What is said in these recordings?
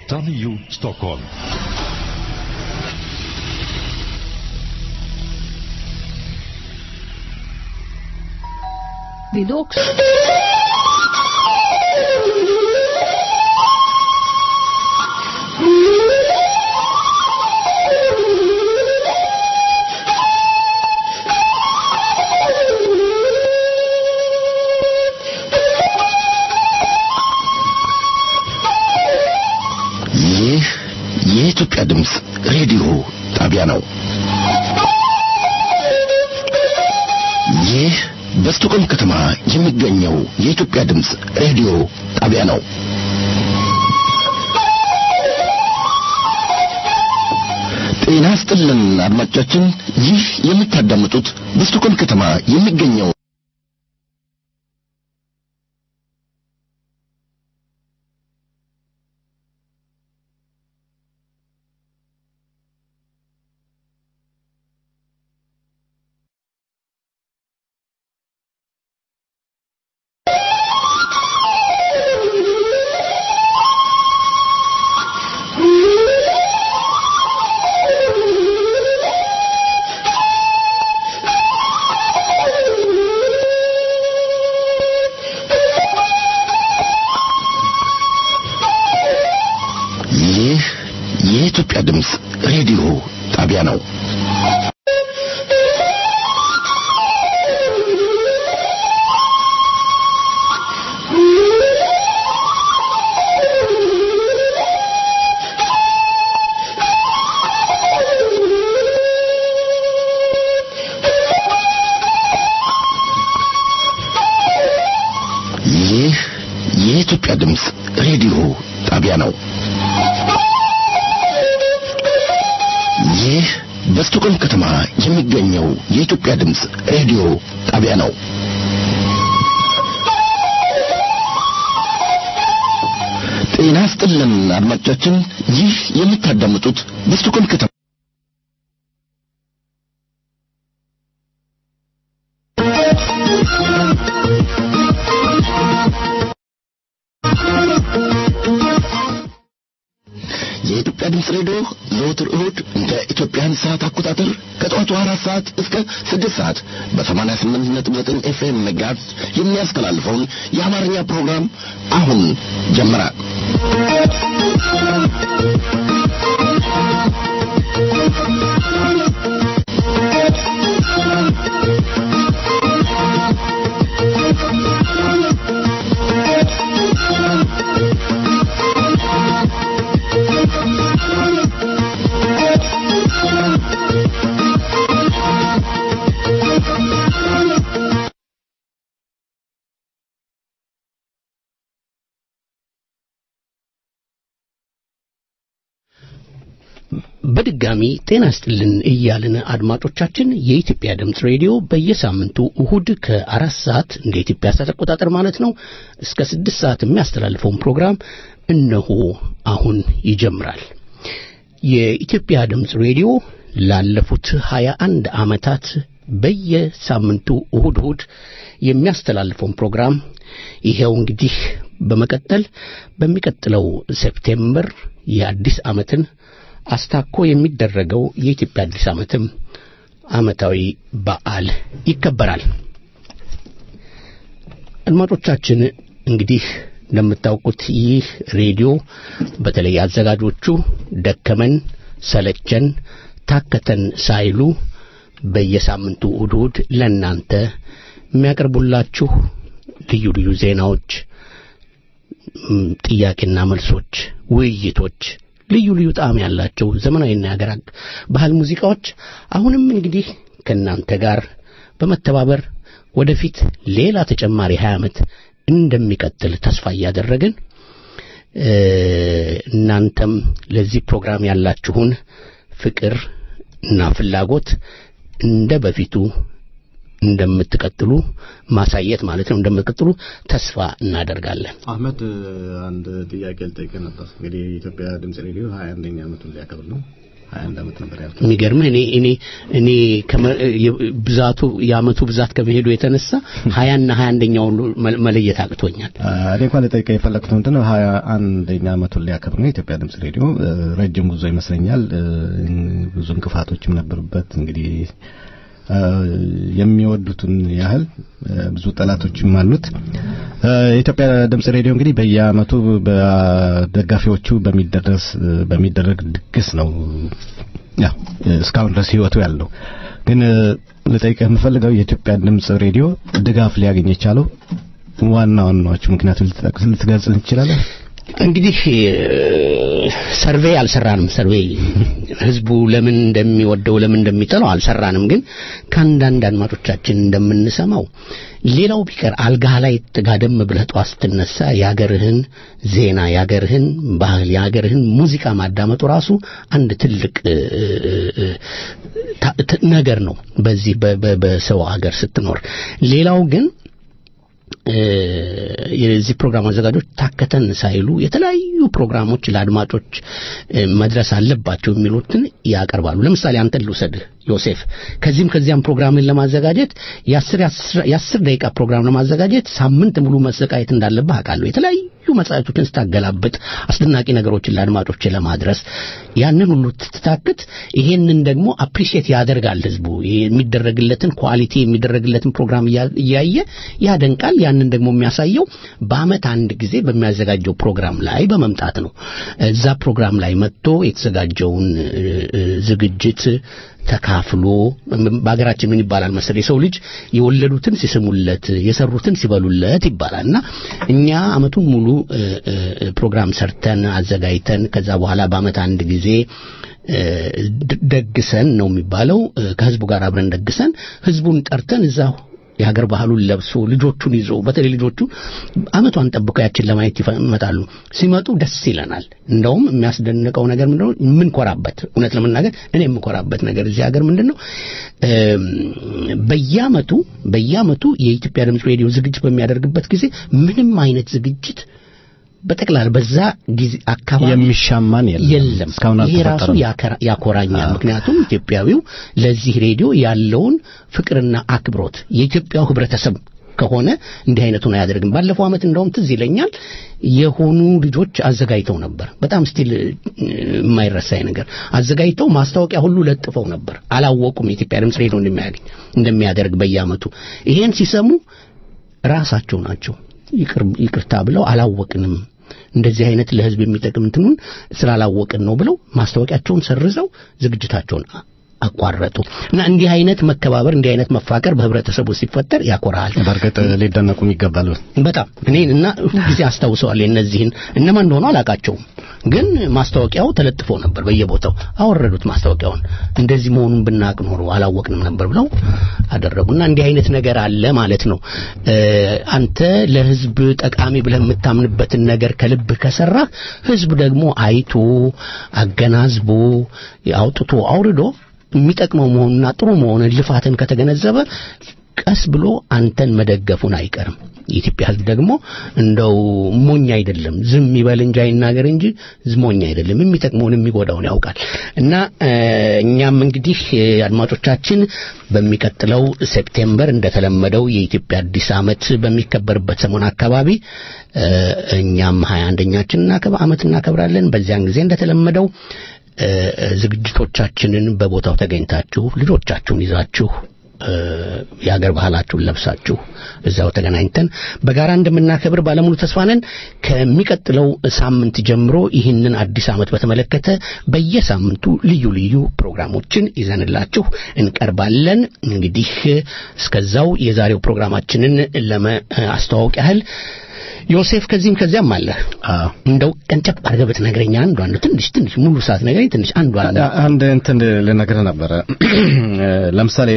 889 Stockholm. Vill du också? ይህ የኢትዮጵያ ድምፅ ሬዲዮ ጣቢያ ነው። ይህ በስቶኮልም ከተማ የሚገኘው የኢትዮጵያ ድምፅ ሬዲዮ ጣቢያ ነው። ጤና ስጥልን አድማጮቻችን፣ ይህ የምታዳምጡት በስቶኮልም ከተማ የሚገኘው ይህ የኢትዮጵያ ድምፅ ሬዲዮ ጣቢያ ነው። ይህ የኢትዮጵያ ድምፅ ሬዲዮ ጣቢያ ነው። ይህ በስቶኮልም ከተማ የሚገኘው የኢትዮጵያ ድምፅ ሬዲዮ ጣቢያ ነው። ጤና ስጥልን አድማጮቻችን፣ ይህ የምታዳምጡት በስቶኮልም ከተማ የኢትዮጵያ ድምፅ ሬዲዮ ዘወትር እሁድ እንደ ኢትዮጵያን ሰዓት አቆጣጠር ከጠዋቱ አራት ሰዓት እስከ ስድስት ሰዓት በሰማንያ ስምንት ነጥብ ዘጠኝ ኤፍኤም መጋዝ የሚያስተላልፈውን የአማርኛ ፕሮግራም አሁን ጀመረ። በድጋሚ ጤና ስጥልን እያልን አድማጮቻችን የኢትዮጵያ ድምፅ ሬዲዮ በየሳምንቱ እሁድ ከአራት ሰዓት እንደ ኢትዮጵያ ሰዓት አቆጣጠር ማለት ነው እስከ ስድስት ሰዓት የሚያስተላልፈውን ፕሮግራም እነሆ አሁን ይጀምራል። የኢትዮጵያ ድምፅ ሬዲዮ ላለፉት ሀያ አንድ ዓመታት በየሳምንቱ እሁድ እሁድ የሚያስተላልፈውን ፕሮግራም ይሄው እንግዲህ በመቀጠል በሚቀጥለው ሴፕቴምበር የአዲስ ዓመትን አስታኮ የሚደረገው የኢትዮጵያ አዲስ ዓመትም ዓመታዊ በዓል ይከበራል። አድማጮቻችን እንግዲህ እንደምታውቁት ይህ ሬዲዮ በተለይ አዘጋጆቹ ደከመን ሰለቸን ታከተን ሳይሉ በየሳምንቱ እሁድ እሁድ ለእናንተ የሚያቀርቡላችሁ ልዩ ልዩ ዜናዎች፣ ም፣ ጥያቄና መልሶች፣ ውይይቶች ልዩ ልዩ ጣዕም ያላቸው ዘመናዊና የሀገር አቅ- ባህል ሙዚቃዎች አሁንም እንግዲህ ከእናንተ ጋር በመተባበር ወደፊት ሌላ ተጨማሪ 20 ዓመት እንደሚቀጥል ተስፋ እያደረግን እ፣ እናንተም ለዚህ ፕሮግራም ያላችሁን ፍቅር እና ፍላጎት እንደ በፊቱ እንደምትቀጥሉ ማሳየት ማለት ነው እንደምትቀጥሉ ተስፋ እናደርጋለን። አህመድ አንድ ጥያቄ ልጠይቅህ ነበር። እንግዲህ የኢትዮጵያ ድምጽ ሬዲዮ ሀያ አንደኛ ዓመቱን ሊያከብር ነው። 21 ዓመት ነበር ያልኩት። የሚገርምህ እኔ እኔ እኔ ከመ- የ- ብዛቱ የአመቱ ብዛት ከመሄዱ የተነሳ ሀያና ሀያ አንደኛውን መ- መለየት አቅቶኛል። አ፣ እኔ እንኳን ልጠይቀህ የፈለግኩት ምንድን ነው ሀያ አንደኛ ዓመቱን ሊያከብር ነው የኢትዮጵያ ድምጽ ሬዲዮ እ፣ ረጅም ጉዞ ይመስለኛል እ፣ ብዙ እንቅፋቶችም ነበሩበት እንግዲህ እ፣ የሚወዱትን ያህል እ፣ ብዙ ጠላቶችም አሉት እ፣ የኢትዮጵያ ድምጽ ሬዲዮ እንግዲህ በየአመቱ በደጋፊዎቹ በሚደረስ በሚደረግ ድግስ ነው ያው እስካሁን ድረስ ህይወቱ ያለው ግን እ፣ ልጠይቅህ የምፈልገው የኢትዮጵያ ድምጽ ሬዲዮ ድጋፍ ሊያገኝ የቻለው ዋና ዋናዎቹ ምክንያቱም ልትጠቅስ ልትገልጽ ትችላለህ? እንግዲህ ሰርቬይ አልሰራንም። ሰርቬይ ህዝቡ ለምን እንደሚወደው ለምን እንደሚጠላው አልሰራንም። ግን ከአንዳንድ አድማጮቻችን እንደምንሰማው ሌላው ቢቀር አልጋህ ላይ ጋደም ብለህ ጠዋት ስትነሳ የአገርህን ዜና፣ የአገርህን ባህል፣ የአገርህን ሙዚቃ ማዳመጡ ራሱ አንድ ትልቅ እ፣ እ፣ ታ- ት- ነገር ነው በዚህ በ- በ- በሰው አገር ስትኖር። ሌላው ግን እ፣ የዚህ ፕሮግራም አዘጋጆች ታከተን ሳይሉ የተለያዩ ፕሮግራሞች ለአድማጮች እ፣ መድረስ አለባቸው የሚሉትን ያቀርባሉ። ለምሳሌ አንተን ልውሰድህ ዮሴፍ፣ ከዚህም ከዚያም ፕሮግራምን ለማዘጋጀት የአስር የአስር ደቂቃ ፕሮግራም ለማዘጋጀት ሳምንት ሙሉ መሰቃየት እንዳለብህ አውቃለሁ። የተለያዩ መጽሔቶችን ስታገላብጥ አስደናቂ ነገሮችን ለአድማጮች ለማድረስ ያንን ሁሉ ትታክት፣ ይሄንን ደግሞ አፕሪሺየት ያደርጋል ህዝቡ የሚደረግለትን ኳሊቲ የሚደረግለትን ፕሮግራም እያ- እያየ ያደንቃል። ያንን ደግሞ የሚያሳየው በአመት አንድ ጊዜ በሚያዘጋጀው ፕሮግራም ላይ በመምጣት ነው። እዛ ፕሮግራም ላይ መጥቶ የተዘጋጀውን እ፣ እ፣ ዝግጅት ተካፍሎ በሀገራችን ምን ይባላል መሰለህ የሰው ልጅ የወለዱትን ሲስሙለት የሰሩትን ሲበሉለት ይባላል እና እኛ አመቱን ሙሉ እ፣ እ፣ ፕሮግራም ሰርተን አዘጋጅተን ከዛ በኋላ በአመት አንድ ጊዜ እ፣ ድ- ደግሰን ነው የሚባለው እ፣ ከህዝቡ ጋር አብረን ደግሰን ህዝቡን ጠርተን እዛው የሀገር ባህሉን ለብሶ ልጆቹን ይዞ በተለይ ልጆቹ አመቷን ጠብቀው ያችን ለማየት ይፈ- ይመጣሉ። ሲመጡ ደስ ይለናል። እንደውም የሚያስደንቀው ነገር ምንድነው? የምንኮራበት እውነት ለመናገር እኔ የምኮራበት ነገር እዚህ ሀገር ምንድነው? እም፣ በየአመቱ በየአመቱ የኢትዮጵያ ድምፅ ሬዲዮ ዝግጅት በሚያደርግበት ጊዜ ምንም አይነት ዝግጅት በጠቅላላ በዛ ጊዜ አካባቢ የሚሻማን የለም የለም። እስካሁን ይሄ ራሱ አልተፈጠረም። ያከራ- ያኮራኛል። ምክንያቱም ኢትዮጵያዊው ለዚህ ሬዲዮ ያለውን ፍቅርና አክብሮት የኢትዮጵያው ህብረተሰብ ከሆነ እንዲህ አይነቱን አያደርግም። ባለፈው ዓመት እንደውም ትዝ ይለኛል የሆኑ ልጆች አዘጋጅተው ነበር። በጣም ስቲል የማይረሳኝ ነገር አዘጋጅተው ማስታወቂያ ሁሉ ለጥፈው ነበር። አላወቁም የኢትዮጵያ ድምፅ ሬዲዮ እንደሚያገኝ እንደሚያደርግ በየዓመቱ ይሄን ሲሰሙ ራሳቸው ናቸው ይቅር ይቅርታ ብለው አላወቅንም እንደዚህ አይነት ለህዝብ የሚጠቅም እንትኑን ስላላወቅን ነው ብለው ማስታወቂያቸውን ሰርዘው ዝግጅታቸውን አ- አቋረጡ እና እንዲህ አይነት መከባበር እንዲህ አይነት መፋቀር በህብረተሰቡ ሲፈጠር ያኮራል በእርግጥ ሊደነቁም ይገባል። በጣም እኔ እና ሁልጊዜ አስታውሰዋል እነዚህን እነማን እንደሆኑ አላቃቸውም ግን ማስታወቂያው ተለጥፎ ነበር በየቦታው አወረዱት ማስታወቂያውን እንደዚህ መሆኑን ብናቅ ኖሮ አላወቅንም ነበር ብለው አደረጉና እንዲህ አይነት ነገር አለ ማለት ነው እ፣ አንተ ለህዝብ ጠቃሚ ብለህ የምታምንበትን ነገር ከልብህ ከሰራ ህዝብ ደግሞ አይቶ አገናዝቦ አውጥቶ አውርዶ የሚጠቅመው መሆኑና ጥሩ መሆኑን ልፋትን ከተገነዘበ ቀስ ብሎ አንተን መደገፉን አይቀርም። የኢትዮጵያ ህዝብ ደግሞ እንደው ሞኝ አይደለም፣ ዝም ይበል እንጂ አይናገር እንጂ ዝም ሞኝ አይደለም። የሚጠቅመውን የሚጎዳውን ያውቃል። እና እ፣ እኛም እንግዲህ እ፣ አድማጮቻችን በሚቀጥለው ሴፕቴምበር እንደተለመደው የኢትዮጵያ አዲስ ዓመት በሚከበርበት ሰሞን አካባቢ እ፣ እኛም ሀያ አንደኛችን ዓመት እናከብራለን። በዚያን ጊዜ እንደተለመደው እ፣ ዝግጅቶቻችንን በቦታው ተገኝታችሁ ልጆቻችሁን ይዛችሁ እ፣ የሀገር ባህላችሁን ለብሳችሁ እዛው ተገናኝተን በጋራ እንደምናከብር ባለሙሉ ተስፋ ነን። ከሚቀጥለው ሳምንት ጀምሮ ይህንን አዲስ ዓመት በተመለከተ በየሳምንቱ ልዩ ልዩ ፕሮግራሞችን ይዘንላችሁ እንቀርባለን። እንግዲህ እስከዛው የዛሬው ፕሮግራማችንን ለማስተዋወቅ ያህል ዮሴፍ ከዚህም ከዚያም አለ አዎ እንደው ቀንጨብ አድርገህ ብትነግረኝ አንዷ ነው ትንሽ ትንሽ ሙሉ ሰዓት ነግረኝ ትንሽ አንዷ ነው አንድ እንትን ልነግርህ ነበረ። ለምሳሌ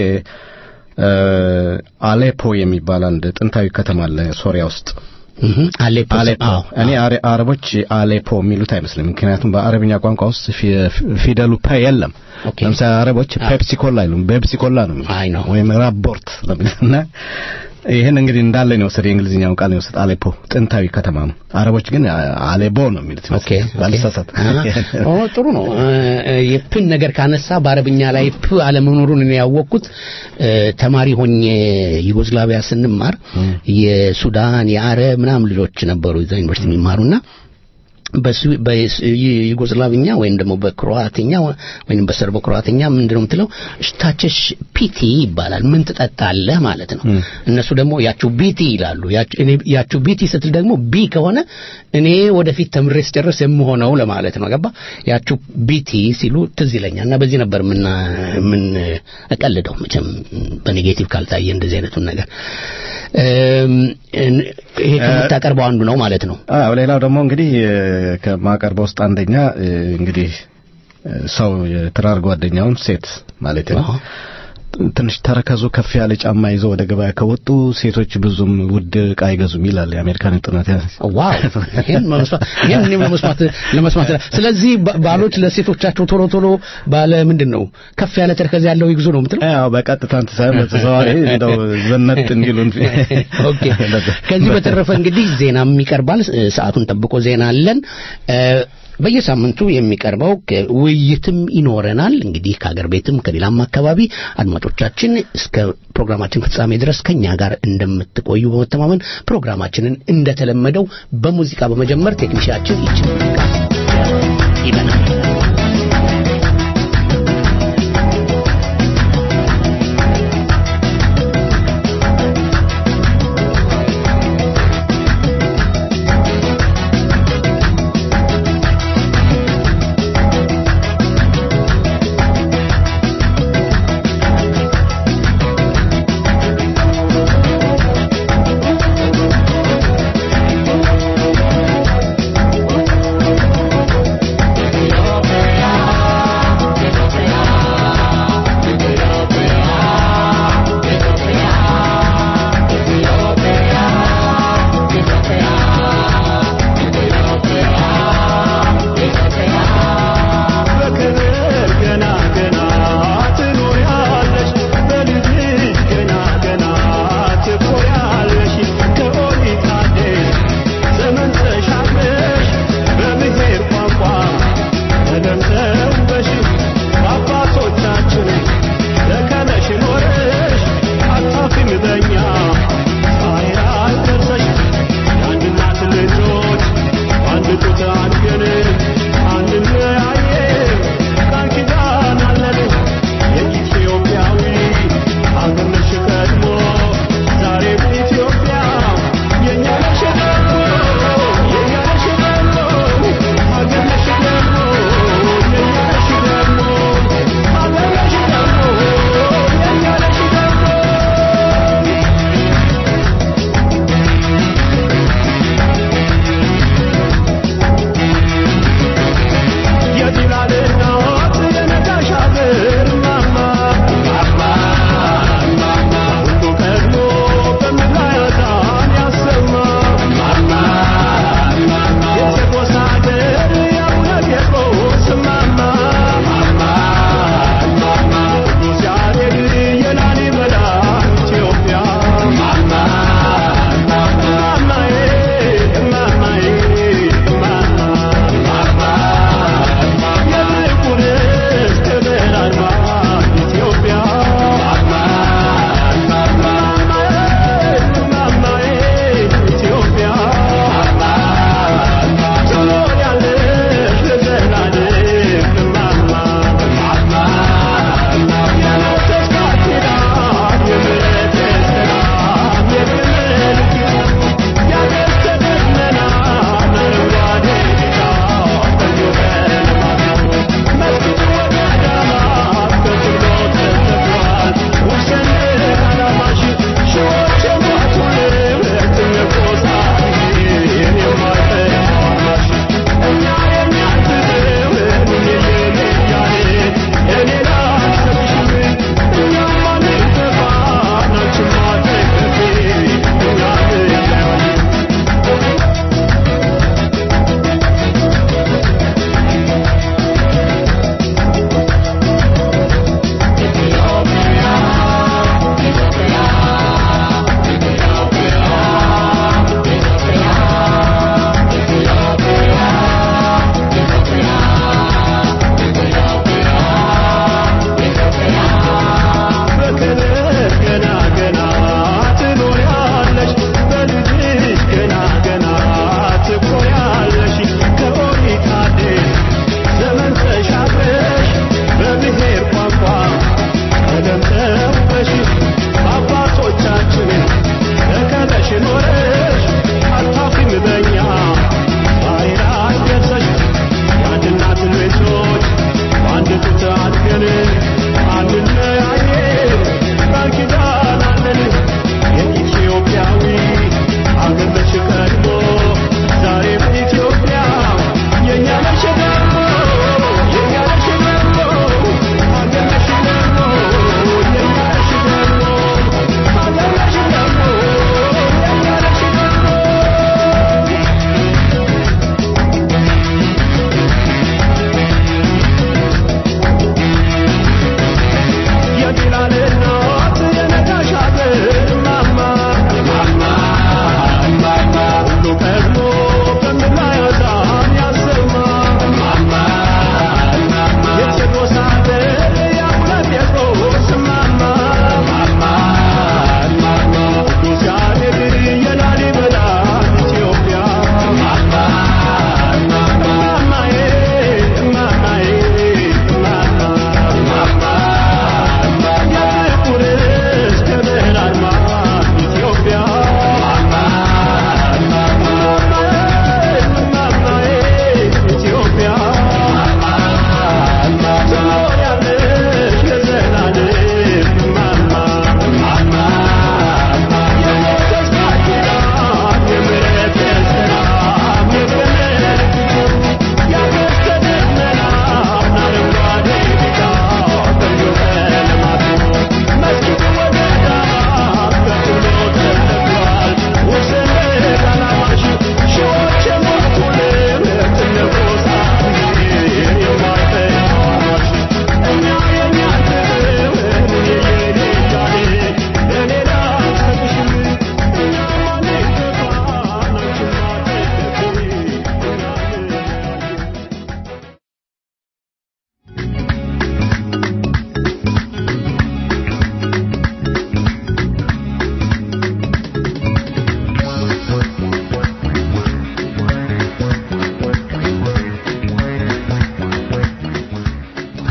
አሌፖ የሚባል አንድ ጥንታዊ ከተማ አለ ሶሪያ ውስጥ። እህ አሌፖ አሌፖ አዎ እኔ አረ- አረቦች አሌፖ የሚሉት አይመስልም። ምክንያቱም በአረብኛ ቋንቋ ውስጥ ፊ- ፊደሉ ፐ የለም። ኦኬ። ለምሳሌ አረቦች ፔፕሲ ኮላ አይሉም፣ ቤፕሲ ኮላ ነው የሚሉት። አይ ነው። ወይም ራቦርት ነው የሚሉት እና ይህን እንግዲህ እንዳለ ነው የወሰደ የእንግሊዝኛውን ቃል ነው የወሰደ አሌፖ ጥንታዊ ከተማ ነው። አረቦች ግን አሌቦ ነው የሚሉት ኦኬ ባልሳሳት። ኦ ጥሩ ነው። የፕን ነገር ካነሳ በአረብኛ ላይ ፕ አለመኖሩን እኔ ያወቅኩት ተማሪ ሆኜ ዩጎዝላቪያ ስንማር የሱዳን የአረብ ምናምን ልጆች ነበሩ እዛ ዩኒቨርሲቲ የሚማሩና በዩጎዝላቪኛ ወይም ደግሞ በክሮአትኛ ወይም በሰርቦ ክሮአትኛ ምንድን ነው የምትለው ሽታቸሽ ፒቲ ይባላል ምን ትጠጣለህ ማለት ነው እነሱ ደግሞ ያችሁ ቢቲ ይላሉ ያችሁ ቢቲ ስትል ደግሞ ቢ ከሆነ እኔ ወደፊት ተምሬ ስጨርስ የምሆነው ለማለት ነው ገባ ያችሁ ቢቲ ሲሉ ትዝ ይለኛል እና በዚህ ነበር ምን ምን እቀልደው መቼም በኔጌቲቭ ካልታየ እንደዚህ አይነቱን ነገር ይሄ ከምታቀርበው አንዱ ነው ማለት ነው አዎ ሌላው ደግሞ እንግዲህ ከማቀርበው ውስጥ አንደኛ እንግዲህ ሰው የትዳር ጓደኛውን ሴት ማለት ነው ትንሽ ተረከዙ ከፍ ያለ ጫማ ይዘው ወደ ገበያ ከወጡ ሴቶች ብዙም ውድ ዕቃ አይገዙም ይላል የአሜሪካን ጥናት። ዋው ይሄን መስማት ይሄን እኔም ለመስማት ለመስማት ስለዚህ ባሎች ለሴቶቻቸው ቶሎ ቶሎ ባለ ምንድን ነው ከፍ ያለ ተረከዝ ያለው ይግዙ ነው የምትለው? አዎ በቀጥታ እንትን ሳይሆን በተዘዋዋሪ እንደው ዘነጥ እንዲሉን። ኦኬ ከዚህ በተረፈ እንግዲህ ዜናም ይቀርባል። ሰዓቱን ጠብቆ ዜና አለን። በየሳምንቱ የሚቀርበው ውይይትም ይኖረናል። እንግዲህ ከሀገር ቤትም ከሌላም አካባቢ አድማጮቻችን እስከ ፕሮግራማችን ፍጻሜ ድረስ ከኛ ጋር እንደምትቆዩ በመተማመን ፕሮግራማችንን እንደተለመደው በሙዚቃ በመጀመር ቴክኒሻችን ይችን ሙዚቃ ይበናል። Thank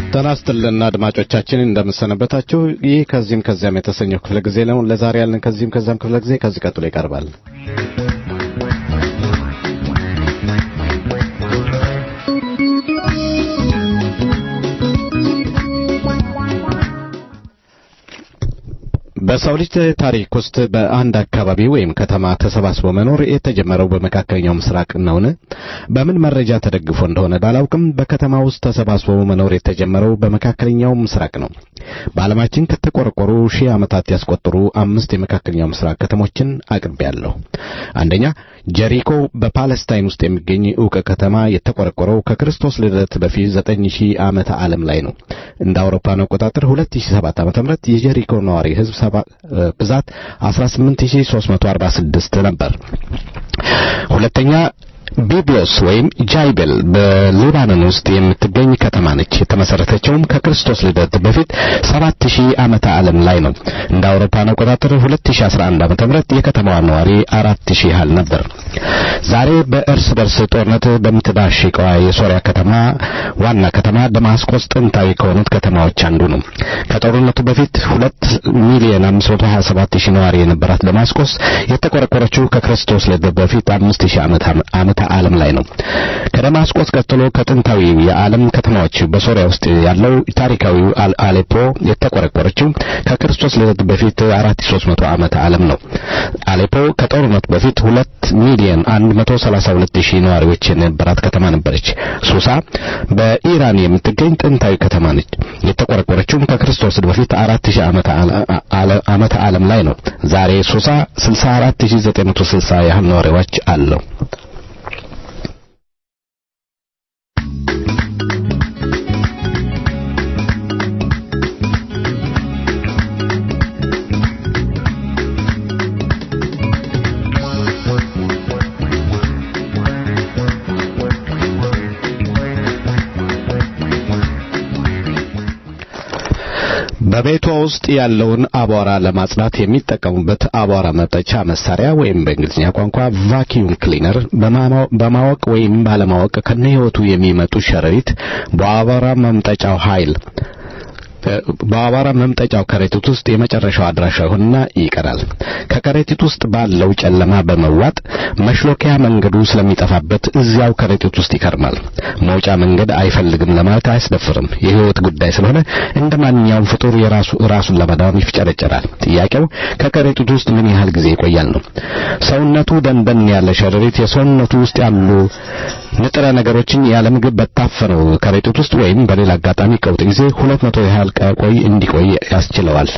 ጤና ይስጥልን አድማጮቻችን እንደምሰነበታችሁ። ይህ ከዚህም ከዚያም የተሰኘው ክፍለ ጊዜ ነው። ለዛሬ ያለን ከዚህም ከዚያም ክፍለ ጊዜ ከዚህ ቀጥሎ ይቀርባል። በሰው ልጅ ታሪክ ውስጥ በአንድ አካባቢ ወይም ከተማ ተሰባስቦ መኖር የተጀመረው በመካከለኛው ምስራቅ ነውን? በምን መረጃ ተደግፎ እንደሆነ ባላውቅም በከተማ ውስጥ ተሰባስቦ መኖር የተጀመረው በመካከለኛው ምስራቅ ነው። በዓለማችን ከተቆረቆሩ ሺህ ዓመታት ያስቆጠሩ አምስት የመካከለኛው ምስራቅ ከተሞችን አቅርቤያለሁ። አንደኛ ጀሪኮ በፓለስታይን ውስጥ የሚገኝ ዕውቅ ከተማ የተቆረቆረው ከክርስቶስ ልደት በፊት ዘጠኝ ሺህ ዓመተ ዓለም ላይ ነው። እንደ አውሮፓውያን አቆጣጠር 2007 ዓ.ም የጀሪኮ ነዋሪ ሕዝብ ብዛት 18346 ነበር። ሁለተኛ ቢብሎስ ወይም ጃይቤል በሊባኖን ውስጥ የምትገኝ ከተማ ነች። የተመሰረተችውም ከክርስቶስ ልደት በፊት 7000 ዓመተ ዓለም ላይ ነው። እንደ አውሮፓውያን አቆጣጠር 2011 ዓመተ ምህረት የከተማዋ ነዋሪ 4000 ያህል ነበር። ዛሬ በእርስ በርስ ጦርነት በምትዳሽቀዋ የሶሪያ ከተማ ዋና ከተማ ደማስቆስ ጥንታዊ ከሆኑት ከተማዎች አንዱ ነው። ከጦርነቱ በፊት 2 ሚሊዮን 527 ሺህ ነዋሪ የነበራት ደማስቆስ የተቆረቆረችው ከክርስቶስ ልደት በፊት 5000 ዓመት ዓመተ ዓለም ላይ ነው። ከደማስቆስ ቀጥሎ ከጥንታዊ የዓለም ከተማዎች በሶሪያ ውስጥ ያለው ታሪካዊው አሌፖ የተቆረቆረችው ከክርስቶስ ልደት በፊት 4300 ዓመተ ዓለም ነው። አሌፖ ከጦርነቱ በፊት 2 ሚሊዮን 132 ሺህ ነዋሪዎች የነበራት ከተማ ነበረች። ሱሳ በኢራን የምትገኝ ጥንታዊ ከተማ ነች። የተቆረቆረችውም ከክርስቶስ በፊት 4000 ዓመተ ዓለም ላይ ነው። ዛሬ ሱሳ 64960 ያህል ነዋሪዎች አለው። በቤቷ ውስጥ ያለውን አቧራ ለማጽዳት የሚጠቀሙበት አቧራ መጠጫ መሳሪያ ወይም በእንግሊዝኛ ቋንቋ ቫኪዩም ክሊነር በማወቅ ወይም ባለማወቅ ከነህይወቱ የሚመጡ ሸረሪት በአቧራ መምጠጫው ኃይል በአቧራ መምጠጫው ከረጢት ውስጥ የመጨረሻው አድራሻ ይሆንና ይቀራል። ከከረጢት ውስጥ ባለው ጨለማ በመዋጥ መሽሎኪያ መንገዱ ስለሚጠፋበት እዚያው ከረጢት ውስጥ ይከርማል። መውጫ መንገድ አይፈልግም ለማለት አያስደፍርም። የህይወት ጉዳይ ስለሆነ እንደ ማንኛውም ፍጡር የራሱ ራሱን ለማዳን ይፍጨረጨራል። ጥያቄው ከከረጢቱ ውስጥ ምን ያህል ጊዜ ይቆያል ነው። ሰውነቱ ደንደን ያለ ሸረሪት የሰውነቱ ውስጥ ያሉ ንጥረ ነገሮችን ያለ ምግብ በታፈነው ከረጢት ውስጥ ወይም በሌላ አጋጣሚ ቀውጥ ጊዜ ሁለት መቶ ያህል ቆይ እንዲቆይ ያስችለዋል።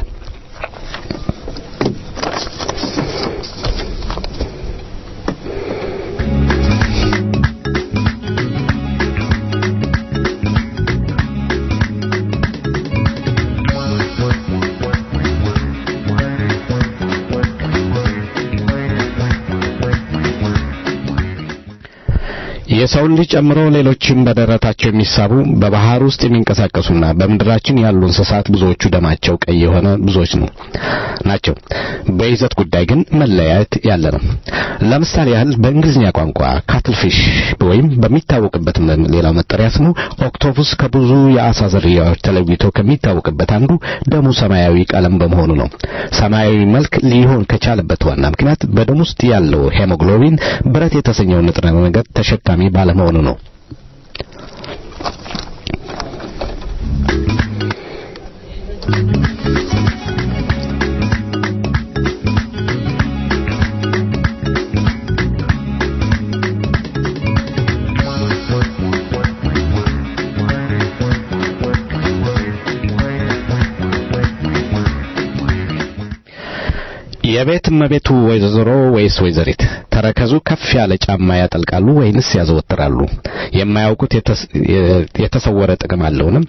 የሰውን ልጅ ጨምሮ ሌሎችም በደረታቸው የሚሳቡ በባህር ውስጥ የሚንቀሳቀሱና በምድራችን ያሉ እንስሳት ብዙዎቹ ደማቸው ቀይ የሆነ ብዙዎች ነው ናቸው። በይዘት ጉዳይ ግን መለያየት ያለ ነው። ለምሳሌ ያህል በእንግሊዝኛ ቋንቋ ካትልፊሽ ወይም በሚታወቅበት ሌላው መጠሪያ ስሙ ኦክቶፑስ ከብዙ የአሳ ዝርያዎች ተለይቶ ከሚታወቅበት አንዱ ደሙ ሰማያዊ ቀለም በመሆኑ ነው። ሰማያዊ መልክ ሊሆን ከቻለበት ዋና ምክንያት በደም ውስጥ ያለው ሄሞግሎቢን ብረት የተሰኘው ንጥረ ነገር ተሸካሚ ባለመሆኑ ነው። የቤት እመቤቱ ወይዘሮ ወይስ ወይዘሪት ተረከዙ ከፍ ያለ ጫማ ያጠልቃሉ ወይንስ ያዘወትራሉ? የማያውቁት የተሰወረ ጥቅም አለውንም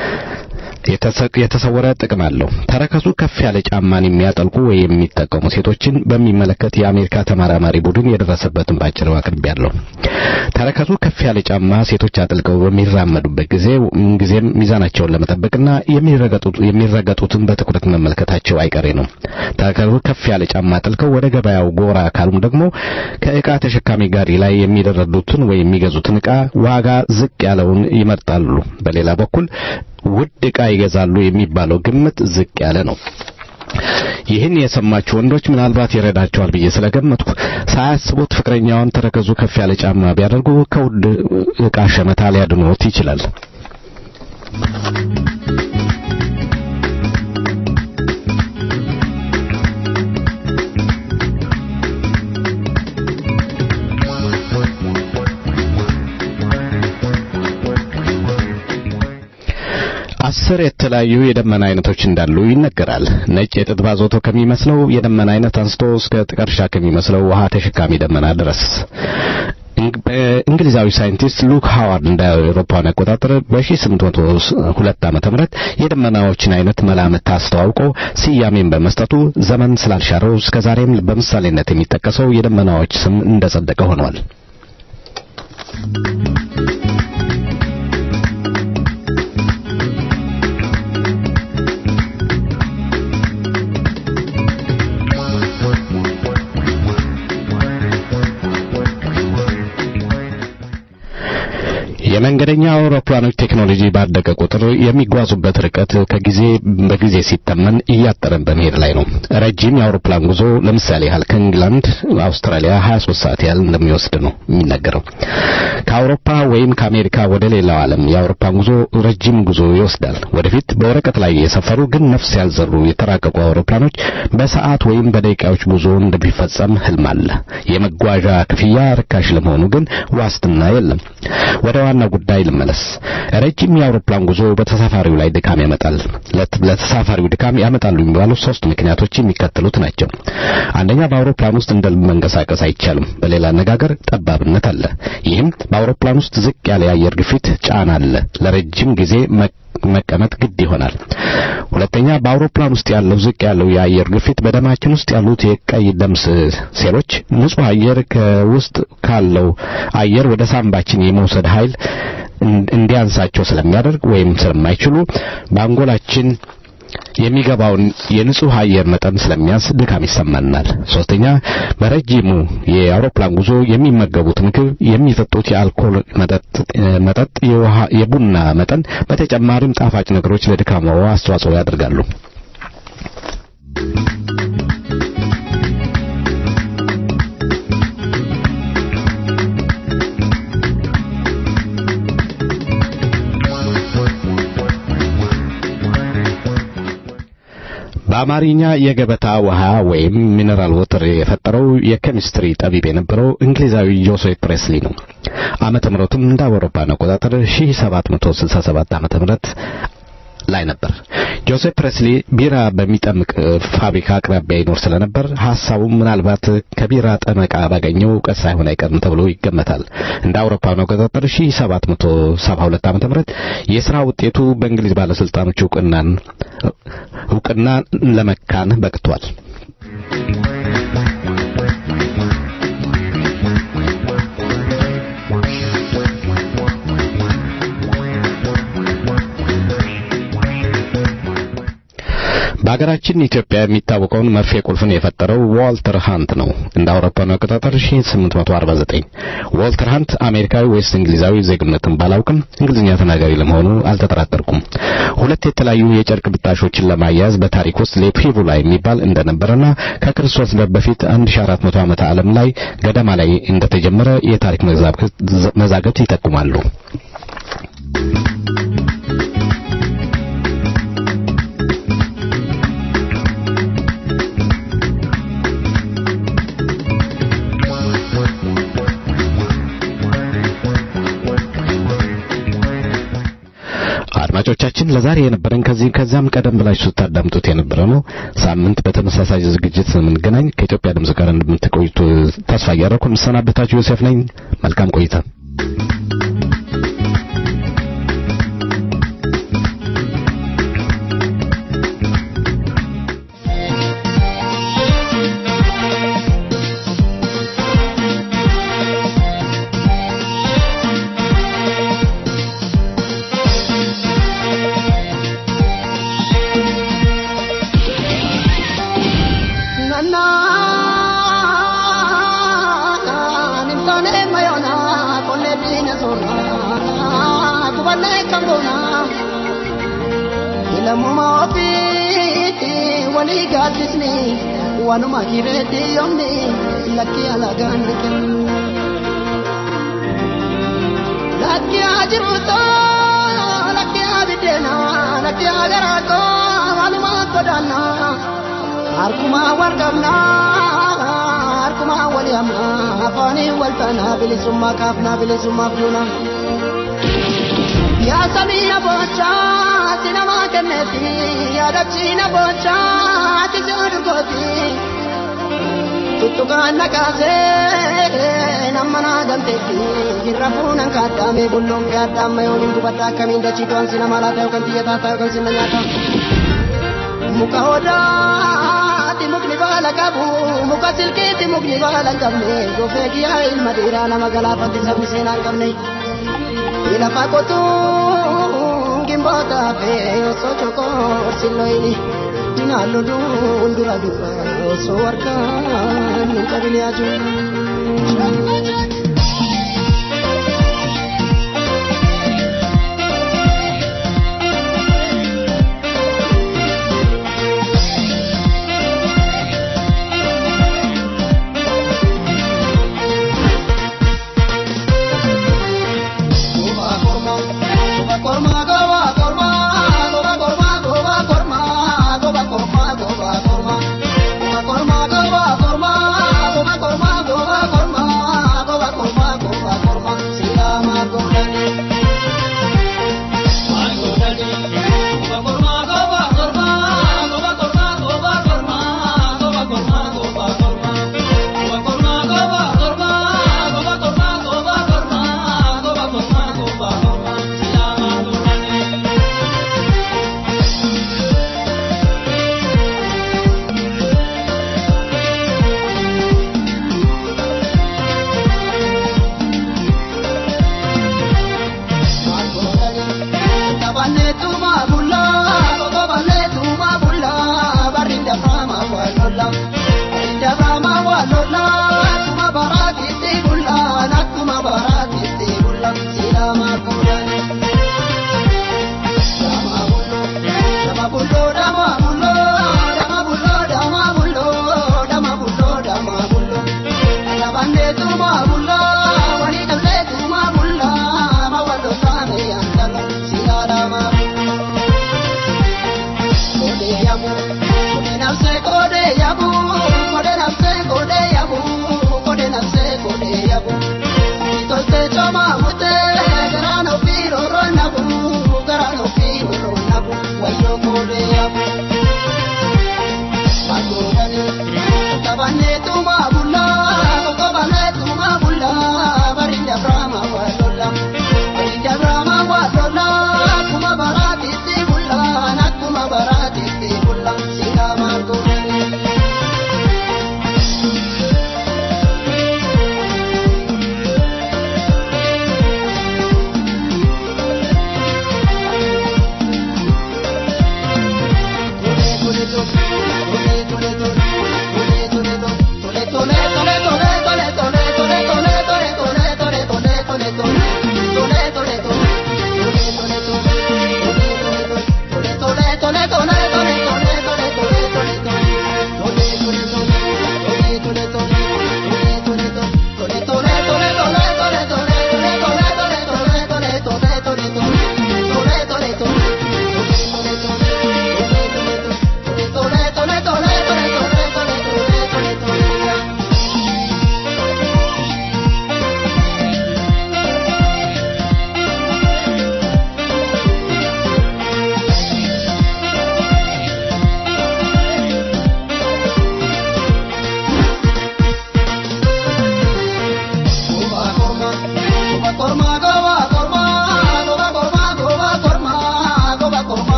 የተሰወረ ጥቅም አለው። ተረከዙ ከፍ ያለ ጫማን የሚያጠልቁ ወይ የሚጠቀሙ ሴቶችን በሚመለከት የአሜሪካ ተመራማሪ ቡድን የደረሰበትን ባጭሩ አቅርቤያለሁ። ተረከዙ ከፍ ያለ ጫማ ሴቶች አጥልቀው በሚራመዱበት ጊዜ ምንጊዜም ሚዛናቸውን ለመጠበቅና የሚረገጡትን በትኩረት መመልከታቸው አይቀሬ ነው። ተረከዙ ከፍ ያለ ጫማ አጥልቀው ወደ ገበያው ጎራ ካሉም ደግሞ ከዕቃ ተሸካሚ ጋሪ ላይ የሚደረዱትን ወይ የሚገዙትን ዕቃ ዋጋ ዝቅ ያለውን ይመርጣሉ። በሌላ በኩል ውድ ዕቃ ይገዛሉ የሚባለው ግምት ዝቅ ያለ ነው። ይህን የሰማችሁ ወንዶች ምናልባት ይረዳቸዋል ብዬ ስለገመትኩ ሳያስቡት ፍቅረኛዋን ተረከዙ ከፍ ያለ ጫማ ቢያደርጉ ከውድ ዕቃ ሸመታ ሊያድኖት ይችላል። አስር የተለያዩ የደመና አይነቶች እንዳሉ ይነገራል። ነጭ የጥጥ ባዞቶ ከሚመስለው የደመና አይነት አንስቶ እስከ ጥቀርሻ ከሚመስለው ውሃ ተሸካሚ ደመና ድረስ እንግሊዛዊ ሳይንቲስት ሉክ ሃዋርድ እንደ አውሮፓውያን አቆጣጠር በ1802 ዓመተ ምህረት የደመናዎችን አይነት መላምት አስተዋውቆ ስያሜን በመስጠቱ ዘመን ስላልሻረው እስከ ዛሬም በምሳሌነት የሚጠቀሰው የደመናዎች ስም እንደጸደቀ ሆኗል። የመንገደኛ አውሮፕላኖች ቴክኖሎጂ ባደገ ቁጥር የሚጓዙበት ርቀት ከጊዜ በጊዜ ሲተመን እያጠረን በመሄድ ላይ ነው። ረጅም የአውሮፕላን ጉዞ ለምሳሌ ያህል ከእንግላንድ አውስትራሊያ 23 ሰዓት ያህል እንደሚወስድ ነው የሚነገረው። ከአውሮፓ ወይም ከአሜሪካ ወደ ሌላው ዓለም የአውሮፕላን ጉዞ ረጅም ጉዞ ይወስዳል። ወደፊት በወረቀት ላይ የሰፈሩ ግን ነፍስ ያልዘሩ የተራቀቁ አውሮፕላኖች በሰዓት ወይም በደቂቃዎች ጉዞ እንደሚፈጸም ህልም አለ። የመጓዣ ክፍያ ርካሽ ለመሆኑ ግን ዋስትና የለም። ወደ ዋና ጉዳይ ልመለስ። ረጅም የአውሮፕላን ጉዞ በተሳፋሪው ላይ ድካም ያመጣል። ለተሳፋሪው ድካም ያመጣሉ የሚባሉ ሶስት ምክንያቶች የሚከተሉት ናቸው። አንደኛ፣ በአውሮፕላን ውስጥ እንደ መንቀሳቀስ አይቻልም። በሌላ አነጋገር ጠባብነት አለ። ይህም በአውሮፕላን ውስጥ ዝቅ ያለ የአየር ግፊት ጫና አለ። ለረጅም ጊዜ መቀመጥ ግድ ይሆናል። ሁለተኛ በአውሮፕላን ውስጥ ያለው ዝቅ ያለው የአየር ግፊት በደማችን ውስጥ ያሉት የቀይ ደም ሴሎች ንጹህ አየር ከውስጥ ካለው አየር ወደ ሳምባችን የመውሰድ ኃይል እንዲያንሳቸው ስለሚያደርግ ወይም ስለማይችሉ በአንጎላችን የሚገባውን የንጹህ አየር መጠን ስለሚያንስ ድካም ይሰማናል። ሶስተኛ በረጅሙ የአውሮፕላን ጉዞ የሚመገቡት ምግብ፣ የሚጠጡት የአልኮል መጠጥ፣ የውሃ፣ የቡና መጠን በተጨማሪም ጣፋጭ ነገሮች ለድካሙ አስተዋጽኦ ያደርጋሉ። በአማርኛ የገበታ ውሃ ወይም ሚነራል ወተር የፈጠረው የኬሚስትሪ ጠቢብ የነበረው እንግሊዛዊ ጆሴፍ ፕሬስሊ ነው። ዓመተ ምሕረቱም እንደ አውሮፓውያን አቆጣጠር 1767 ዓመተ ምሕረት ላይ ነበር። ጆሴፍ ፕሬስሊ ቢራ በሚጠምቅ ፋብሪካ አቅራቢያ ይኖር ስለነበር ሐሳቡ ምናልባት ከቢራ ጠመቃ ባገኘው እውቀት ሳይሆን አይቀርም ተብሎ ይገመታል። እንደ አውሮፓውያን አቆጣጠር 1772 ዓመተ ምህረት የሥራ ውጤቱ በእንግሊዝ ባለስልጣኖች እውቅናን እውቅና ለመካን በቅቷል። በሀገራችን ኢትዮጵያ የሚታወቀውን መርፌ ቁልፍን የፈጠረው ዋልተር ሃንት ነው። እንደ አውሮፓውያን አቆጣጠር 1849 ዋልተር ሃንት አሜሪካዊ ወይስ እንግሊዛዊ ዜግነትን ባላውቅም እንግሊዝኛ ተናጋሪ ለመሆኑ አልተጠራጠርኩም። ሁለት የተለያዩ የጨርቅ ብጣሾችን ለማያያዝ በታሪክ ውስጥ ሌፒቡላ የሚባል እንደነበረና ከክርስቶስ በፊት 1400 ዓመተ ዓለም ላይ ገደማ ላይ እንደተጀመረ የታሪክ መዛግብት ይጠቁማሉ። አድማጮቻችን ለዛሬ የነበረን ከዚህ ከዛም ቀደም ብላችሁ ስታዳምጡት የነበረ ነው። ሳምንት በተመሳሳይ ዝግጅት ስንገናኝ ከኢትዮጵያ ድምጽ ጋር እንደምትቆዩት ተስፋ እያደረኩ የምሰናበታችሁ ዮሴፍ ነኝ። መልካም ቆይታ። lammummaa ofii walii gaaddisni waanuma kireetti yoomni lakkii alagaan ni kennu. Lakkii haa jiruutoo lakkii haa biddeenaa lakkii haa garaatoo waanuma godaannaa harkumaa wal qabnaa harkumaa wal yaamnaa afaanii wal taanaa bilisummaa kaafnaa bilisummaa fuunaa. yaa samii boochaa si namaa kenneeti yaadachiina boochaa ati si'adurgooti tuttukaan nakaasee nama naa galteetti jirra fuunan kaaddaame bulloon kee addaamma yooniin gubadda akkamiin dachii to'an si namaa laata yookaan xiyyataa ta'a yookaan sinna nyaata muka odaati mukni baala qabu muka silkiiti mukni baala hin qabne gofee kiyyaa ilma dhiiraa nama galaafatti sabni seenaa hin qabne. lafa qotuun gimboota fee osoo chokoo silloyini dinaallu duun dura dura osoo harkaan hin qabine ajuun.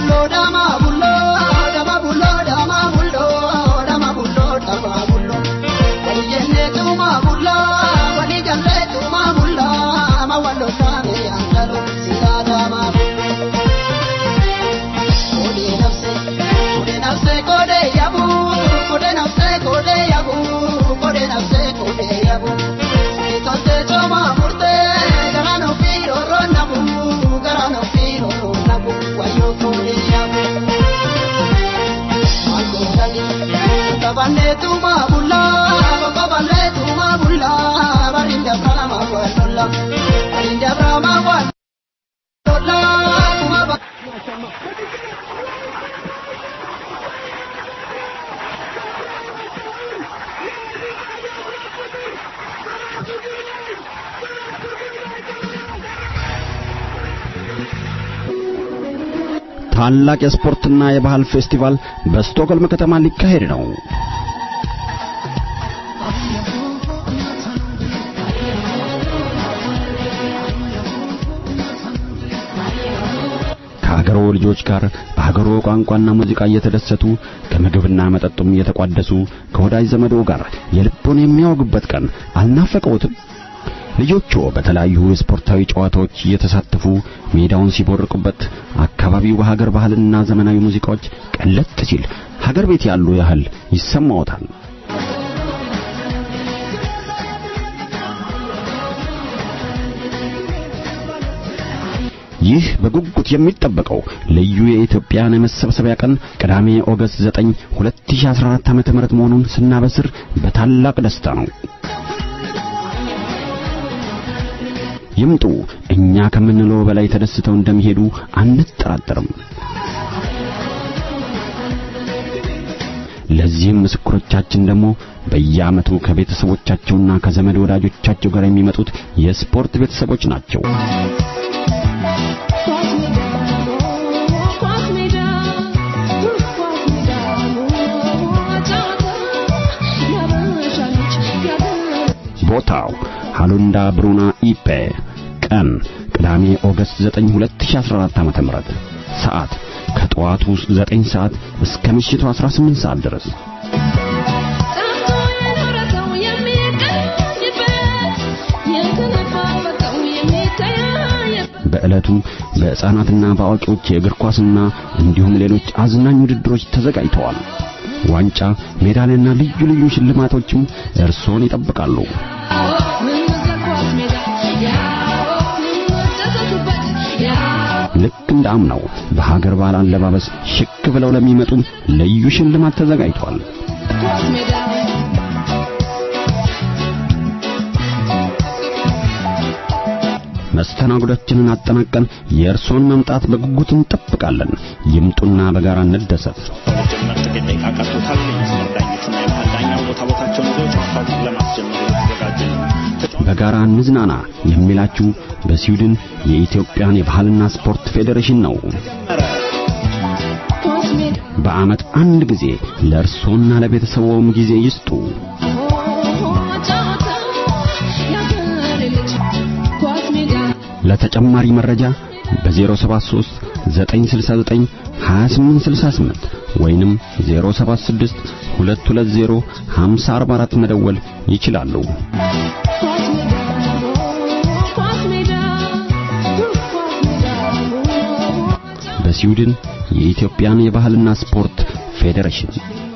bullo dama bullo dama bullo dama bullo dama bullo dama bullo wali jenne tuma bulla wali jalle tuma bulla ma wallo tame andalo sita dama kode nafse kode nafse kode yabu kode nafse kode yabu kode nafse kode yabu Itonte choma murte garano firo ronabu garano firo ronabu wayo kode yabu Algondali tabane tuma bulla babale tuma bulla barinda brahma walola barinda brahma walola tuma ba ታላቅ የስፖርትና የባህል ፌስቲቫል በስቶክሆልም ከተማ ሊካሄድ ነው። ከሀገሮ ልጆች ጋር በሀገሮ ቋንቋና ሙዚቃ እየተደሰቱ ከምግብና መጠጡም እየተቋደሱ ከወዳጅ ዘመዶ ጋር የልቦን የሚያወጉበት ቀን አልናፈቀውትም? ልጆቹ በተለያዩ የስፖርታዊ ጨዋታዎች እየተሳተፉ ሜዳውን ሲቦርቁበት አካባቢው በሀገር ባህልና ዘመናዊ ሙዚቃዎች ቀለጥ ሲል ሀገር ቤት ያሉ ያህል ይሰማዎታል። ይህ በጉጉት የሚጠበቀው ልዩ የኢትዮጵያን የመሰብሰቢያ ቀን ቅዳሜ ኦገስት 9 2014 ዓ.ም መሆኑን ስናበስር በታላቅ ደስታ ነው። ይምጡ። እኛ ከምንለው በላይ ተደስተው እንደሚሄዱ አንጠራጠርም። ለዚህም ምስክሮቻችን ደግሞ በየዓመቱ ከቤተሰቦቻቸውና ከዘመድ ወዳጆቻቸው ጋር የሚመጡት የስፖርት ቤተሰቦች ናቸው። ቦታው ሃሉንዳ ብሩና ኢፔ ቀን ቅዳሜ ኦገስት 9 2014 ዓ.ም ሰዓት ከጠዋቱ 9 ሰዓት እስከ ምሽቱ 18 ሰዓት ድረስ በዕለቱ በሕፃናትና በአዋቂዎች የእግር ኳስና እንዲሁም ሌሎች አዝናኝ ውድድሮች ተዘጋጅተዋል። ዋንጫ፣ ሜዳሊያና ልዩ ልዩ ሽልማቶችም እርሶን ይጠብቃሉ። ልክ እንደ አምናው በሀገር ባህል አለባበስ ሽክ ብለው ለሚመጡም ልዩ ሽልማት ተዘጋጅቷል። መስተናግዶችንን አጠናቀን የእርሶን መምጣት በጉጉት እንጠብቃለን። ይምጡና በጋራ እንደሰት። ለመጀመር ጥቂት ደቂቃ ቀርቶታል። የመስመር ዳኞችና የመሃል ዳኛው ቦታ ቦታቸውን ይዘው ጨዋታውን ለማስጀመር የተዘጋጀ ነው። በጋራ እንዝናና የሚላችሁ በስዊድን የኢትዮጵያን የባህልና ስፖርት ፌዴሬሽን ነው። በዓመት አንድ ጊዜ ለእርሶና ለቤተሰቦም ጊዜ ይስጡ። ለተጨማሪ መረጃ በ073 969 2868 ወይንም 076 220 5044 መደወል ይችላሉ። በስዊድን የኢትዮጵያን የባህልና ስፖርት ፌዴሬሽን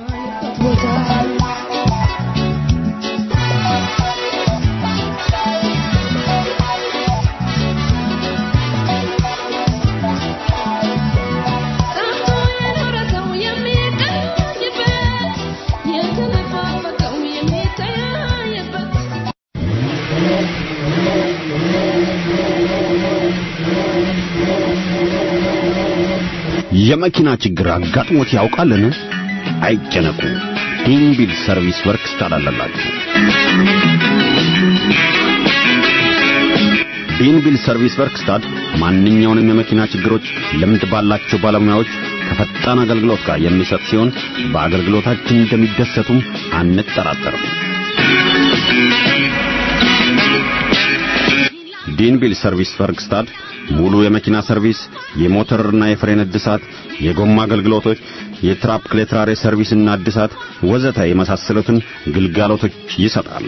የመኪና ችግር አጋጥሞት ያውቃልን? አይጨነቁ። ዲንቢል ሰርቪስ ወርክስ ታላላላችሁ። ቢንቢል ሰርቪስ ወርክስታድ ማንኛውንም የመኪና ችግሮች ልምድ ባላቸው ባለሙያዎች ከፈጣን አገልግሎት ጋር የሚሰጥ ሲሆን በአገልግሎታችን እንደሚደሰቱም አንጠራጠርም። ዲንቪል ሰርቪስ ፈርግስታድ ሙሉ የመኪና ሰርቪስ፣ የሞተርና የፍሬን እድሳት፣ የጎማ አገልግሎቶች፣ የትራፕ ክሌትራሬ ሰርቪስና እድሳት ወዘተ የመሳሰሉትን ግልጋሎቶች ይሰጣል።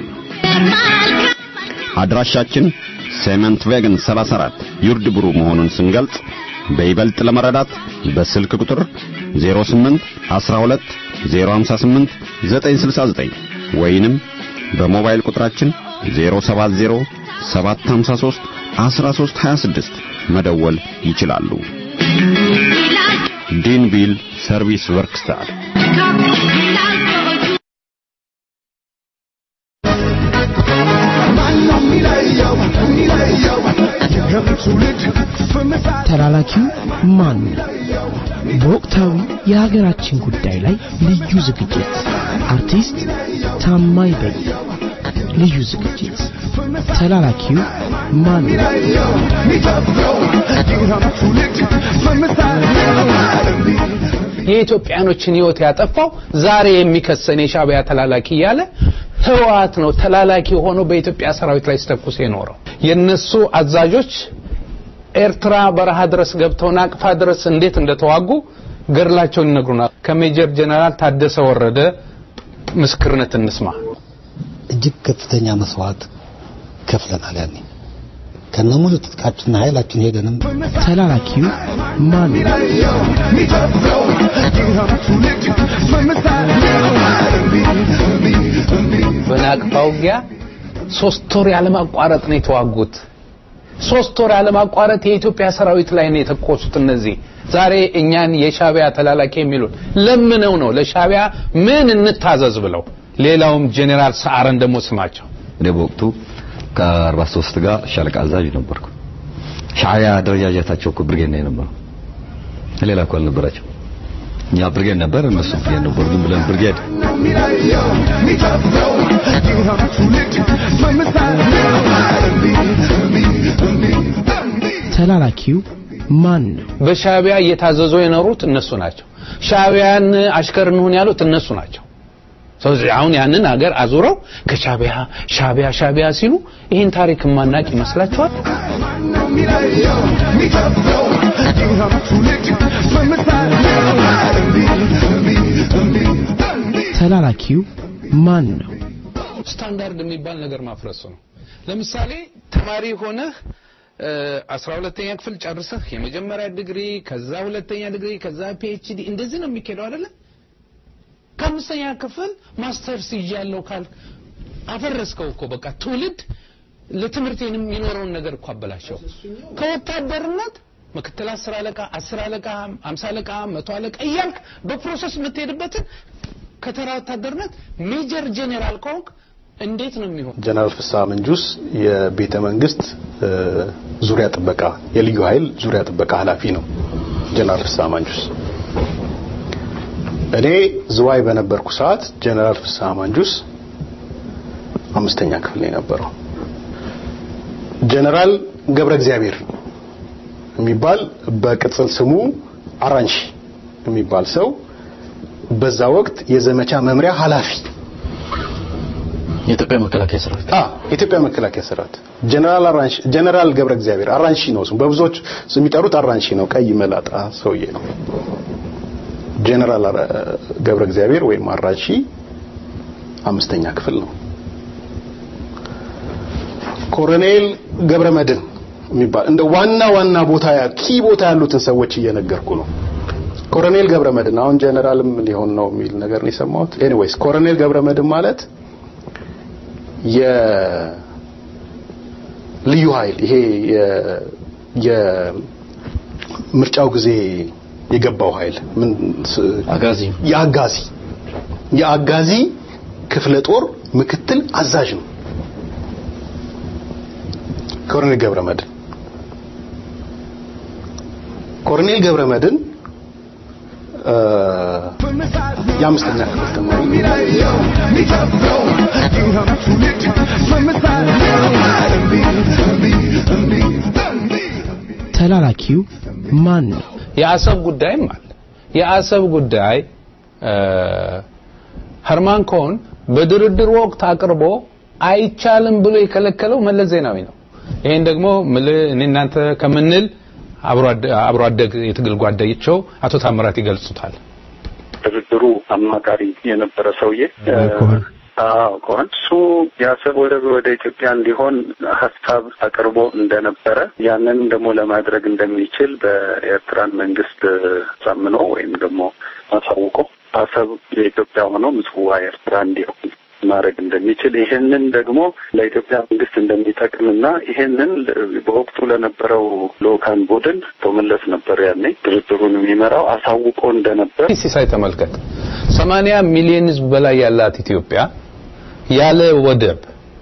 አድራሻችን ሴመንት ቬገን 34 ዩርድ ብሩ መሆኑን ስንገልጽ በይበልጥ ለመረዳት በስልክ ቁጥር 08 12 058 969 ወይንም በሞባይል ቁጥራችን 070 753 1326 መደወል ይችላሉ። ዲንቪል ሰርቪስ ወርክስታር ተላላኪው ማን ነው? በወቅታዊ የሀገራችን ጉዳይ ላይ ልዩ ዝግጅት አርቲስት ታማኝ በይ ልዩ ዝግጅት ተላላኪው ማን ነው? የኢትዮጵያኖችን ህይወት ያጠፋው ዛሬ የሚከሰን የሻዕቢያ ተላላኪ እያለ ህወሓት ነው ተላላኪ ሆኖ በኢትዮጵያ ሰራዊት ላይ ሲተኩስ የኖረው። የነሱ አዛዦች ኤርትራ በረሃ ድረስ ገብተው ናቅፋ ድረስ እንዴት እንደተዋጉ ገድላቸውን ይነግሩናል። ከሜጀር ጀነራል ታደሰ ወረደ ምስክርነት እንስማ። እጅግ ከፍተኛ መስዋዕት ከፍለናል። ያኔ ከነሙሉ ትጥቃችንና ኃይላችን ሄደንም ተላላኪው ማን ነው? በናቅፋ ውጊያ ሶስት ወር ያለማቋረጥ ነው የተዋጉት። ሶስት ወር ያለማቋረጥ የኢትዮጵያ ሰራዊት ላይ ነው የተኮሱት። እነዚህ ዛሬ እኛን የሻዕቢያ ተላላኪ የሚሉት ለምነው ነው ለሻዕቢያ ምን እንታዘዝ ብለው። ሌላውም ጄኔራል ሰዓረን ደግሞ ስማቸው እኔ በወቅቱ ከ43 ጋር ሻለቃ አዛዥ ነበርኩ። ሻዕቢያ አደረጃጀታቸው እኮ ብርጌድ ነው የነበረው፣ ሌላ እኮ አልነበራቸው። እኛ ብርጌድ ነበር፣ እነሱ ብርጌድ ነበሩ። ግን ብለን ብርጌድ ተላላኪው ማን ነው? በሻዕቢያ እየታዘዙ የኖሩት እነሱ ናቸው። ሻዕቢያን አሽከር እንሁን ያሉት እነሱ ናቸው። ስለዚህ አሁን ያንን ሀገር አዙረው ከሻዕቢያ ሻዕቢያ ሻዕቢያ ሲሉ ይህን ታሪክ ማናቅ ይመስላችኋል? ተላላኪው ማን ነው? ስታንዳርድ የሚባል ነገር ማፍረሱ ነው። ለምሳሌ ተማሪ ሆነህ አስራ ሁለተኛ ክፍል ጨርሰህ የመጀመሪያ ዲግሪ ከዛ ሁለተኛ ዲግሪ ከዛ ፒኤችዲ እንደዚህ ነው የሚካሄደው አይደለ? ከአምስተኛ ክፍል ማስተርስ ይዣለሁ ካልክ አፈረስከው እኮ በቃ ትውልድ ለትምህርት የሚኖረውን ነገር እኮ አበላሸው። ከወታደርነት ምክትል አስር አለቃ አስር አለቃ አምሳ አለቃ መቶ አለቃ እያልክ በፕሮሰስ የምትሄድበትን ከተራ ወታደርነት ሜጀር ጄኔራል ከሆንክ እንዴት ነው የሚሆን? ጀነራል ፍስሐ መንጁስ የቤተ መንግስት ዙሪያ ጥበቃ የልዩ ኃይል ዙሪያ ጥበቃ ኃላፊ ነው። ጀነራል ፍስሐ መንጁስ እኔ ዝዋይ በነበርኩ ሰዓት ጀነራል ፍስሐ መንጁስ አምስተኛ ክፍል ነው የነበረው። ጀነራል ገብረ እግዚአብሔር የሚባል በቅጽል ስሙ አራንሺ የሚባል ሰው በዛ ወቅት የዘመቻ መምሪያ ኃላፊ የኢትዮጵያ መከላከያ ሰራዊት አ የኢትዮጵያ መከላከያ ሰራዊት ጀነራል አራንሺ ጀነራል ገብረ እግዚአብሔር አራንሺ ነው ስሙ። በብዙዎች የሚጠሩት አራንሺ ነው። ቀይ መላጣ ሰውዬ ነው። ጀነራል ገብረ እግዚአብሔር ወይም አራንሺ አምስተኛ ክፍል ነው። ኮሎኔል ገብረ መድን የሚባል እንደ ዋና ዋና ቦታ ኪ ቦታ ያሉትን ሰዎች እየነገርኩ ነው። ኮሎኔል ገብረ መድን አሁን ጀነራልም ሊሆን ነው የሚል ነገር ነው የሰማሁት። ኤኒዌይስ ኮሎኔል ገብረ መድን ማለት የልዩ ኃይል ይሄ የምርጫው ጊዜ የገባው ኃይል ምን አጋዚ የአጋዚ የአጋዚ ክፍለ ጦር ምክትል አዛዥ ነው ኮሎኔል ገብረ መድን ኮሎኔል ገብረ መድን የአምስተኛ ክፍል ተማሪ ተላላኪው ማን ነው? የአሰብ ጉዳይም አለ። የአሰብ ጉዳይ ሀርማን ኮን በድርድር ወቅት አቅርቦ አይቻልም ብሎ የከለከለው መለስ ዜናዊ ነው። ይሄን ደግሞ ምልህ እኔ እናንተ ከምንል አብሮ አደግ የትግል ጓደኛቸው አቶ ታምራት ይገልጹታል። ድርድሩ አማካሪ የነበረ ሰውዬ አዎ ከሆነ እሱ የአሰብ ወደብ ወደ ኢትዮጵያ እንዲሆን ሀሳብ አቅርቦ እንደነበረ ያንንም ደግሞ ለማድረግ እንደሚችል በኤርትራን መንግስት ሳምኖ ወይም ደግሞ አሳውቆ አሰብ የኢትዮጵያ ሆኖ ምጽዋ ኤርትራ እንዲሆን ማድረግ እንደሚችል ይህንን ደግሞ ለኢትዮጵያ መንግስት እንደሚጠቅምና ይህንን በወቅቱ ለነበረው ልኡካን ቡድን ተመለስ ነበር ያኔ ድርድሩን የሚመራው አሳውቆ እንደነበር ሲሳይ ተመልከት። ሰማንያ ሚሊዮን ህዝብ በላይ ያላት ኢትዮጵያ ያለ ወደብ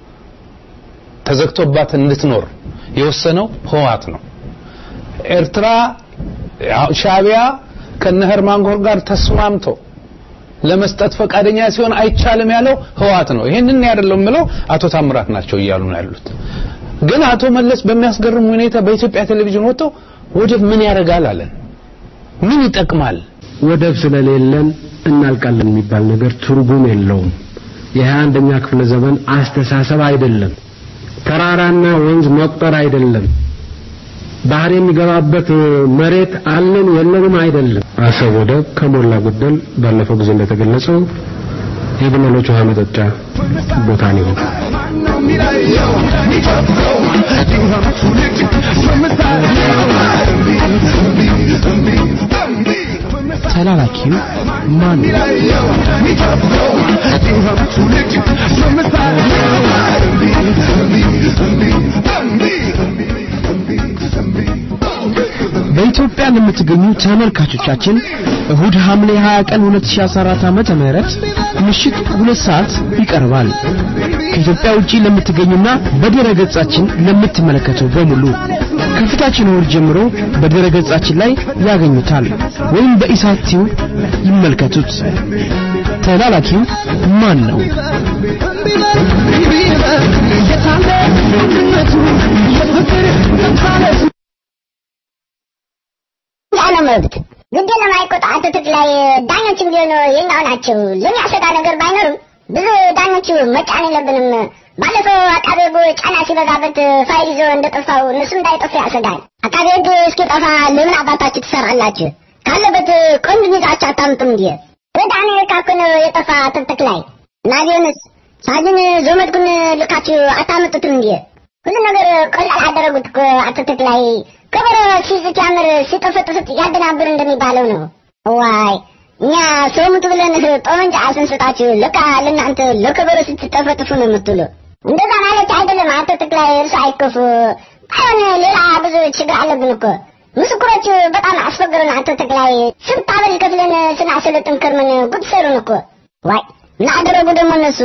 ተዘግቶባት እንድትኖር የወሰነው ህወሓት ነው። ኤርትራ ሻቢያ ከነ ሄርማን ጎር ጋር ተስማምቶ ለመስጠት ፈቃደኛ ሲሆን አይቻልም ያለው ህወሓት ነው። ይሄንን ያደለው የምለው አቶ ታምራት ናቸው እያሉ ነው ያሉት። ግን አቶ መለስ በሚያስገርም ሁኔታ በኢትዮጵያ ቴሌቪዥን ወጥተው ወደብ ምን ያደርጋል አለን። ምን ይጠቅማል? ወደብ ስለሌለን እናልቃለን የሚባል ነገር ትርጉም የለውም። የሀያ አንደኛ ክፍለ ዘመን አስተሳሰብ አይደለም። ተራራና ወንዝ መቁጠር አይደለም። ባህር የሚገባበት መሬት አለን የለንም አይደለም። አሰብ ወደብ ከሞላ ጎደል ባለፈው ጊዜ እንደተገለጸው የግመሎች ውሃ መጠጫ ቦታ ነው። ተላላኪው ማን ነው? በኢትዮጵያ ለምትገኙ ተመልካቾቻችን እሁድ ሐምሌ 20 ቀን 2014 ዓመተ ምህረት ምሽት ሁለት ሰዓት ይቀርባል። ከኢትዮጵያ ውጪ ለምትገኙና በድረ ገጻችን ለምትመለከቱ በሙሉ ከፊታችን እሁድ ጀምሮ በድረ ገጻችን ላይ ያገኙታል ወይም በኢሳት ቲዩብ ይመልከቱት። ተላላኪው ማን ነው? ያለ መብት ግድ ለማይቆጣ አትትት ላይ ዳኞችም ቢሆኑ የኛው ናቸው። ለሚያሰጋ ነገር ባይኖርም ብዙ ዳኞቹ መጫን የለብንም። ባለፈው አቃቤ ሕግ ጫና ሲበዛበት ፋይል ይዞ እንደጠፋው እነሱም እንዳይጠፉ ያሰጋል። አቃቤ ሕግ እስኪጠፋ ለምን አባታችሁ ትሰራላችሁ? ካለበት ቆንጆ ይዛችሁ አታምጡም እንዴ? ወደ አሜሪካ እኮ ነው የጠፋ ትክትክ ላይ እና ቢሆንስ ሳጅን ዞመድኩን ልካችሁ አታመጡትም እንዴ? ሁሉ ነገር ቀላል አደረጉት እኮ አትክልት ላይ ከበሮ ሲስት ያምር ሲጠፈጥፍት ያደናብር እንደሚባለው ነው። ዋይ እኛ ሰው ሙት ብለን ጠመንጃ ስንሰጣችሁ ለካ ለእናንተ ለከበሮ ስትጠፈጥፉ ነው የምትሉ። እንደዛ ማለት አይደለም። አቶ ተክላይ እርሱ አይከፉ። ባይሆን ሌላ ብዙ ችግር አለብን እኮ ምስክሮቹ በጣም አስፈገሩን። አቶ ተክላይ ስንት አበል ከፍለን ስናሰለጥን ከርመን ጉድ ሰሩን እኮ። ዋይ ምን አደረጉ ደግሞ እነሱ?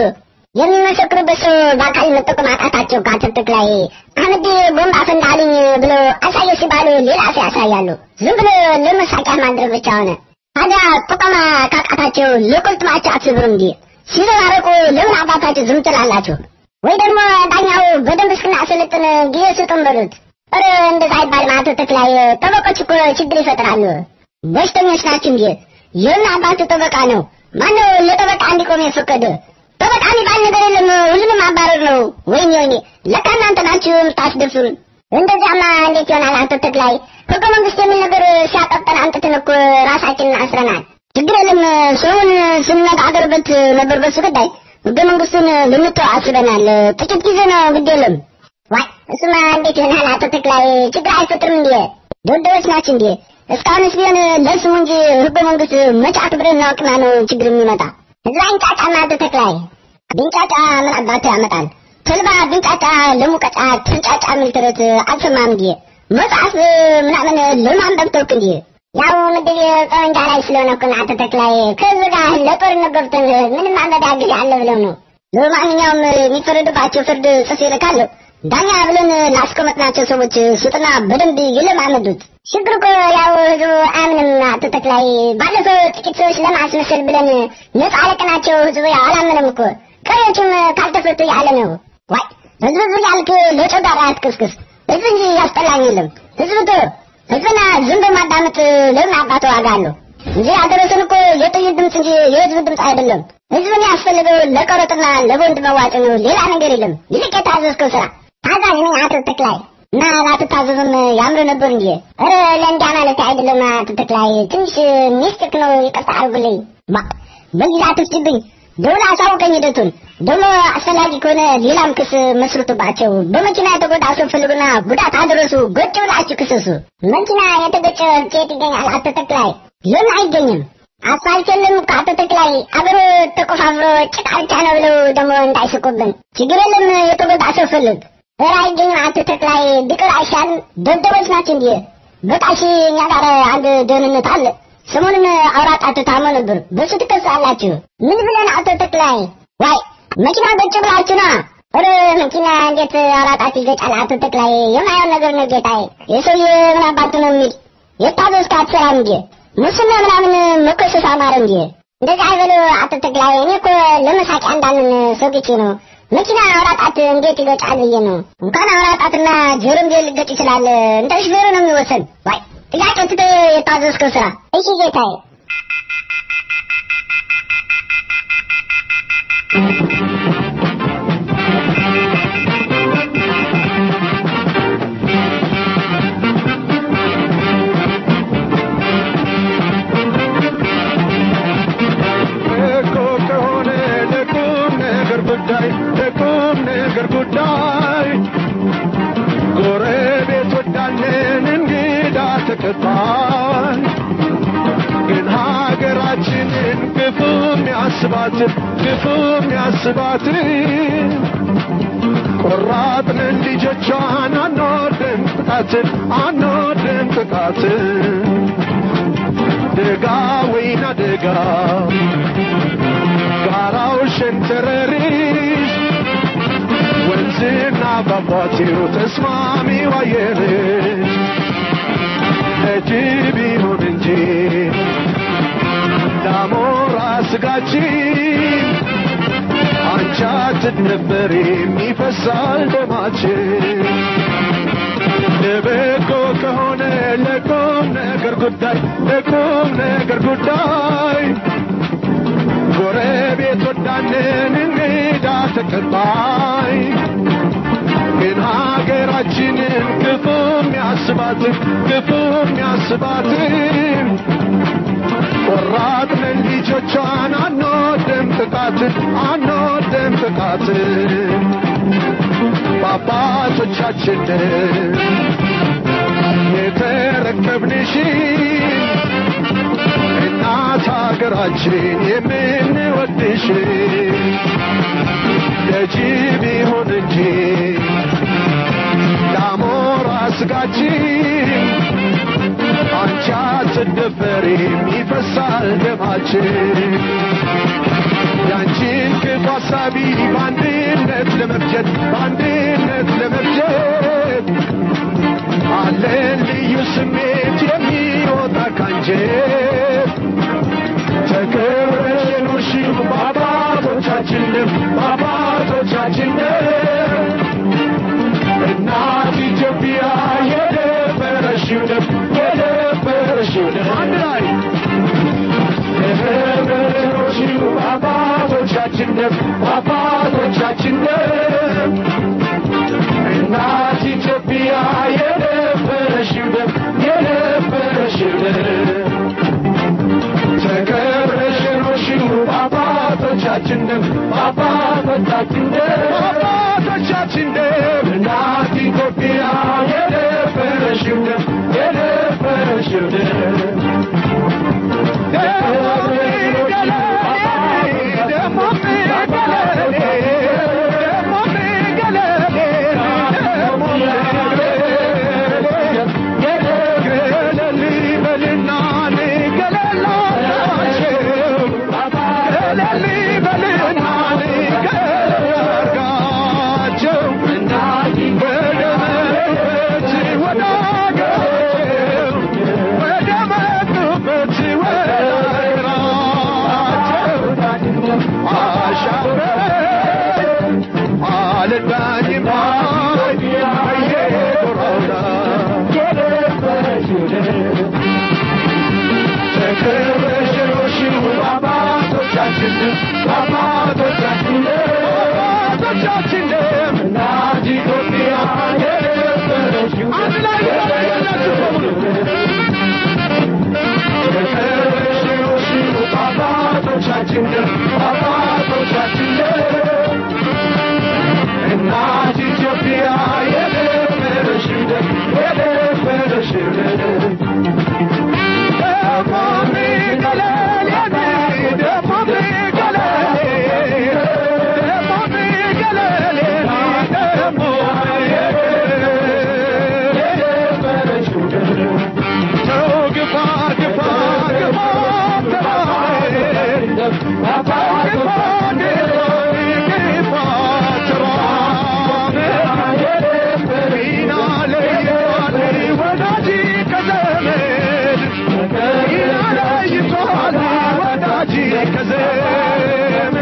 የሚመሰክሩበት ሰው በአካል መጠቆም አቃታቸው። ከአቶ ተክላይ አህመድ ቦምብ አፈንዳልኝ ብለው አሳየ ሲባሉ ሌላ ሰው ያሳያሉ። ዝም ብሎ ለመሳቂያ ማድረግ ብቻ ሆነ። ታዲያ ጥቆማ ካቃታቸው ለቁልጥማቸው አትስብሩ እንዲ ሲዘባረቁ ለምን አባታችሁ ዝም ትላላችሁ? ወይ ደግሞ ዳኛው በደንብ እስክናሰለጥን ጊዜ ስጡን በሉት። ኧረ እንደዛ አይባልም አቶ ተክላይ። ጠበቆች እኮ ችግር ይፈጥራሉ። በሽተኞች ናችሁ እንዴ? የምን አባቱ ጠበቃ ነው? ማነው ለጠበቃ እንዲቆም የፈቀደ? ጠበቃ የሚባል ነገር የለም። ሁሉንም ማባረር ነው። ወይኔ ወይኔ፣ ለካ እናንተ ናችሁ የምታስደፍሩን። እንደዚያማ እንዴት ይሆናል አቶ ተክላይ? ህገ መንግስት የሚል ነገር ሲያጠጠን አምጥተን እኮ ራሳችንን አስረናል። ችግር የለም። ሰውን ስንነጋገርበት ነበር በሱ ጉዳይ። ህገ መንግስቱን ልንተው አስበናል። ጥቂት ጊዜ ነው፣ ግድ የለም። ዋይ እሱማ እንዴት ይሆናል አቶ ተክላይ? ችግር አይፈጥርም እንዴ? ደደቦች ናችሁ እንዴ? እስካሁንስ ቢሆን ለስሙ እንጂ ህገ መንግስት መቼ አክብረን እናውቅና ነው ችግር የሚመጣ? እዛ እንጫጫና አቶ ተክላይ ቢንጫጫ ምን አባቱ ያመጣል? ተልባ ቢንጫጫ ለሙቀጫ ትንጫጫ የሚል ተረት አልሰማም እንዴ? መጽሐፍ ምናምን ለማንበብ ተውክ እንዴ? ያው ምድብ ጠመንጃ ላይ ስለሆነ እኮ አቶ ተክላይ ከዚህ ጋር ለጦርነት ገብተን ምንም ማንበቢያ ጊዜ አለ ብለው ነው። ለማንኛውም የሚፈረድባቸው ፍርድ ጽፌ እልካለሁ። ዳኛ ብለን ላስቀመጥናቸው ሰዎች ስጥና በደንብ ይለማመዱት። ችግር እኮ ያው ህዝቡ አያምንም። አቶ ተክላይ ባለፈው ጥቂት ሰዎች ለማስመሰል ብለን ነጻ አለቅናቸው። ህዝቡ ያው አላመነም እኮ ቀሪዎቹም ካልተፈቱ ያለ ነው። ዋይ ህዝብ ህዝብ ያልክ ለጨጓራ አትቅስቅስ። ህዝብ እንጂ ያስጠላኝ የለም። ህዝብ ቶ ህዝብና ዝም በማዳመጥ ለምን አባቱ ዋጋ አለው እንጂ ያደረሰን እኮ የጥይት ድምፅ እንጂ የህዝብ ድምፅ አይደለም። ህዝብን ያስፈልገው ለቀረጥና ለቦንድ መዋጮ ነው። ሌላ ነገር የለም። ይልቅ የታዘዝከው ስራ ታዛዥ ነኝ አቶ ተክላይ እና ላትታዘዙም ያምር ነበር እንጂ ኧረ ለእንዲያ ማለት አይደለም አቶ ተክላይ ትንሽ ሚስጥር ነው ይቅርታ አድርጉልኝ ባ በዚህ አትፍጭብኝ ደውላ አሳውቀኝ ሂደቱን ደግሞ አስፈላጊ ከሆነ ሌላም ክስ መስርቱባቸው በመኪና የተጎዳ ሰው ፈልጉና ጉዳት አድረሱ ጎጭ ብላችሁ ክሰሱ መኪና የተገጨ ኬት ይገኛል አቶ ተክላይ ለምን አይገኝም አስፋልት የለም እኮ አቶ ተክላይ አገሩ ተቆፋፍሮ ጭቃ ብቻ ነው ብለው ደግሞ እንዳይስቁብን ችግር የለም የተጎዳ ሰው ፈልግ ኧረ አይገኝም አቶ ተክላይ ቢቀር አይሻልም ደደቦች ናቸው እንዲህ በቃ እሺ እኛ ጋር አንድ ደህንነት አለ ሰሞኑን አውራጣት ታሞ ነበር በሱ ትከሳላችሁ ምን ብለን አቶ ተክላይ ዋይ መኪና ገጭ ብላችሁ ና ኧረ መኪና እንዴት አውራጣት ይገጫል አቶ ተክላይ የማየውን ነገር ነው ጌታዬ የሰውዬ ምን አባቱ ነው የሚል የታዘዝክ አትሰራም እንጂ ሙስና ምናምን መኮሰስ አማረ እንጂ እንደዚህ አይበሉ አቶ ተክላይ እኔ እኮ ለመሳቂያ እንዳንን ሰግቼ ነው መኪና አውራጣት እንዴት ይገጫል ብዬ ነው እንኳን አውራጣትና ጆሮም ሊገጭ ይችላል እንደ ሹፌሩ ነው የሚወሰን ዋይ ጥያቄ ትተ የታዘዝከው ስራ እሺ ጌታዬ እኮ ከሆነ ለቁም ነገር ጉዳይ ለቁም ነገር ጉዳይ ጎረቤት ወዳለን እንግዳ ተቀባይ ግን ሀገራችንን ክፉ የሚያስባትን ክፉ የሚያስባትን ቆራጥንን ልጆቿን አንወድም ጥቃትን አንወድም ጥቃትን ደጋ ወይና ደጋ ጋራው ሸንተረሪስ ወንዝና ፏፏቴው ተስማሚው አየርሽ ለጅብ ይሁን እንጂ ዳሞራ ስጋችን አንቺ አትደበሪም ይፈሳል ደማችን ለበጎ ከሆነ ለቁም ነገር ጉዳይ ለቁም ነገር ጉዳይ ጎረቤት ወዳንን እንግዳ ተቀባይ ግን ሀገራችንን ክፉ የሚያስባትን ክፉ የሚያስባትን ቆራጥንን ልጆቿን አንወድም ጥቃትን አንወድም ጥቃትን በአባቶቻችንን የተረከብንሽን እናት ሀገራችን የምንወድሽ ለጅብ ይሁን እንጂ ዳሞራ ስጋችን አንቺ አትደፈሪም ይፈሳል ደማችን ያንቺን ክፉ ሀሳቢ በአንድነት ለመፍጀት በአንድነት ለመፍጀት አለን ልዩ ስሜት የሚወጣ ካንጀት ተከብረሽ የኖርሽው በአባቶቻችን ደም በአባቶቻችን ደም እናት ኢትዮጵያ የደፈረሽው ደም የደፈረሽው ደም አንድ ላይ ተከብረሽ የኖርሽው በአባቶቻችን ደም በአባቶቻችን ደም እናት ኢትዮጵያ የደፈረሽው ደም የደፈረሽው ደም ተከብረሽ የኖርሽው በአባቶቻችን ደም በአባቶቻችን ደም በአባቶቻችን ደም እናት ኢትዮጵያ የደፈረሽው ደም የደፈረሽው ደም ወደ ዘመን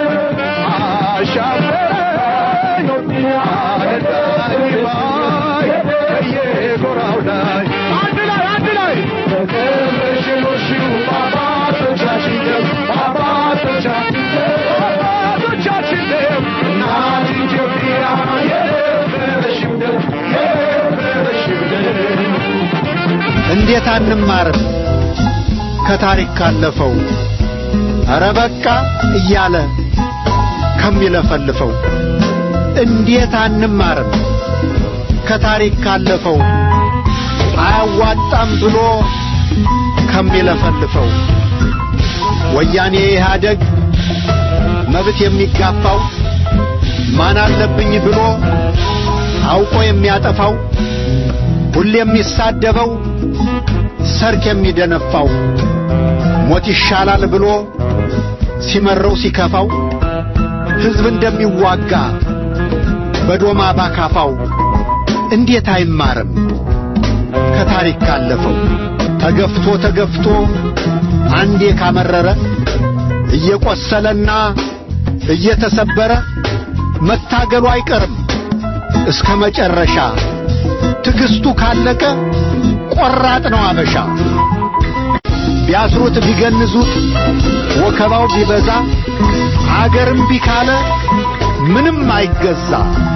አሻፈረኝ አነዳኝ ባይ በየጎራው ላይ አንድ ላይ አንድ ላይ በቀበሽኖሽው በአባቶቻችን ደም በአባቶቻችን ደም በአባቶቻችን ደም እናት ኢትዮጵያ የነበረሽው ደም የነበረሽው ደም እንዴት አንማርም ከታሪክ ካለፈው ኧረ በቃ እያለ ከሚለፈልፈው እንዴት አንማርም ከታሪክ ካለፈው አያዋጣም ብሎ ከሚለፈልፈው ወያኔ ኢህአደግ መብት የሚጋፋው ማን አለብኝ ብሎ አውቆ የሚያጠፋው ሁሌ የሚሳደበው ሰርክ የሚደነፋው ሞት ይሻላል ብሎ ሲመረው ሲከፋው ሕዝብ እንደሚዋጋ በዶማ ባካፋው እንዴት አይማርም ከታሪክ ካለፈው ተገፍቶ ተገፍቶ አንዴ ካመረረ እየቆሰለና እየተሰበረ መታገሉ አይቀርም እስከ መጨረሻ ትዕግስቱ ካለቀ ቆራጥ ነው አበሻ ቢያስሩት ቢገንዙት ወከባው ቢበዛ አገርም ቢካለ ምንም አይገዛ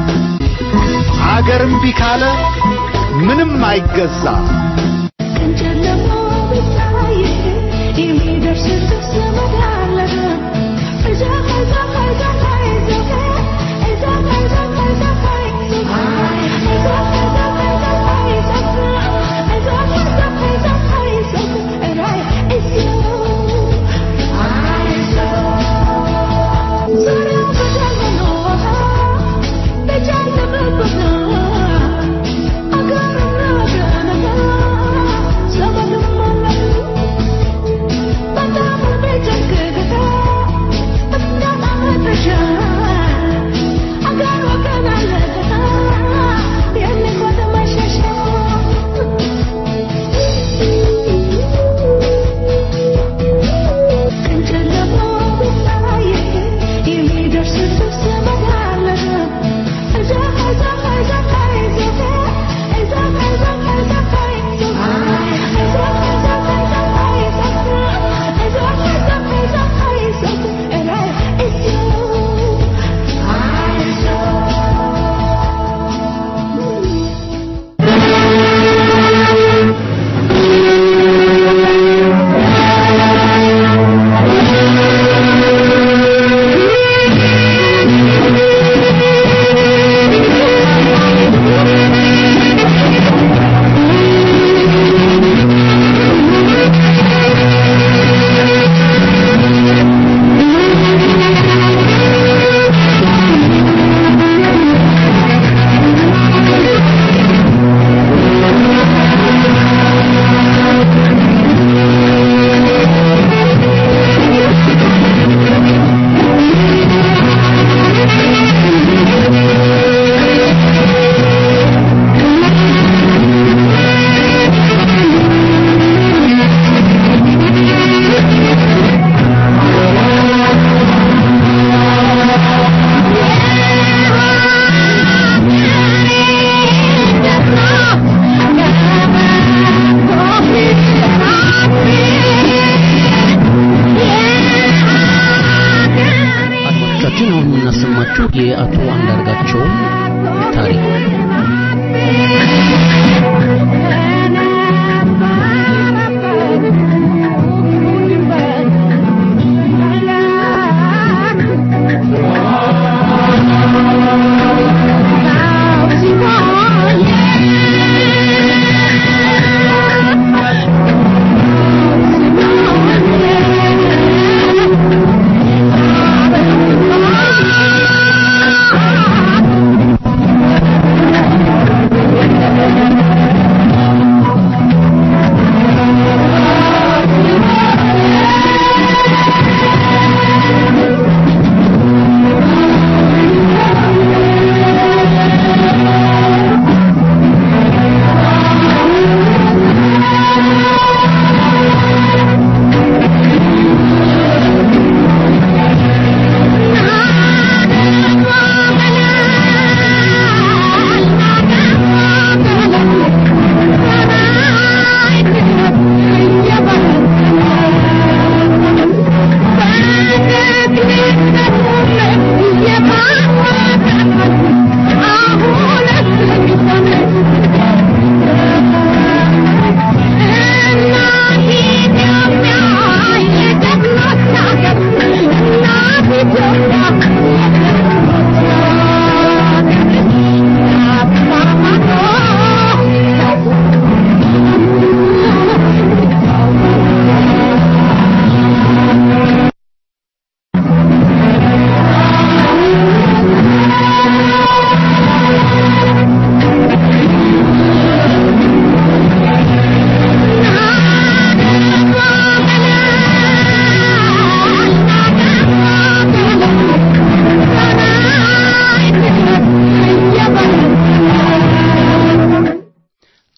አገርም ቢካለ ምንም አይገዛ አድማጮቻችን አሁን የምናሰማችሁ የአቶ አንዳርጋቸውን ታሪክ Thank you.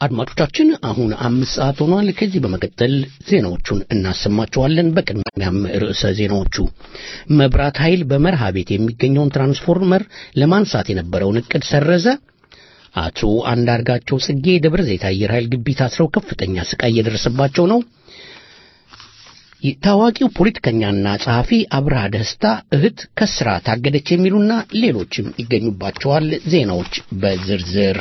አድማጮቻችን አሁን አምስት ሰዓት ሆኗል። ከዚህ በመቀጠል ዜናዎቹን እናሰማቸዋለን። በቅድሚያም ርዕሰ ዜናዎቹ መብራት ኃይል በመርሃ ቤት የሚገኘውን ትራንስፎርመር ለማንሳት የነበረውን እቅድ ሰረዘ። አቶ አንዳርጋቸው ጽጌ ደብረ ዘይት አየር ኃይል ግቢ ታስረው ከፍተኛ ስቃይ እየደረሰባቸው ነው። ታዋቂው ፖለቲከኛና ጸሐፊ አብርሃ ደስታ እህት ከስራ ታገደች የሚሉና ሌሎችም ይገኙባቸዋል። ዜናዎች በዝርዝር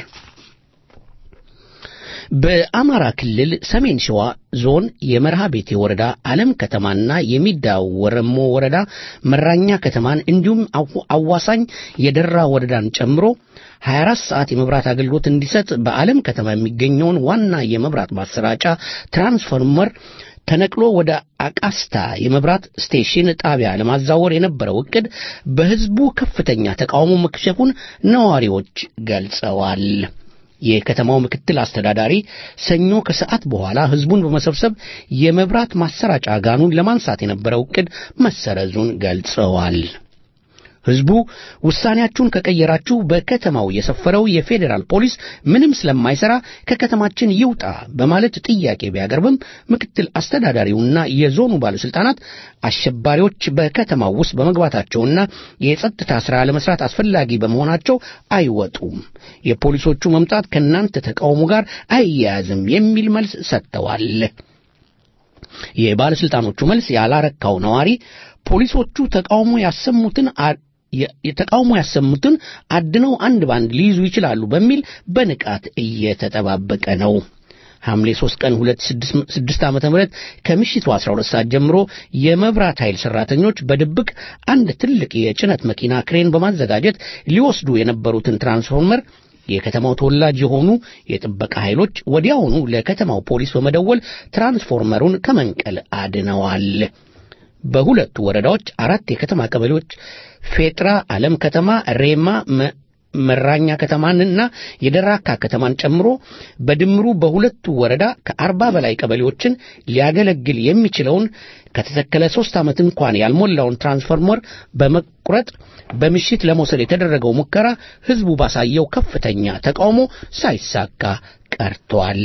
በአማራ ክልል ሰሜን ሸዋ ዞን የመርሃ ቤቴ ወረዳ አለም ከተማና የሚዳ ወረሞ ወረዳ መራኛ ከተማን እንዲሁም አዋሳኝ የደራ ወረዳን ጨምሮ 24 ሰዓት የመብራት አገልግሎት እንዲሰጥ በአለም ከተማ የሚገኘውን ዋና የመብራት ማሰራጫ ትራንስፎርመር ተነቅሎ ወደ አቃስታ የመብራት ስቴሽን ጣቢያ ለማዛወር የነበረው እቅድ በሕዝቡ ከፍተኛ ተቃውሞ መክሸፉን ነዋሪዎች ገልጸዋል። የከተማው ምክትል አስተዳዳሪ ሰኞ ከሰዓት በኋላ ሕዝቡን በመሰብሰብ የመብራት ማሰራጫ ጋኑን ለማንሳት የነበረው እቅድ መሰረዙን ገልጸዋል። ሕዝቡ ውሳኔያችሁን ከቀየራችሁ በከተማው የሰፈረው የፌዴራል ፖሊስ ምንም ስለማይሰራ ከከተማችን ይውጣ በማለት ጥያቄ ቢያቀርብም ምክትል አስተዳዳሪውና የዞኑ ባለስልጣናት አሸባሪዎች በከተማው ውስጥ በመግባታቸውና የጸጥታ ሥራ ለመስራት አስፈላጊ በመሆናቸው አይወጡም፣ የፖሊሶቹ መምጣት ከእናንተ ተቃውሞ ጋር አይያያዝም የሚል መልስ ሰጥተዋል። የባለስልጣኖቹ መልስ ያላረካው ነዋሪ ፖሊሶቹ ተቃውሞ ያሰሙትን የተቃውሞ ያሰሙትን አድነው አንድ ባንድ ሊይዙ ይችላሉ በሚል በንቃት እየተጠባበቀ ነው። ሐምሌ 3 ቀን 2006 ዓመተ ምህረት ከምሽቱ 12 ሰዓት ጀምሮ የመብራት ኃይል ሰራተኞች በድብቅ አንድ ትልቅ የጭነት መኪና ክሬን በማዘጋጀት ሊወስዱ የነበሩትን ትራንስፎርመር የከተማው ተወላጅ የሆኑ የጥበቃ ኃይሎች ወዲያውኑ ለከተማው ፖሊስ በመደወል ትራንስፎርመሩን ከመንቀል አድነዋል። በሁለቱ ወረዳዎች አራት የከተማ ቀበሌዎች ፌጥራ፣ ዓለም ከተማ፣ ሬማ መራኛ ከተማንና የደራካ ከተማን ጨምሮ በድምሩ በሁለቱ ወረዳ ከአርባ በላይ ቀበሌዎችን ሊያገለግል የሚችለውን ከተተከለ ሦስት ዓመት እንኳን ያልሞላውን ትራንስፎርመር በመቁረጥ በምሽት ለመውሰድ የተደረገው ሙከራ ሕዝቡ ባሳየው ከፍተኛ ተቃውሞ ሳይሳካ ቀርቷል።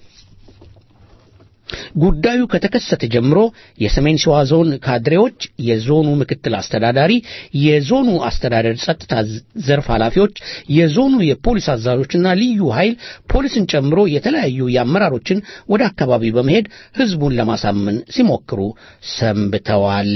ጉዳዩ ከተከሰተ ጀምሮ የሰሜን ሸዋ ዞን ካድሬዎች፣ የዞኑ ምክትል አስተዳዳሪ፣ የዞኑ አስተዳደር ጸጥታ ዘርፍ ኃላፊዎች፣ የዞኑ የፖሊስ አዛዦችና ልዩ ኃይል ፖሊስን ጨምሮ የተለያዩ የአመራሮችን ወደ አካባቢ በመሄድ ሕዝቡን ለማሳመን ሲሞክሩ ሰንብተዋል።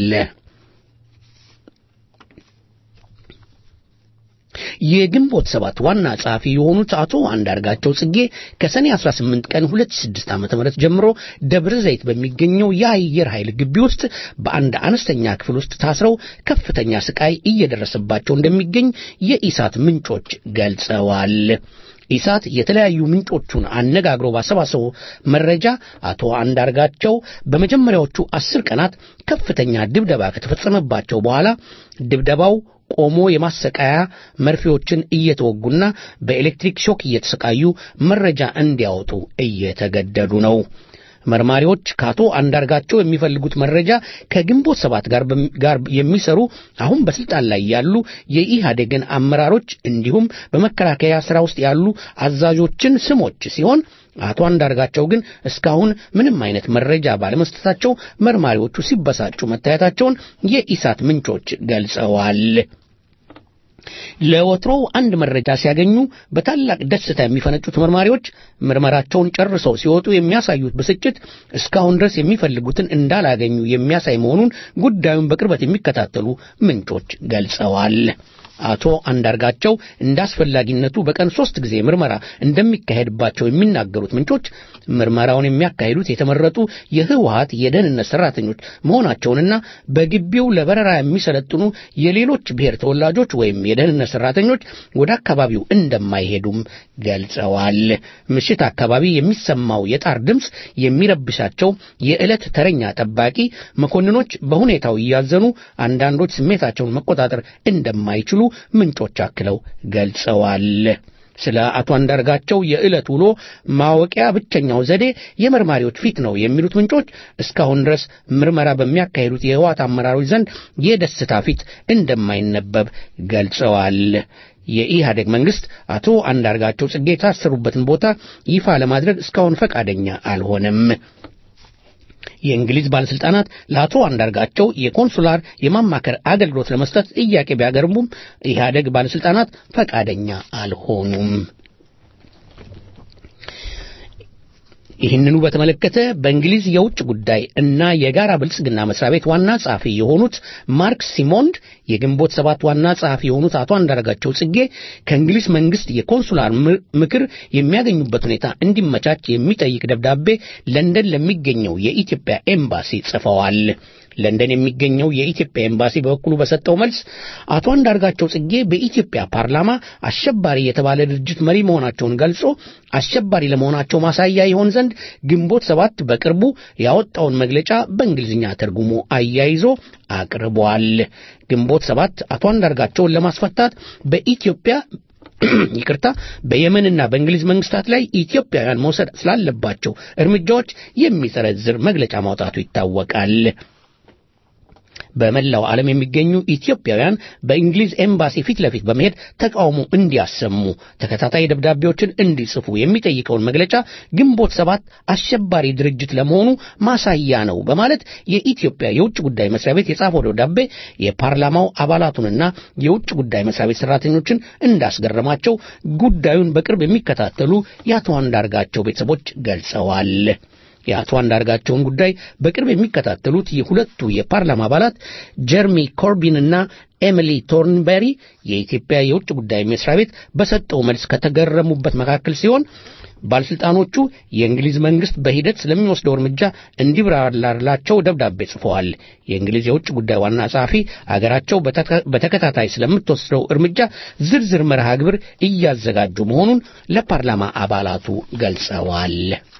የግንቦት ሰባት ዋና ጸሐፊ የሆኑት አቶ አንዳርጋቸው ጽጌ ከሰኔ 18 ቀን 2006 ዓ.ም ጀምሮ ደብረ ዘይት በሚገኘው የአየር ኃይል ግቢ ውስጥ በአንድ አነስተኛ ክፍል ውስጥ ታስረው ከፍተኛ ስቃይ እየደረሰባቸው እንደሚገኝ የኢሳት ምንጮች ገልጸዋል። ኢሳት የተለያዩ ምንጮቹን አነጋግሮ ባሰባሰበው መረጃ አቶ አንዳርጋቸው በመጀመሪያዎቹ አስር ቀናት ከፍተኛ ድብደባ ከተፈጸመባቸው በኋላ ድብደባው ቆሞ የማሰቃያ መርፌዎችን እየተወጉና በኤሌክትሪክ ሾክ እየተሰቃዩ መረጃ እንዲያወጡ እየተገደዱ ነው። መርማሪዎች ከአቶ አንዳርጋቸው የሚፈልጉት መረጃ ከግንቦት ሰባት ጋር ጋር የሚሰሩ አሁን በስልጣን ላይ ያሉ የኢህአዴግን አመራሮች እንዲሁም በመከላከያ ስራ ውስጥ ያሉ አዛዦችን ስሞች ሲሆን አቶ አንዳርጋቸው ግን እስካሁን ምንም አይነት መረጃ ባለመስጠታቸው መርማሪዎቹ ሲበሳጩ መታየታቸውን የኢሳት ምንጮች ገልጸዋል። ለወትሮው አንድ መረጃ ሲያገኙ በታላቅ ደስታ የሚፈነጩት መርማሪዎች ምርመራቸውን ጨርሰው ሲወጡ የሚያሳዩት ብስጭት እስካሁን ድረስ የሚፈልጉትን እንዳላገኙ የሚያሳይ መሆኑን ጉዳዩን በቅርበት የሚከታተሉ ምንጮች ገልጸዋል። አቶ አንዳርጋቸው እንደ አስፈላጊነቱ በቀን ሶስት ጊዜ ምርመራ እንደሚካሄድባቸው የሚናገሩት ምንጮች ምርመራውን የሚያካሂዱት የተመረጡ የህወሀት የደህንነት ሰራተኞች መሆናቸውንና በግቢው ለበረራ የሚሰለጥኑ የሌሎች ብሔር ተወላጆች ወይም የደህንነት ሰራተኞች ወደ አካባቢው እንደማይሄዱም ገልጸዋል። ምሽት አካባቢ የሚሰማው የጣር ድምፅ የሚረብሻቸው የዕለት ተረኛ ጠባቂ መኮንኖች በሁኔታው እያዘኑ አንዳንዶች ስሜታቸውን መቆጣጠር እንደማይችሉ ምንጮች አክለው ገልጸዋል። ስለ አቶ አንዳርጋቸው የዕለት ውሎ ማወቂያ ብቸኛው ዘዴ የመርማሪዎች ፊት ነው የሚሉት ምንጮች እስካሁን ድረስ ምርመራ በሚያካሂዱት የህወሓት አመራሮች ዘንድ የደስታ ፊት እንደማይነበብ ገልጸዋል። የኢህአዴግ መንግስት አቶ አንዳርጋቸው ጽጌ የታሰሩበትን ቦታ ይፋ ለማድረግ እስካሁን ፈቃደኛ አልሆነም። የእንግሊዝ ባለስልጣናት ለአቶ አንዳርጋቸው የኮንሱላር የማማከር አገልግሎት ለመስጠት ጥያቄ ቢያቀርቡም ኢህአዴግ ባለስልጣናት ፈቃደኛ አልሆኑም። ይህንኑ በተመለከተ በእንግሊዝ የውጭ ጉዳይ እና የጋራ ብልጽግና መስሪያ ቤት ዋና ጸሐፊ የሆኑት ማርክ ሲሞንድ የግንቦት ሰባት ዋና ጸሐፊ የሆኑት አቶ አንዳርጋቸው ጽጌ ከእንግሊዝ መንግስት የኮንሱላር ምክር የሚያገኙበት ሁኔታ እንዲመቻች የሚጠይቅ ደብዳቤ ለንደን ለሚገኘው የኢትዮጵያ ኤምባሲ ጽፈዋል። ለንደን የሚገኘው የኢትዮጵያ ኤምባሲ በበኩሉ በሰጠው መልስ አቶ አንዳርጋቸው ጽጌ በኢትዮጵያ ፓርላማ አሸባሪ የተባለ ድርጅት መሪ መሆናቸውን ገልጾ አሸባሪ ለመሆናቸው ማሳያ ይሆን ዘንድ ግንቦት ሰባት በቅርቡ ያወጣውን መግለጫ በእንግሊዝኛ ተርጉሞ አያይዞ አቅርቧል። ግንቦት ሰባት አቶ አንዳርጋቸውን ለማስፈታት በኢትዮጵያ ይቅርታ በየመንና በእንግሊዝ መንግስታት ላይ ኢትዮጵያውያን መውሰድ ስላለባቸው እርምጃዎች የሚዘረዝር መግለጫ ማውጣቱ ይታወቃል። በመላው ዓለም የሚገኙ ኢትዮጵያውያን በእንግሊዝ ኤምባሲ ፊት ለፊት በመሄድ ተቃውሞ እንዲያሰሙ ተከታታይ ደብዳቤዎችን እንዲጽፉ የሚጠይቀውን መግለጫ ግንቦት ሰባት አሸባሪ ድርጅት ለመሆኑ ማሳያ ነው በማለት የኢትዮጵያ የውጭ ጉዳይ መስሪያ ቤት የጻፈው ደብዳቤ የፓርላማው አባላቱንና የውጭ ጉዳይ መስሪያ ቤት ሰራተኞችን እንዳስገረማቸው ጉዳዩን በቅርብ የሚከታተሉ የአቶ አንዳርጋቸው ቤተሰቦች ገልጸዋል። የአቶ አንዳርጋቸውን ጉዳይ በቅርብ የሚከታተሉት የሁለቱ የፓርላማ አባላት ጀርሚ ኮርቢንና ኤሚሊ ቶርንበሪ የኢትዮጵያ የውጭ ጉዳይ መስሪያ ቤት በሰጠው መልስ ከተገረሙበት መካከል ሲሆን ባለስልጣኖቹ የእንግሊዝ መንግስት በሂደት ስለሚወስደው እርምጃ እንዲብራራላቸው ደብዳቤ ጽፈዋል። የእንግሊዝ የውጭ ጉዳይ ዋና ጸሐፊ አገራቸው በተከታታይ ስለምትወስደው እርምጃ ዝርዝር መርሃ ግብር እያዘጋጁ መሆኑን ለፓርላማ አባላቱ ገልጸዋል።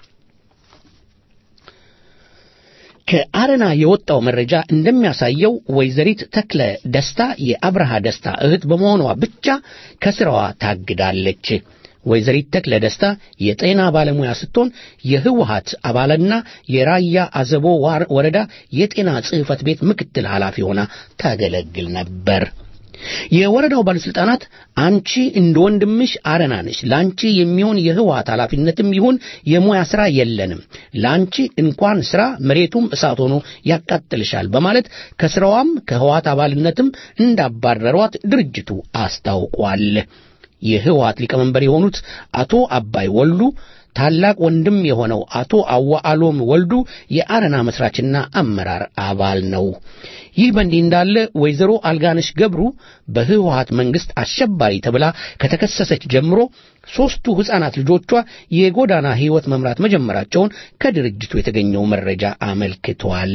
ከአረና የወጣው መረጃ እንደሚያሳየው ወይዘሪት ተክለ ደስታ የአብርሃ ደስታ እህት በመሆኗ ብቻ ከስራዋ ታግዳለች። ወይዘሪት ተክለ ደስታ የጤና ባለሙያ ስትሆን የህወሀት አባልና የራያ አዘቦ ወረዳ የጤና ጽሕፈት ቤት ምክትል ኃላፊ ሆና ታገለግል ነበር። የወረዳው ባለስልጣናት አንቺ እንደ ወንድምሽ አረና ነሽ፣ ለአንቺ የሚሆን የህወሀት ኃላፊነትም ይሁን የሙያ ሥራ የለንም፣ ለአንቺ እንኳን ሥራ መሬቱም እሳት ሆኖ ያቃጥልሻል በማለት ከሥራዋም ከህወሀት አባልነትም እንዳባረሯት ድርጅቱ አስታውቋል። የህወሀት ሊቀመንበር የሆኑት አቶ አባይ ወልዱ ታላቅ ወንድም የሆነው አቶ አዋአሎም ወልዱ የአረና መስራችና አመራር አባል ነው። ይህ በእንዲህ እንዳለ ወይዘሮ አልጋነሽ ገብሩ በህወሀት መንግስት አሸባሪ ተብላ ከተከሰሰች ጀምሮ ሦስቱ ሕፃናት ልጆቿ የጎዳና ሕይወት መምራት መጀመራቸውን ከድርጅቱ የተገኘው መረጃ አመልክቷል።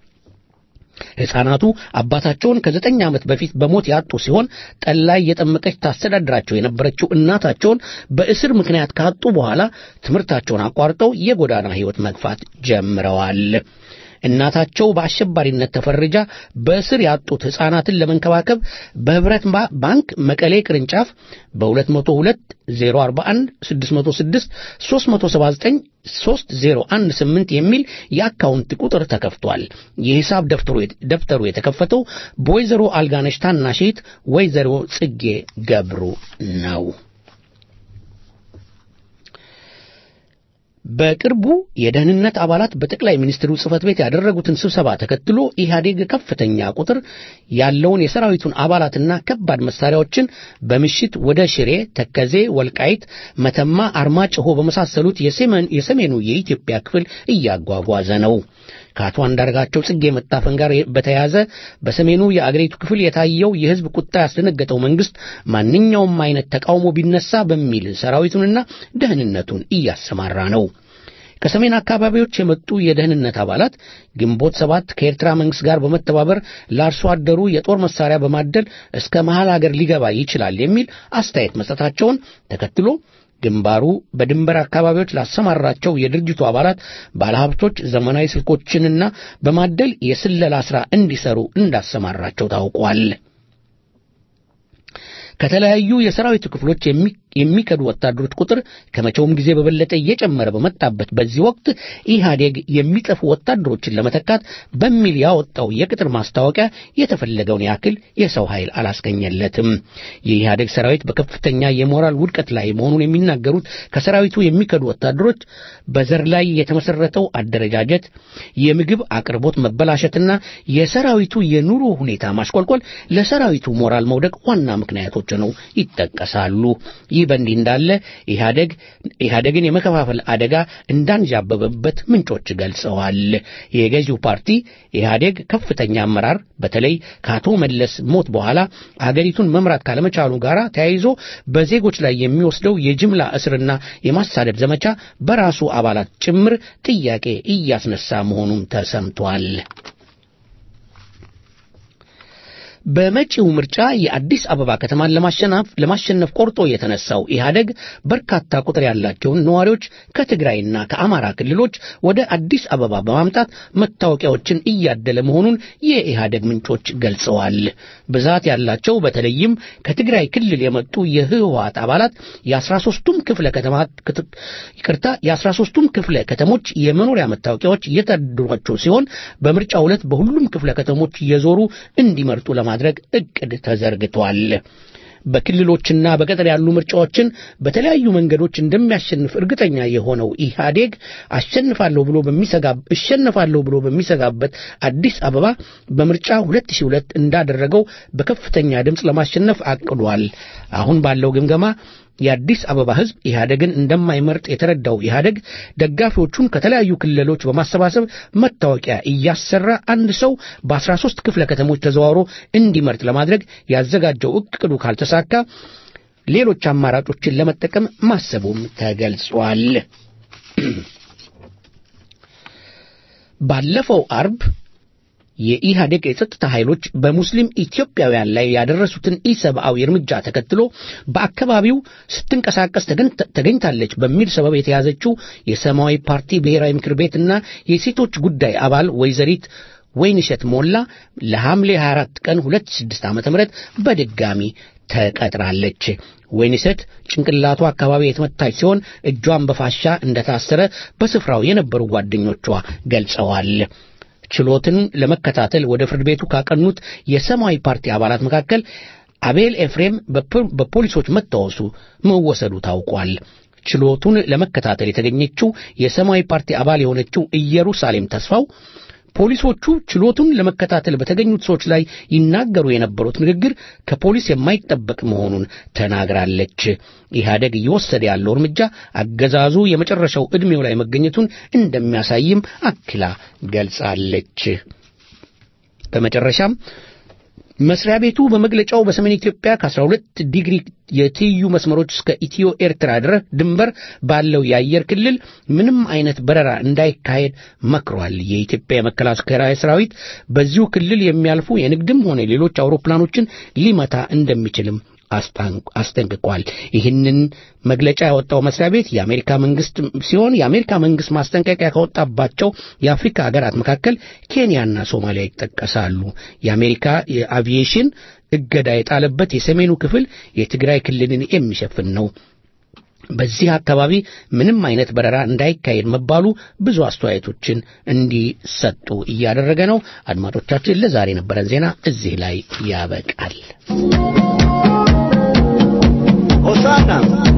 ሕፃናቱ አባታቸውን ከዘጠኝ ዓመት በፊት በሞት ያጡ ሲሆን ጠላይ የጠመቀች ታስተዳድራቸው የነበረችው እናታቸውን በእስር ምክንያት ካጡ በኋላ ትምህርታቸውን አቋርጠው የጎዳና ሕይወት መግፋት ጀምረዋል። እናታቸው በአሸባሪነት ተፈርጃ በእስር ያጡት ሕፃናትን ለመንከባከብ በህብረት ባንክ መቀሌ ቅርንጫፍ በ202 041 606 379 3018 የሚል የአካውንት ቁጥር ተከፍቷል። የሂሳብ ደብተሩ የተከፈተው በወይዘሮ አልጋነሽ ታናሽት ወይዘሮ ጽጌ ገብሩ ነው። በቅርቡ የደህንነት አባላት በጠቅላይ ሚኒስትሩ ጽህፈት ቤት ያደረጉትን ስብሰባ ተከትሎ ኢህአዴግ ከፍተኛ ቁጥር ያለውን የሰራዊቱን አባላትና ከባድ መሳሪያዎችን በምሽት ወደ ሽሬ፣ ተከዜ፣ ወልቃይት፣ መተማ፣ አርማጭሆ በመሳሰሉት የሰሜኑ የኢትዮጵያ ክፍል እያጓጓዘ ነው። ከአቶ አንዳርጋቸው ጽጌ መታፈን ጋር በተያያዘ በሰሜኑ የአገሪቱ ክፍል የታየው የህዝብ ቁጣ ያስደነገጠው መንግስት ማንኛውም አይነት ተቃውሞ ቢነሳ በሚል ሰራዊቱንና ደህንነቱን እያሰማራ ነው። ከሰሜን አካባቢዎች የመጡ የደህንነት አባላት ግንቦት ሰባት ከኤርትራ መንግስት ጋር በመተባበር ለአርሶ አደሩ የጦር መሳሪያ በማደል እስከ መሃል አገር ሊገባ ይችላል የሚል አስተያየት መስጠታቸውን ተከትሎ ግንባሩ በድንበር አካባቢዎች ላሰማራቸው የድርጅቱ አባላት ባለሀብቶች ዘመናዊ ስልኮችንና በማደል የስለላ ሥራ እንዲሰሩ እንዳሰማራቸው ታውቋል። ከተለያዩ የሰራዊቱ ክፍሎች የሚከዱ ወታደሮች ቁጥር ከመቼውም ጊዜ በበለጠ እየጨመረ በመጣበት በዚህ ወቅት ኢህአዴግ የሚጠፉ ወታደሮችን ለመተካት በሚል ያወጣው የቅጥር ማስታወቂያ የተፈለገውን ያክል የሰው ኃይል አላስገኘለትም። የኢህአዴግ ሰራዊት በከፍተኛ የሞራል ውድቀት ላይ መሆኑን የሚናገሩት ከሰራዊቱ የሚከዱ ወታደሮች በዘር ላይ የተመሰረተው አደረጃጀት፣ የምግብ አቅርቦት መበላሸትና የሰራዊቱ የኑሮ ሁኔታ ማሽቆልቆል ለሰራዊቱ ሞራል መውደቅ ዋና ምክንያቶች ነው ይጠቀሳሉ። ይህ በእንዲህ እንዳለ ኢህአደግ ኢህአደግን የመከፋፈል አደጋ እንዳንዣበበበት ምንጮች ገልጸዋል። የገዢው ፓርቲ ኢህአዴግ ከፍተኛ አመራር በተለይ ከአቶ መለስ ሞት በኋላ አገሪቱን መምራት ካለመቻሉ ጋር ተያይዞ በዜጎች ላይ የሚወስደው የጅምላ እስርና የማሳደድ ዘመቻ በራሱ አባላት ጭምር ጥያቄ እያስነሳ መሆኑም ተሰምቷል። በመጪው ምርጫ የአዲስ አበባ ከተማን ለማሸነፍ ለማሸነፍ ቆርጦ የተነሳው ኢህአደግ በርካታ ቁጥር ያላቸውን ነዋሪዎች ከትግራይና ከአማራ ክልሎች ወደ አዲስ አበባ በማምጣት መታወቂያዎችን እያደለ መሆኑን የኢህአደግ ምንጮች ገልጸዋል። ብዛት ያላቸው በተለይም ከትግራይ ክልል የመጡ የህወሓት አባላት የአስራ ሦስቱም ክፍለ ከተማ ይቅርታ የአስራ ሦስቱም ክፍለ ከተሞች የመኖሪያ መታወቂያዎች እየተደሏቸው ሲሆን በምርጫው ዕለት በሁሉም ክፍለ ከተሞች እየዞሩ እንዲመርጡ ለማድረግ እቅድ ተዘርግቷል። በክልሎችና በገጠር ያሉ ምርጫዎችን በተለያዩ መንገዶች እንደሚያሸንፍ እርግጠኛ የሆነው ኢህአዴግ አሸንፋለሁ ብሎ በሚሰጋ እሸነፋለሁ ብሎ በሚሰጋበት አዲስ አበባ በምርጫ 2002 እንዳደረገው በከፍተኛ ድምፅ ለማሸነፍ አቅዷል። አሁን ባለው ግምገማ የአዲስ አበባ ህዝብ ኢህአደግን እንደማይመርጥ የተረዳው ኢህአደግ ደጋፊዎቹን ከተለያዩ ክልሎች በማሰባሰብ መታወቂያ እያሰራ አንድ ሰው በአስራ ሦስት ክፍለ ከተሞች ተዘዋውሮ እንዲመርጥ ለማድረግ ያዘጋጀው እቅዱ ካልተሳካ ሌሎች አማራጮችን ለመጠቀም ማሰቡም ተገልጿል። ባለፈው አርብ የኢህአዴግ የጸጥታ ኃይሎች በሙስሊም ኢትዮጵያውያን ላይ ያደረሱትን ኢሰብአዊ እርምጃ ተከትሎ በአካባቢው ስትንቀሳቀስ ተገኝታለች በሚል ሰበብ የተያዘችው የሰማያዊ ፓርቲ ብሔራዊ ምክር ቤትና የሴቶች ጉዳይ አባል ወይዘሪት ወይንሸት ሞላ ለሐምሌ 24 ቀን 2006 ዓ.ም በድጋሚ ተቀጥራለች። ወይንሸት ጭንቅላቷ አካባቢ የተመታች ሲሆን እጇን በፋሻ እንደታሰረ በስፍራው የነበሩ ጓደኞቿ ገልጸዋል። ችሎትን ለመከታተል ወደ ፍርድ ቤቱ ካቀኑት የሰማያዊ ፓርቲ አባላት መካከል አቤል ኤፍሬም በፖሊሶች መታወሱ መወሰዱ ታውቋል። ችሎቱን ለመከታተል የተገኘችው የሰማያዊ ፓርቲ አባል የሆነችው ኢየሩሳሌም ተስፋው ፖሊሶቹ ችሎቱን ለመከታተል በተገኙት ሰዎች ላይ ይናገሩ የነበሩት ንግግር ከፖሊስ የማይጠበቅ መሆኑን ተናግራለች። ኢህአደግ እየወሰደ ያለው እርምጃ አገዛዙ የመጨረሻው ዕድሜው ላይ መገኘቱን እንደሚያሳይም አክላ ገልጻለች። በመጨረሻም መስሪያ ቤቱ በመግለጫው በሰሜን ኢትዮጵያ ከ12 ዲግሪ የትይዩ መስመሮች እስከ ኢትዮ ኤርትራ ድረስ ድንበር ባለው የአየር ክልል ምንም አይነት በረራ እንዳይካሄድ መክሯል። የኢትዮጵያ የመከላከያ ሰራዊት በዚሁ ክልል የሚያልፉ የንግድም ሆነ ሌሎች አውሮፕላኖችን ሊመታ እንደሚችልም አስጠንቅቋል። ይህንን መግለጫ ያወጣው መስሪያ ቤት የአሜሪካ መንግስት ሲሆን የአሜሪካ መንግስት ማስጠንቀቂያ ካወጣባቸው የአፍሪካ ሀገራት መካከል ኬንያና ሶማሊያ ይጠቀሳሉ። የአሜሪካ የአቪዬሽን እገዳ የጣለበት የሰሜኑ ክፍል የትግራይ ክልልን የሚሸፍን ነው። በዚህ አካባቢ ምንም አይነት በረራ እንዳይካሄድ መባሉ ብዙ አስተያየቶችን እንዲሰጡ እያደረገ ነው። አድማጮቻችን፣ ለዛሬ የነበረን ዜና እዚህ ላይ ያበቃል። ሆሳና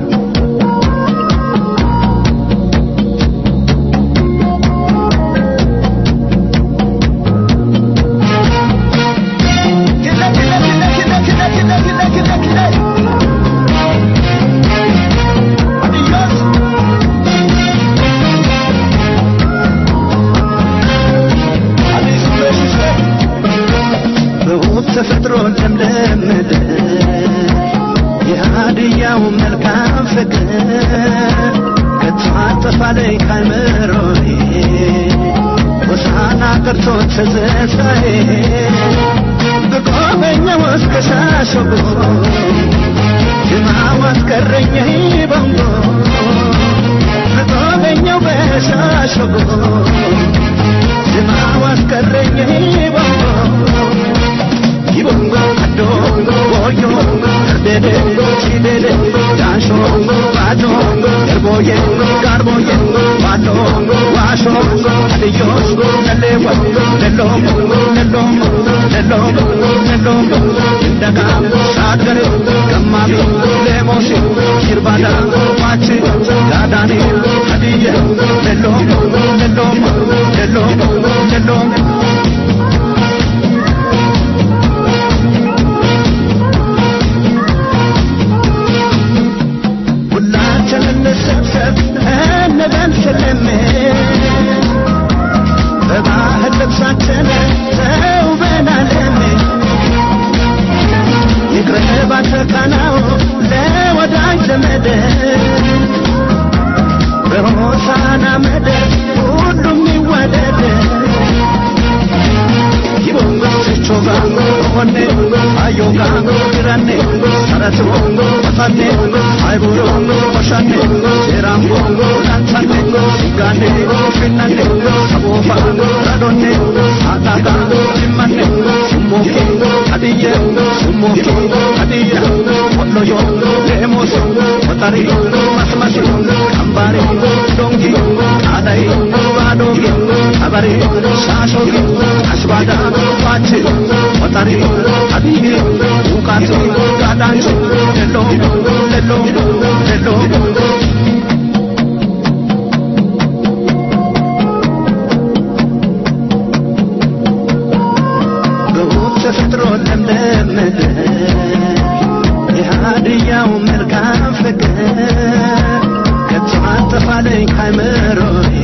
ተፈጥሮ ለምለም ምድር የሀድያው መልካም ፍቅር ከተማጠፋ ላይ ካይምሮዬ ሆሳና ቀርቶ ትዝታዬ በቆመኛው እስከ ሻሸጎ ጅማው አስቀረኝ በንጎ በቆመኛው በሻሸጎ ጅማው አስቀረኝ በንጎ Ibongo, Dongo, Boyo, Dede, Chidede, Dasho, ባዶ ገርቦዬ ጋርቦዬ ባዶ ዋሾ አድዮስ ለሌወ ለሎም ለሎም ለሎም ለሎም እንደጋ ሳገሬ ገማሚ ሌሞሲ ይርባዳ ማቺ ጋዳኔ ሀዲየ ለሎም ለሎም ለሎም ለሎም ሁላችን እንሰብሰብ እንበል ስልም በባህል ልብሳችን ተውበናለም ይቅረብ አተካናው ለወዳጅ ዘመድ በሆሳና መደር ሁሉም ይወደድ ይቦንጎችቾጋ ሆኔ አዮጋ ግራኔ ሰረቱ ቆሳኔ አይቡሮ ቆሻኔ ሴራምቦ ላንሳኔ ሲጋኔ ፊናኔ ሰቦፋ ረዶኔ አጣጋ ጅማኔ ሱሞኬ አድየ ሱሞኬ አድየ ወሎዮ ሌሞሶ ወጠሪ መስመሲ ቀምባሪ ዶንጊ ቃዳይ ባዶጊ ቀበሪ ሻሾጊ አስባዳ ዋች ወጠሪ አድየ ውቃት ጋዳንች ሌሎ ሌሎ ሌሎ በውብ ተፈጥሮ ለምለም ምድር የሃድያው መልካም ፍቅር ከተማጠፋለኝ ካይምሮዬ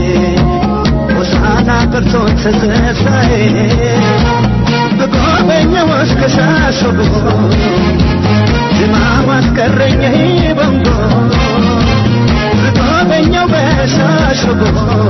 ሆሳና ቀርቶ ትዝታዬ በጎበኘው እስከ ሻሸጎ ዝማም አስቀረኝ በንጎ በጎበኘው በሻሸጎ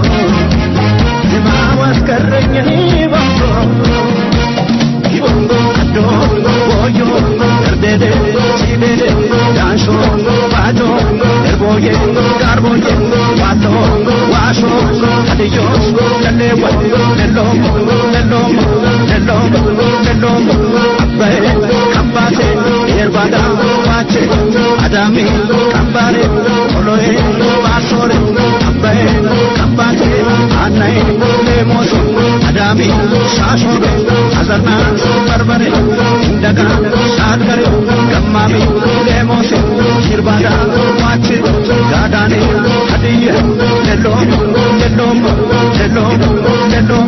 ዝማም አስቀረኝ በንጎ Ibongo, Adongo, Boyo, Erdede, Chidede, Dansho, Bajo, Erboye, Garboye, Wato, Washo, Adiyos, Lelewa, Lelom, Lelom, Lelom, Lelom, Abbe, Kambate, Yerbada, Wache, Adami, Kambare, Oloe, Basore, Abbe, Kambate, Anai, Lemoso, Adami, Shashore, አዘርና በርበሬ እንደጋ ሻገሬ ገማሚ ሌሞሴ ሽርባዳ ዋች ጋዳኔ ሀድየ ሌሎም ሌሎም ሌሎም ሌሎም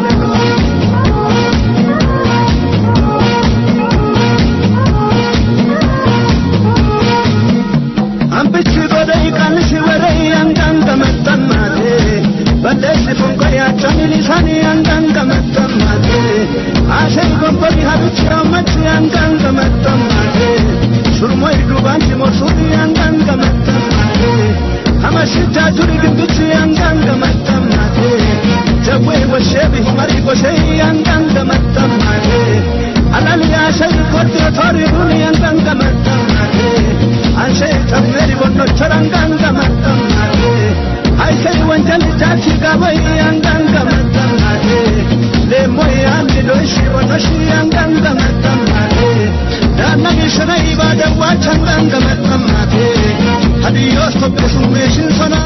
አንብች ጎደይ ቃልሽ ወረይ አንጋን ገመጠማቴ በለሽ ፎንቆያቸውን ሊሳኒ አንጋን ገመጠማቴ አሸይ ጎንበሪ ሀብች ያመች አንጋን ገመጠማቴ ሹርሞይ ዱባንች ሞሱሪ አንጋን ገመጠማቴ አመሽቻ ጁሪ ግንብች አንጋን ገመጠማቴ ጀዌ ወሼ ቢመሪ ጎሸይ አንጋን ገመጠማቴ አላልያ ሸይ ኮድ ቶሪ ቡኒ አንጋን ገመጠማቴ አንሸ ተሜሪ ቦኖቸር አንጋን ገመጠማቴ አይሰይ ወንጀል ጃቺ ጋበይ አንጋን ገመጠማቴ ሌሞይ አንድ ዶሽ ወተሽ አንጋን ገመጠማቴ ዳነግ ሽረይ ባደዋች አንጋን ገመጠማቴ ሀዲዮስ ቶቤሱሜሽን ሶና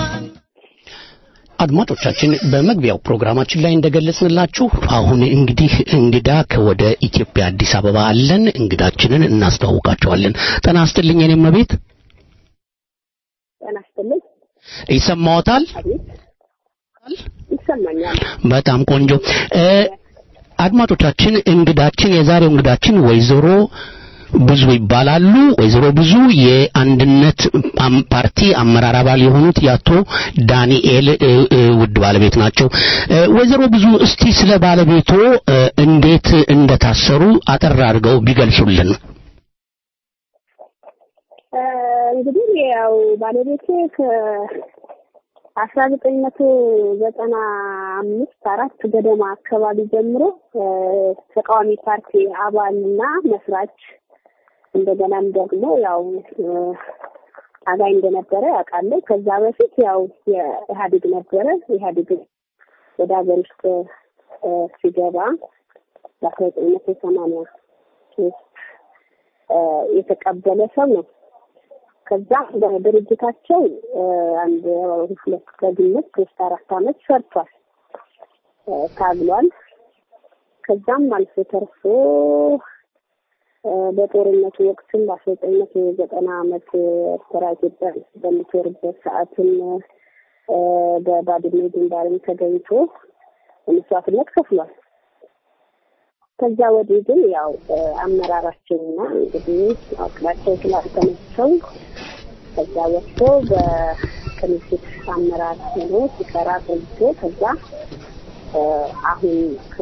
አድማጮቻችን በመግቢያው ፕሮግራማችን ላይ እንደገለጽንላችሁ አሁን እንግዲህ እንግዳ ከወደ ኢትዮጵያ አዲስ አበባ አለን። እንግዳችንን እናስተዋውቃቸዋለን። ጤና ይስጥልኝ የኔ እመቤት። ጤና ይስጥልኝ። ይሰማዎታል? ይሰማኛል። በጣም ቆንጆ። አድማጮቻችን እንግዳችን የዛሬው እንግዳችን ወይዘሮ ብዙ ይባላሉ። ወይዘሮ ብዙ የአንድነት አም- ፓርቲ አመራር አባል የሆኑት የአቶ ዳንኤል እ, እ, ውድ ባለቤት ናቸው። እ, ወይዘሮ ብዙ እስቲ ስለ ባለቤቶ እ, እንዴት እንደታሰሩ አጠር አድርገው ቢገልጹልን። እ፣ እንግዲህ ያው ባለቤቴ ከአስራ ዘጠኝ መቶ ዘጠና አምስት አራት ገደማ አካባቢ ጀምሮ እ፣ ተቃዋሚ ፓርቲ አባልና መስራች እንደገናም ደግሞ ያው እ፣ አጋይ እንደነበረ ያውቃለሁ። ከዛ በፊት ያው የኢህአዴግ ነበረ። ኢህአዴግ ወደ ሀገር ውስጥ እ፣ ሲገባ በአስራ ዘጠኝ መቶ ሰማንያ ሶስት የተቀበለ ሰው ነው። ከዛ በድርጅታቸው አንድ ሁለት በግምት ሶስት አራት አመት ሰርቷል፣ ታግሏል። ከዛም አልፎ ተርፎ በጦርነቱ ወቅትም በአስራ ዘጠኝ መቶ ዘጠና አመት ኤርትራ ኢትዮጵያ በምትወርበት ሰዓትም በባድሜ ግንባርም ተገኝቶ መስዋዕትነት ከፍሏል። ከዛ ወዲህ ግን ያው አመራራቸውና እንግዲህ አቅላቸው ስላልተመቸው ከዛ ወጥቶ በቅንጅት አመራር ሆኖ ሲሰራ ቆይቶ ከዛ አሁን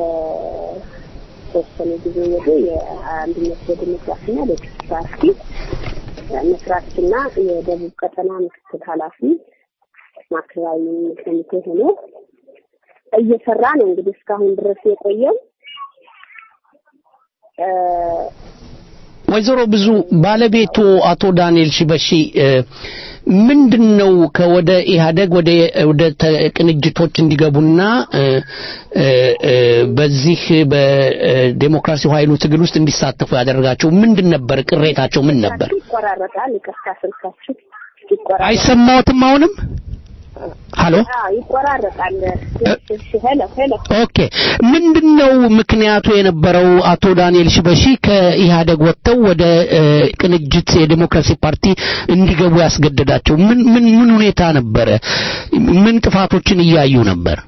ከተወሰነ ጊዜ ወዲህ የአንድነት ለዲሞክራሲና ለፍትህ ፓርቲ መስራችና የደቡብ ቀጠና ምክትል ኃላፊ ማዕከላዊ ኮሚቴ ሆኖ እየሰራ ነው እንግዲህ እስካሁን ድረስ የቆየው። ወይዘሮ ብዙ ባለቤቱ አቶ ዳንኤል ሽበሺ ምንድን ነው ከወደ ኢህአደግ ወደ ወደ ቅንጅቶች እንዲገቡና በዚህ በዴሞክራሲው ኃይሉ ትግል ውስጥ እንዲሳተፉ ያደረጋቸው ምንድን ነበር? ቅሬታቸው ምን ነበር? ይቆራረጣል። ይቅርታ ስልካችሁ አይሰማዎትም? አሁንም ሀሎ ይቆራረጣል። እሺ ሄሎ ሄሎ ኦኬ ምንድነው ምክንያቱ የነበረው አቶ ዳንኤል ሽበሺ ከኢህአደግ ወጥተው ወደ ቅንጅት የዲሞክራሲ ፓርቲ እንዲገቡ ያስገደዳቸው ምን ምን ምን ሁኔታ ነበረ ምን ጥፋቶችን እያዩ ነበር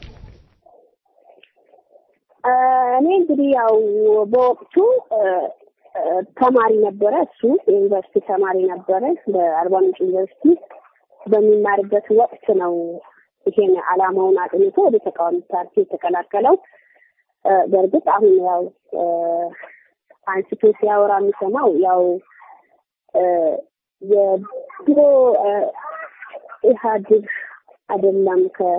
እኔ እንግዲህ ያው በወቅቱ ተማሪ ነበረ እሱ የዩኒቨርሲቲ ተማሪ ነበረ በአርባ ምንጭ ዩኒቨርሲቲ በሚማርበት ወቅት ነው ይሄን አላማውን አጥንቶ ወደ ተቃዋሚ ፓርቲ የተቀላቀለው። በእርግጥ አሁን ያው አንስቶ ሲያወራ የሚሰማው ያው የድሮ ኢህአዴግ አይደለም ከ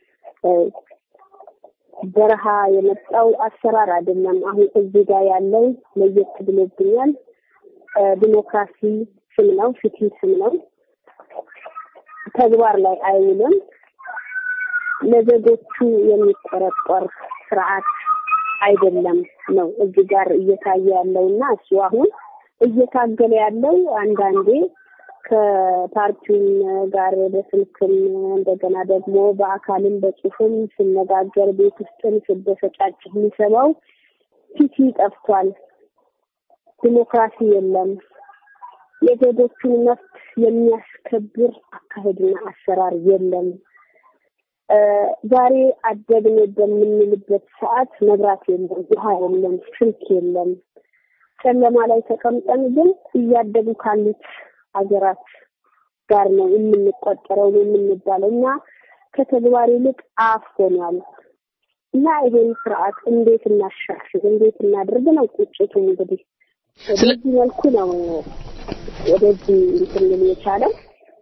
በረሃ የመጣው አሰራር አይደለም። አሁን እዚህ ጋር ያለው ለየት ብሎብኛል። ዲሞክራሲ ስም ነው፣ ፍትህ ስም ነው። ተግባር ላይ አይውልም። ለዜጎቹ የሚቆረቆር ስርዓት አይደለም ነው እዚህ ጋር እየታየ ያለውና እሱ አሁን እየታገለ ያለው አንዳንዴ ከፓርቲውም ጋር በስልክም እንደገና ደግሞ በአካልም በጽሁፍም ሲነጋገር ቤት ውስጥም ስበሰጫጭ የሚሰማው ፊቲ ጠፍቷል፣ ዲሞክራሲ የለም፣ የዜጎቹን መብት የሚያስከብር አካሄድና አሰራር የለም። ዛሬ አደግን በምንልበት ሰዓት መብራት የለም፣ ውሃ የለም፣ ስልክ የለም። ጨለማ ላይ ተቀምጠን ግን እያደጉ ካሉት ሀገራት ጋር ነው የምንቆጠረው ነው የምንባለው እና ከተግባር ይልቅ አፍ ሆኗል እና ይሄን ስርዓት እንዴት እናሻሽል እንዴት እናድርግ ነው ቁጭቱ እንግዲህ በዚህ መልኩ ነው ወደዚህ እንትን ሊል የቻለው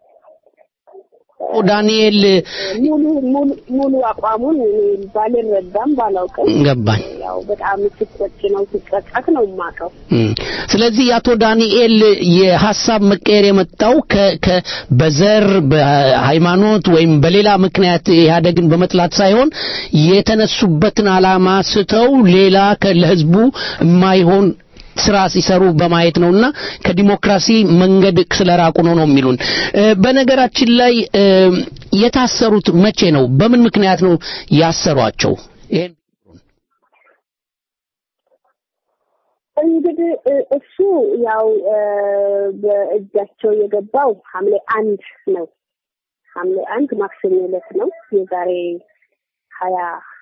ዳንኤል ሙሉ ሙሉ ሙሉ አቋሙን ባልረዳም ባላውቅም ገባኝ። ያው በጣም ሲቆጭ ነው ሲጸጸት ነው የማውቀው። ስለዚህ የአቶ ዳንኤል የሀሳብ መቀየር የመጣው ከ ከ በዘር በሃይማኖት ወይም በሌላ ምክንያት ኢህአደግን በመጥላት ሳይሆን የተነሱበትን ዓላማ ስተው ሌላ ለህዝቡ የማይሆን ስራ ሲሰሩ በማየት ነውና ከዲሞክራሲ መንገድ ስለራቁ ነው ነው የሚሉን። በነገራችን ላይ የታሰሩት መቼ ነው? በምን ምክንያት ነው ያሰሯቸው? ይሄን እንግዲህ እሱ ያው በእጃቸው የገባው ሐምሌ አንድ ነው። ሐምሌ አንድ ማክሰኞ ዕለት ነው የዛሬ ሀያ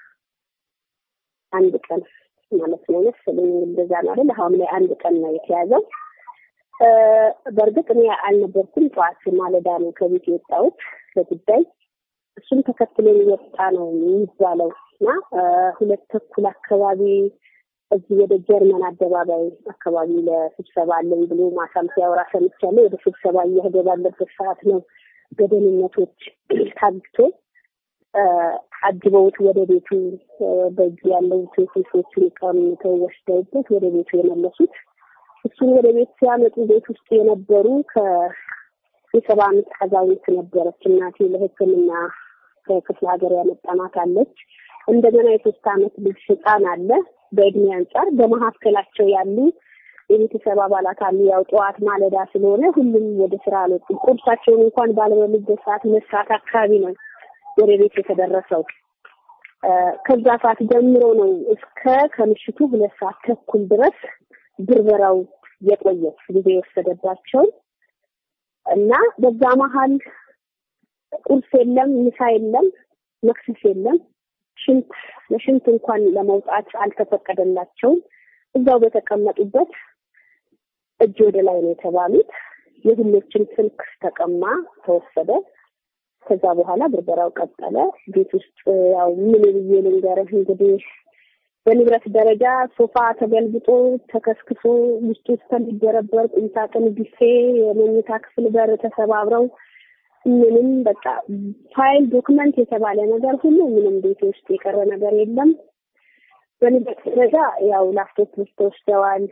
አንድ ቀን ማለት ነው መሰለኝ እንደዛ ነው አይደል? ሐምሌ አንድ ቀን ነው የተያዘው። በእርግጥ እኔ አልነበርኩም። ጠዋት ማለዳ ነው ከቤት የወጣሁት ለጉዳይ። እሱም ተከትሎ የወጣ ነው የሚባለው እና ሁለት ተኩል አካባቢ እዚህ ወደ ጀርመን አደባባይ አካባቢ ለስብሰባ አለኝ ብሎ ማሳም ሲያወራ ሰምቻለሁ። ወደ ስብሰባ እየሄደ ባለበት ሰዓት ነው በደህንነቶች ታግቶ አጅበውት ወደ ቤቱ በእጁ ያለው ቴክኒኮቹን ቀምተው ወስደውበት ወደ ቤቱ የመለሱት። እሱን ወደ ቤት ሲያመጡ ቤት ውስጥ የነበሩ ከየሰባ አመት አዛውንት ነበረች እናቴ ለሕክምና ከክፍለ ሀገር ያመጣናት አለች። እንደገና የሶስት አመት ልጅ ህፃን አለ። በእድሜ አንጻር በመካከላቸው ያሉ የቤተሰብ አባላት አሉ። ያው ጠዋት ማለዳ ስለሆነ ሁሉም ወደ ስራ አልወጡም። ቁርሳቸውን እንኳን ባልበሉበት ሰዓት ሁለት ሰዓት አካባቢ ነው ወደ ቤት የተደረሰው። ከዛ ሰዓት ጀምሮ ነው እስከ ከምሽቱ ሁለት ሰዓት ተኩል ድረስ ብርበራው የቆየው ጊዜ የወሰደባቸው እና በዛ መሀል ቁርስ የለም፣ ምሳ የለም፣ መክሰስ የለም። ሽንት ለሽንት እንኳን ለመውጣት አልተፈቀደላቸውም። እዛው በተቀመጡበት እጅ ወደ ላይ ነው የተባሉት። የሁሎችን ስልክ ተቀማ፣ ተወሰደ። ከዛ በኋላ ብርበራው ቀጠለ። ቤት ውስጥ ያው ምን ብዬ ልንገርህ እንግዲህ በንብረት ደረጃ ሶፋ ተገልብጦ ተከስክሶ ውስጡ እስከሚደረበር ቁምሳጥን፣ ቢፌ፣ የመኝታ ክፍል በር ተሰባብረው ምንም በቃ ፋይል ዶክመንት የተባለ ነገር ሁሉ ምንም ቤት ውስጥ የቀረ ነገር የለም። በንብረት ደረጃ ያው ላፕቶፖች ተወስደዋል፣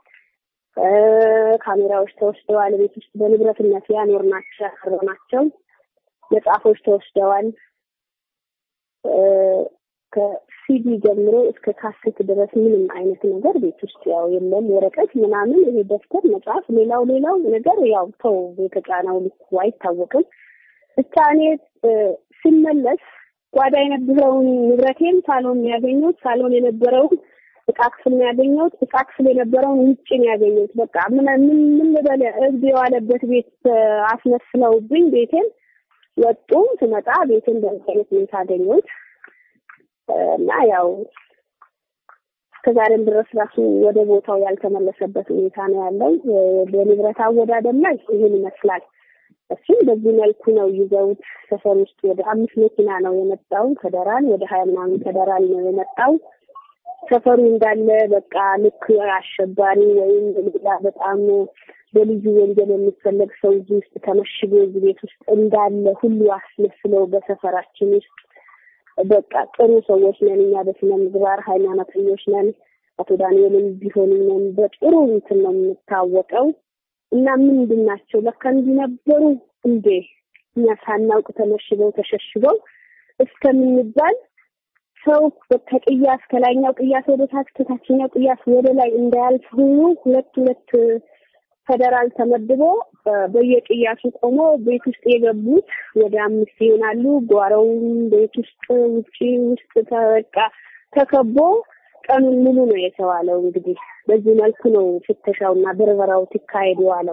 ካሜራዎች ተወስደዋል። ቤት ውስጥ በንብረትነት ያኖርናቸው ያቀረብናቸው መጽሐፎች ተወስደዋል። ከሲዲ ጀምሮ እስከ ካሴት ድረስ ምንም አይነት ነገር ቤት ውስጥ ያው የለም። ወረቀት ምናምን ይሄ ደብተር፣ መጽሐፍ፣ ሌላው ሌላው ነገር ያው ተው የተጫነው ልኩ አይታወቅም። ብቻ እኔ ስመለስ ጓዳ የነበረውን ንብረቴን ሳሎን ያገኘሁት፣ ሳሎን የነበረውን እቃ ክፍል ነው ያገኘሁት፣ እቃ ክፍል የነበረውን ውጭ ነው ያገኘሁት። በቃ ምን ምን ምን ልበል እብድ የዋለበት ቤት አስመስለውብኝ ቤቴን ወጡ። ስመጣ ቤቴን በዚህ አይነት ሁኔታ አገኘሁት። እና ያው እስከዛሬም ድረስ ራሱ ወደ ቦታው ያልተመለሰበት ሁኔታ ነው ያለው። በንብረት አወዳደር ላይ ይህን ይመስላል። እሱም በዚህ መልኩ ነው ይዘውት ሰፈር ውስጥ ወደ አምስት መኪና ነው የመጣው ከደራል ወደ ሀያ ምናምን ከደራል ነው የመጣው። ሰፈሩ እንዳለ በቃ ልክ አሸባሪ ወይም ሌላ በጣም በልዩ ወንጀል የሚፈለግ ሰው እዚህ ውስጥ ተመሽጎ እዚህ ቤት ውስጥ እንዳለ ሁሉ አስመስለው በሰፈራችን ውስጥ በቃ ጥሩ ሰዎች ነን እኛ በስነ ምግባር ሃይማኖተኞች ነን። አቶ ዳንኤልም ቢሆኑ ነን በጥሩ እንትን ነው የምታወቀው እና ምንድን ናቸው ለካ እንዲህ ነበሩ እንዴ እኛ ሳናውቅ ተመሽገው ተሸሽገው እስከምንባል ሰው ከቅያስ ከላይኛው ቅያስ ወደ ታች ከታችኛው ቅያስ ወደ ላይ እንዳያልፍ ሁሉ ሁለት ሁለት ፌደራል ተመድቦ በየቅያሱ ቆሞ ቤት ውስጥ የገቡት ወደ አምስት ይሆናሉ። ጓሮውን ቤት ውስጥ ውጪ ውስጥ ተበቃ ተከቦ ቀኑን ሙሉ ነው የተዋለው። እንግዲህ በዚህ መልኩ ነው ፍተሻውና ብርበራው ሲካሄድ የዋለው።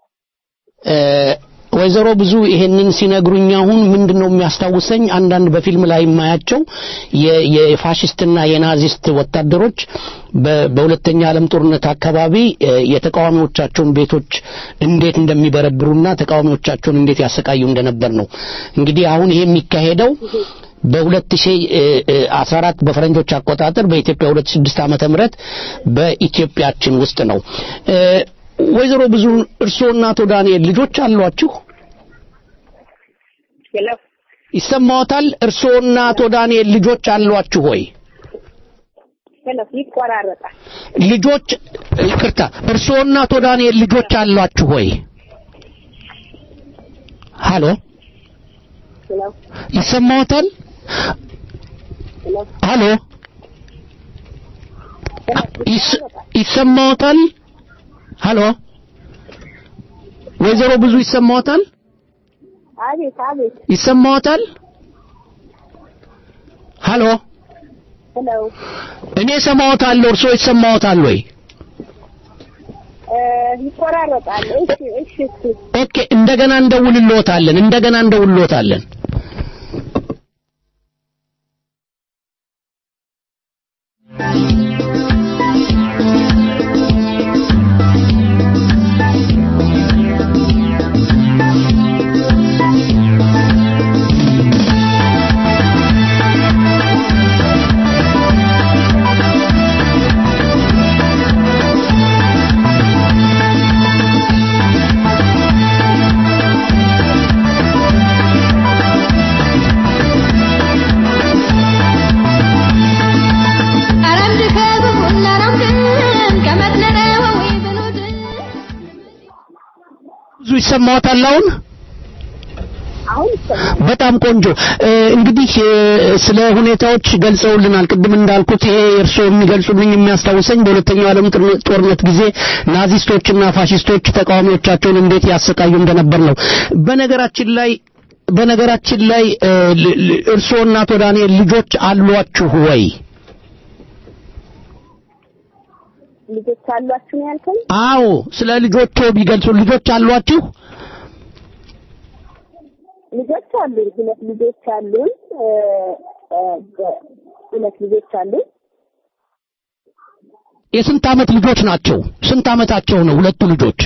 ወይዘሮ ብዙ ይሄንን ሲነግሩኝ አሁን ምንድነው የሚያስታውሰኝ አንዳንድ በፊልም ላይ የማያቸው የፋሽስትና የናዚስት ወታደሮች በሁለተኛ ዓለም ጦርነት አካባቢ የተቃዋሚዎቻቸውን ቤቶች እንዴት እንደሚበረብሩና ተቃዋሚዎቻቸውን እንዴት ያሰቃዩ እንደነበር ነው። እንግዲህ አሁን ይሄ የሚካሄደው በ2014 በፈረንጆች አቆጣጠር በኢትዮጵያ 2006 ዓመተ ምህረት በኢትዮጵያችን ውስጥ ነው። ወይዘሮ ብዙ እርስዎና አቶ ዳንኤል ልጆች አሏችሁ? ይሰማዎታል? እርስዎና አቶ ዳንኤል ልጆች አሏችሁ ሆይ? ይቆራረጣል። ልጆች ይቅርታ፣ እርስዎና አቶ ዳንኤል ልጆች አሏችሁ ሆይ? ሃሎ ይሰማዎታል? ሃሎ ይሰማዎታል? ሃሎ ወይዘሮ ብዙ ይሰማዎታል? አቤት አቤት። ይሰማዎታል? ሃሎ ሄሎ እኔ ሰማዎታለሁ፣ እርስዎ ይሰማዎታል ወይ? ይቆራረጣል። እሺ እሺ እሺ። ኦኬ፣ እንደገና እንደውልልዎታለን፣ እንደገና እንደውልልዎታለን። ብዙ ይሰማዎታል አሁን? አሁን ይሰማል። በጣም ቆንጆ እ፣ እንግዲህ እ፣ ስለ ሁኔታዎች ገልጸውልናል። ቅድም እንዳልኩት ይሄ እርስዎ የሚገልጹልኝ የሚያስታውሰኝ በሁለተኛው ዓለም ጦር- ጦርነት ጊዜ ናዚስቶችና ፋሽስቶች ተቃዋሚዎቻቸውን እንዴት ያሰቃዩ እንደነበር ነው። በነገራችን ላይ በነገራችን ላይ እ፣ ል- ል- እርስዎና አቶ ዳንኤል ልጆች አሏችሁ ወይ? ልጆች አሏችሁ ነው ያልከኝ? አዎ፣ ስለ ልጆቹ ቢገልጹ ልጆች አሏችሁ? ልጆች አሉኝ። ሁለት ልጆች አሉኝ። እ፣ እ፣ በ- ሁለት ልጆች አሉኝ። የስንት ዓመት ልጆች ናቸው? ስንት ዓመታቸው ነው ሁለቱ ልጆች?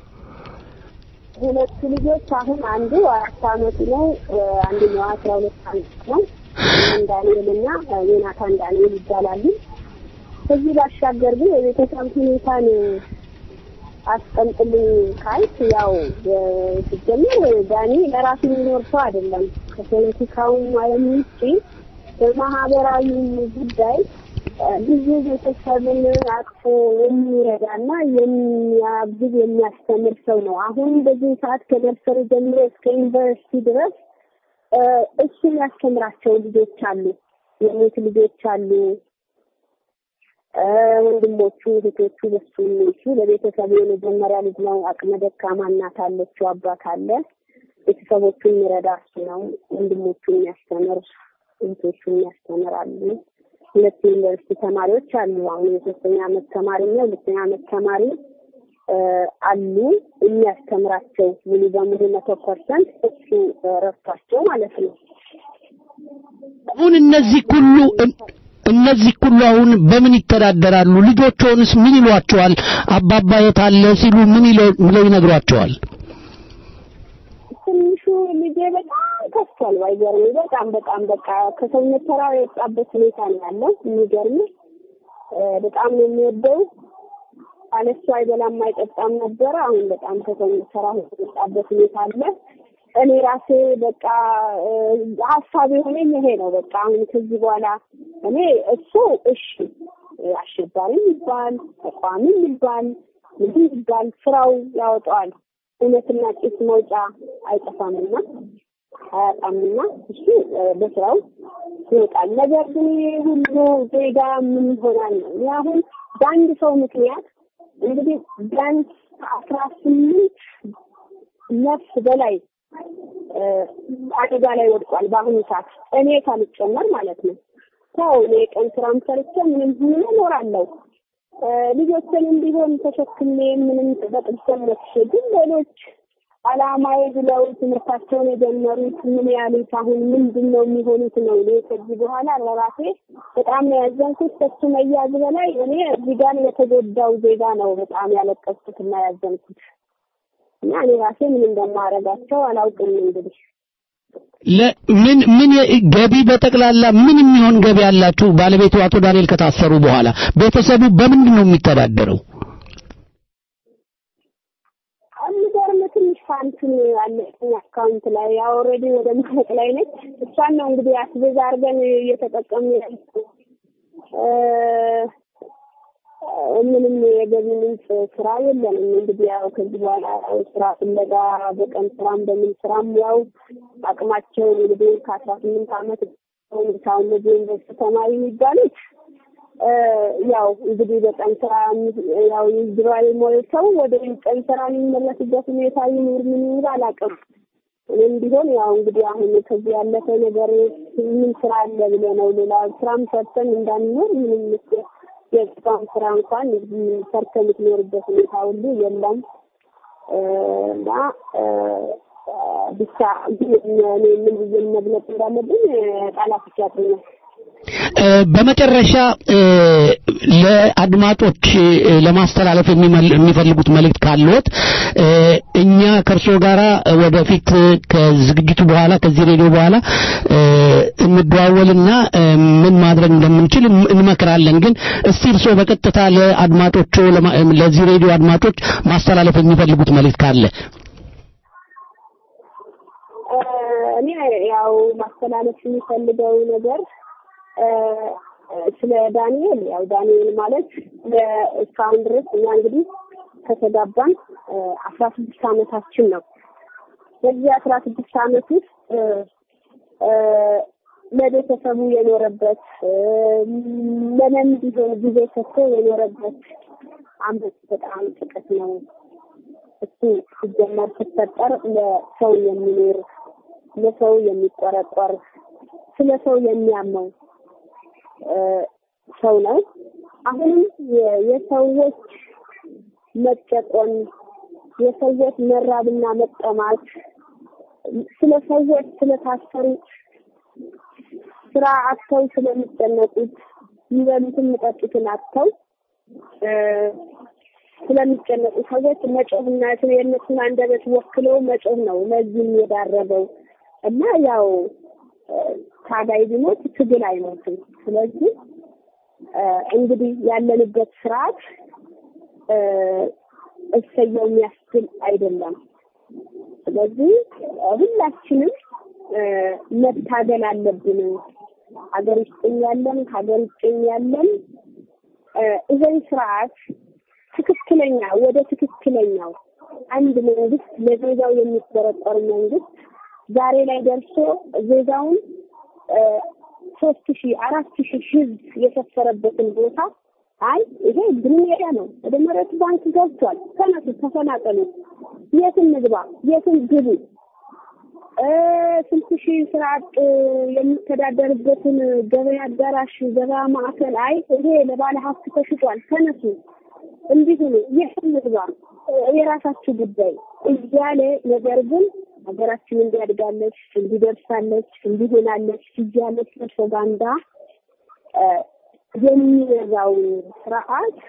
ሁለቱ ልጆች አሁን አንዱ አራት አመቱ ነው፣ እ፣ አንደኛው አስራ ሁለት አመት ነው። ዮናታን ዳንኤል እና እ፣ ዮናታን ዳንኤል ይባላሉ። ከዚህ ባሻገር ግን የቤተሰብ ሁኔታን አስቀምጥልኝ ካልክ ያው እ፣ ሲጀምር ዳኒ ለራሱ የሚኖር ሰው አይደለም። ከፖለቲካውም ዓለም ውጪ በማህበራዊ ጉዳይ እ፣ ብዙ ቤተሰብን አቅፎ የሚረዳና የሚያግዝ የሚያስተምር ሰው ነው። አሁን በዚህ ሰዓት ከነርሰሪ ጀምሮ እስከ ዩኒቨርሲቲ ድረስ እ፣ እሱ የሚያስተምራቸው ልጆች አሉ፣ የሞት ልጆች አሉ። እ፣ ወንድሞቹ እህቶቹ በሱ የሚሉ ለቤተሰቡ የመጀመሪያ ልጅ ነው። አቅመ ደካማ እናት አለችው፣ አባት አለ። ቤተሰቦቹን የሚረዳ እሱ ነው። ወንድሞቹን የሚያስተምር እህቶቹን የሚያስተምር አሉ። ሁለት ዩኒቨርሲቲ ተማሪዎች አሉ። አሁን የሶስተኛ አመት ተማሪ እና የሁለተኛ አመት ተማሪ እ፣ አሉ የሚያስተምራቸው ሙሉ በሙሉ መቶ ፐርሰንት እሱ እ፣ ረድቷቸው ማለት ነው። አሁን እነዚህ ሁሉ እነዚህ ሁሉ አሁን በምን ይተዳደራሉ? ልጆችዎንስ ምን ይሏቸዋል? አባባ የት አለ ሲሉ ምን ይለው ብለው ይነግሯቸዋል? ትንሹ ልጄ በጣም ከፍቷል። ባይገርም በጣም በጣም በቃ ከሰውነት ተራ የወጣበት ሁኔታ ነው ያለው። የሚገርም በጣም ነው የሚወደው። አለሱ አይበላም አይጠጣም ነበረ። አሁን በጣም ከሰውነት ተራ የወጣበት ሁኔታ አለ። እኔ ራሴ በቃ እ፣ ሀሳብ የሆነኝ ይሄ ነው። በቃ አሁን ከዚህ በኋላ እኔ እሱ እሺ አሸባሪም ይባል ተቋሚም ይባል ምንም ይባል ስራው ያወጣዋል። እውነትና ጭስ መውጫ አይጠፋምና አያጣምና እሱ እ፣ በስራው ይወጣል። ነገር ግን ይሄ ሁሉ ዜጋ ምን ይሆናል ነው እኔ አሁን በአንድ ሰው ምክንያት እንግዲህ ቢያንስ አስራ ስምንት ነፍስ በላይ እ፣ አደጋ ላይ ወድቋል። በአሁኑ ሰዓት እኔ ካልጨመር ማለት ነው። ሰው እኔ ቀን ስራም ሰርቼ ምንም ምን እኖራለሁ እ፣ ልጆችንም ቢሆን ተሸክሜ ምንም በጥብሰን መጥቼ ግን ሌሎች አላማዬ ብለው ትምህርታቸውን የጀመሩት ምን ያሉት አሁን ምንድን ነው የሚሆኑት ነው። እኔ ከዚህ በኋላ ለራሴ በጣም ነው ያዘንኩት። ከሱ መያዝ በላይ እኔ እዚህ ጋር የተጎዳው ዜጋ ነው በጣም ያለቀስኩት እና ያዘንኩት እና እኔ ራሴ ምን እንደማደርጋቸው አላውቅም እንግዲህ ለምን ምን ገቢ በጠቅላላ ምን የሚሆን ገቢ ያላችሁ ባለቤቱ አቶ ዳንኤል ከታሰሩ በኋላ ቤተሰቡ በምንድን ነው የሚተዳደረው? የሚገርም ትንሽ ሳንቲም አለኝ አካውንት ላይ ያው ኦልሬዲ ወደ ማለቅ ላይ ነች። እሷን ነው እንግዲህ አስቤዛ አድርገን እየተጠቀምን ያለው። እ፣ ምንም የገቢ ምንጭ ስራ የለንም። እንግዲህ ያው ከዚህ በኋላ ያው ስራ ፍለጋ በቀን ስራም በምን ስራም ያው አቅማቸውን እንግዲህ ከአስራ ስምንት አመት ሁን እነዚህ ዩኒቨርስቲ ተማሪ የሚባሉት እ፣ ያው እንግዲህ በቀን ስራ ያው ይዝራል ሞል ሰው ወደ ቀን ስራ የሚመለስበት ሁኔታ ይኑር ምን ይኑር አላውቅም። እኔም ቢሆን ያው እንግዲህ አሁን ከዚህ ያለፈ ነገር ምን ስራ አለ ብለህ ነው ሌላ ስራም ሰርተን እንዳንኖር ምንም የስራም ስራ እንኳን ሰርተን የምትኖርበት ሁኔታ ሁሉ የለም እ፣ እና እ፣ ብቻ ግን እኔ ምን ብዬ መግለጽ እንዳለብኝ ቃላት ያጥኛል። እ፣ በመጨረሻ እ፣ ለአድማጮች እ፣ ለማስተላለፍ የሚመል- የሚፈልጉት መልእክት ካለዎት እ፣ እኛ ከእርስዎ ጋር ወደፊት ከዝግጅቱ በኋላ ከዚህ ሬዲዮ በኋላ እ፣ እንደዋወልና እ፣ ምን ማድረግ እንደምንችል እም- እንመክራለን። ግን እስቲ እርስዎ በቀጥታ ለአድማጮቹ ለማ- ለዚህ ሬዲዮ አድማጮች ማስተላለፍ የሚፈልጉት መልእክት ካለ እ፣ እኔ ያው ማስተላለፍ የሚፈልገው ነገር እ፣ ስለ ዳንኤል ያው ዳንኤል ማለት ለ- እስካሁን ድረስ እኛ እንግዲህ ከተጋባን አስራ ስድስት አመታችን ነው። በዚህ አስራ ስድስት ዓመት ውስጥ ለቤተሰቡ የኖረበት ለምን ቢሆን ጊዜ ሰጥቶ የኖረበት አመት በጣም ጥቂት ነው። እሱ ሲጀመር ሲፈጠር ለሰው የሚኖር ለሰው የሚቆረቆር ስለ ሰው የሚያመው ሰው ነው። አሁንም የሰዎች መጨቆን፣ የሰዎች መራብና መጠማት፣ ስለ ሰዎች ስለታሰሩት፣ ስራ አጥተው ስለሚጨነቁት፣ የሚበሉትን የሚጠጡትን አጥተው ስለሚጨነቁ ሰዎች መጮህና የእነሱን አንደበት ወክለው መጮህ ነው ለዚህም የዳረገው እና ያው ታጋይ ቢሞት ትግል አይሞትም። ስለዚህ እንግዲህ ያለንበት ስርዓት እሰየው የሚያስብል አይደለም። ስለዚህ ሁላችንም መታገል አለብን። ሀገር ውስጥም ያለን ሀገር ውጭም ያለን ይህን ስርዓት ትክክለኛ ወደ ትክክለኛው አንድ መንግስት ለዜጋው የሚቆረቆር መንግስት ዛሬ ላይ ደርሶ ዜጋውን ሶስት ሺህ አራት ሺህ ህዝብ የሰፈረበትን ቦታ አይ ይሄ ግሪን ኤሪያ ነው፣ ወደ መሬት ባንክ ገብቷል፣ ተነሱ፣ ተፈናቀሉ፣ የትን ንግባ፣ የትን ግቡ፣ ስንት ሺህ ስራ አጥ የሚተዳደርበትን ገበያ አዳራሽ፣ ገበያ ማዕከል አይ ይሄ ለባለ ሀብት ተሽጧል፣ ተነሱ፣ እንዲሁ ነው፣ የትን ንግባ፣ የራሳችሁ ጉዳይ እያለ ነገር ግን ሀገራችን እንዲያድጋለች እንዲደርሳለች እንዲሆናለች እያለ ፕሮፓጋንዳ የሚረዛው ስርዓት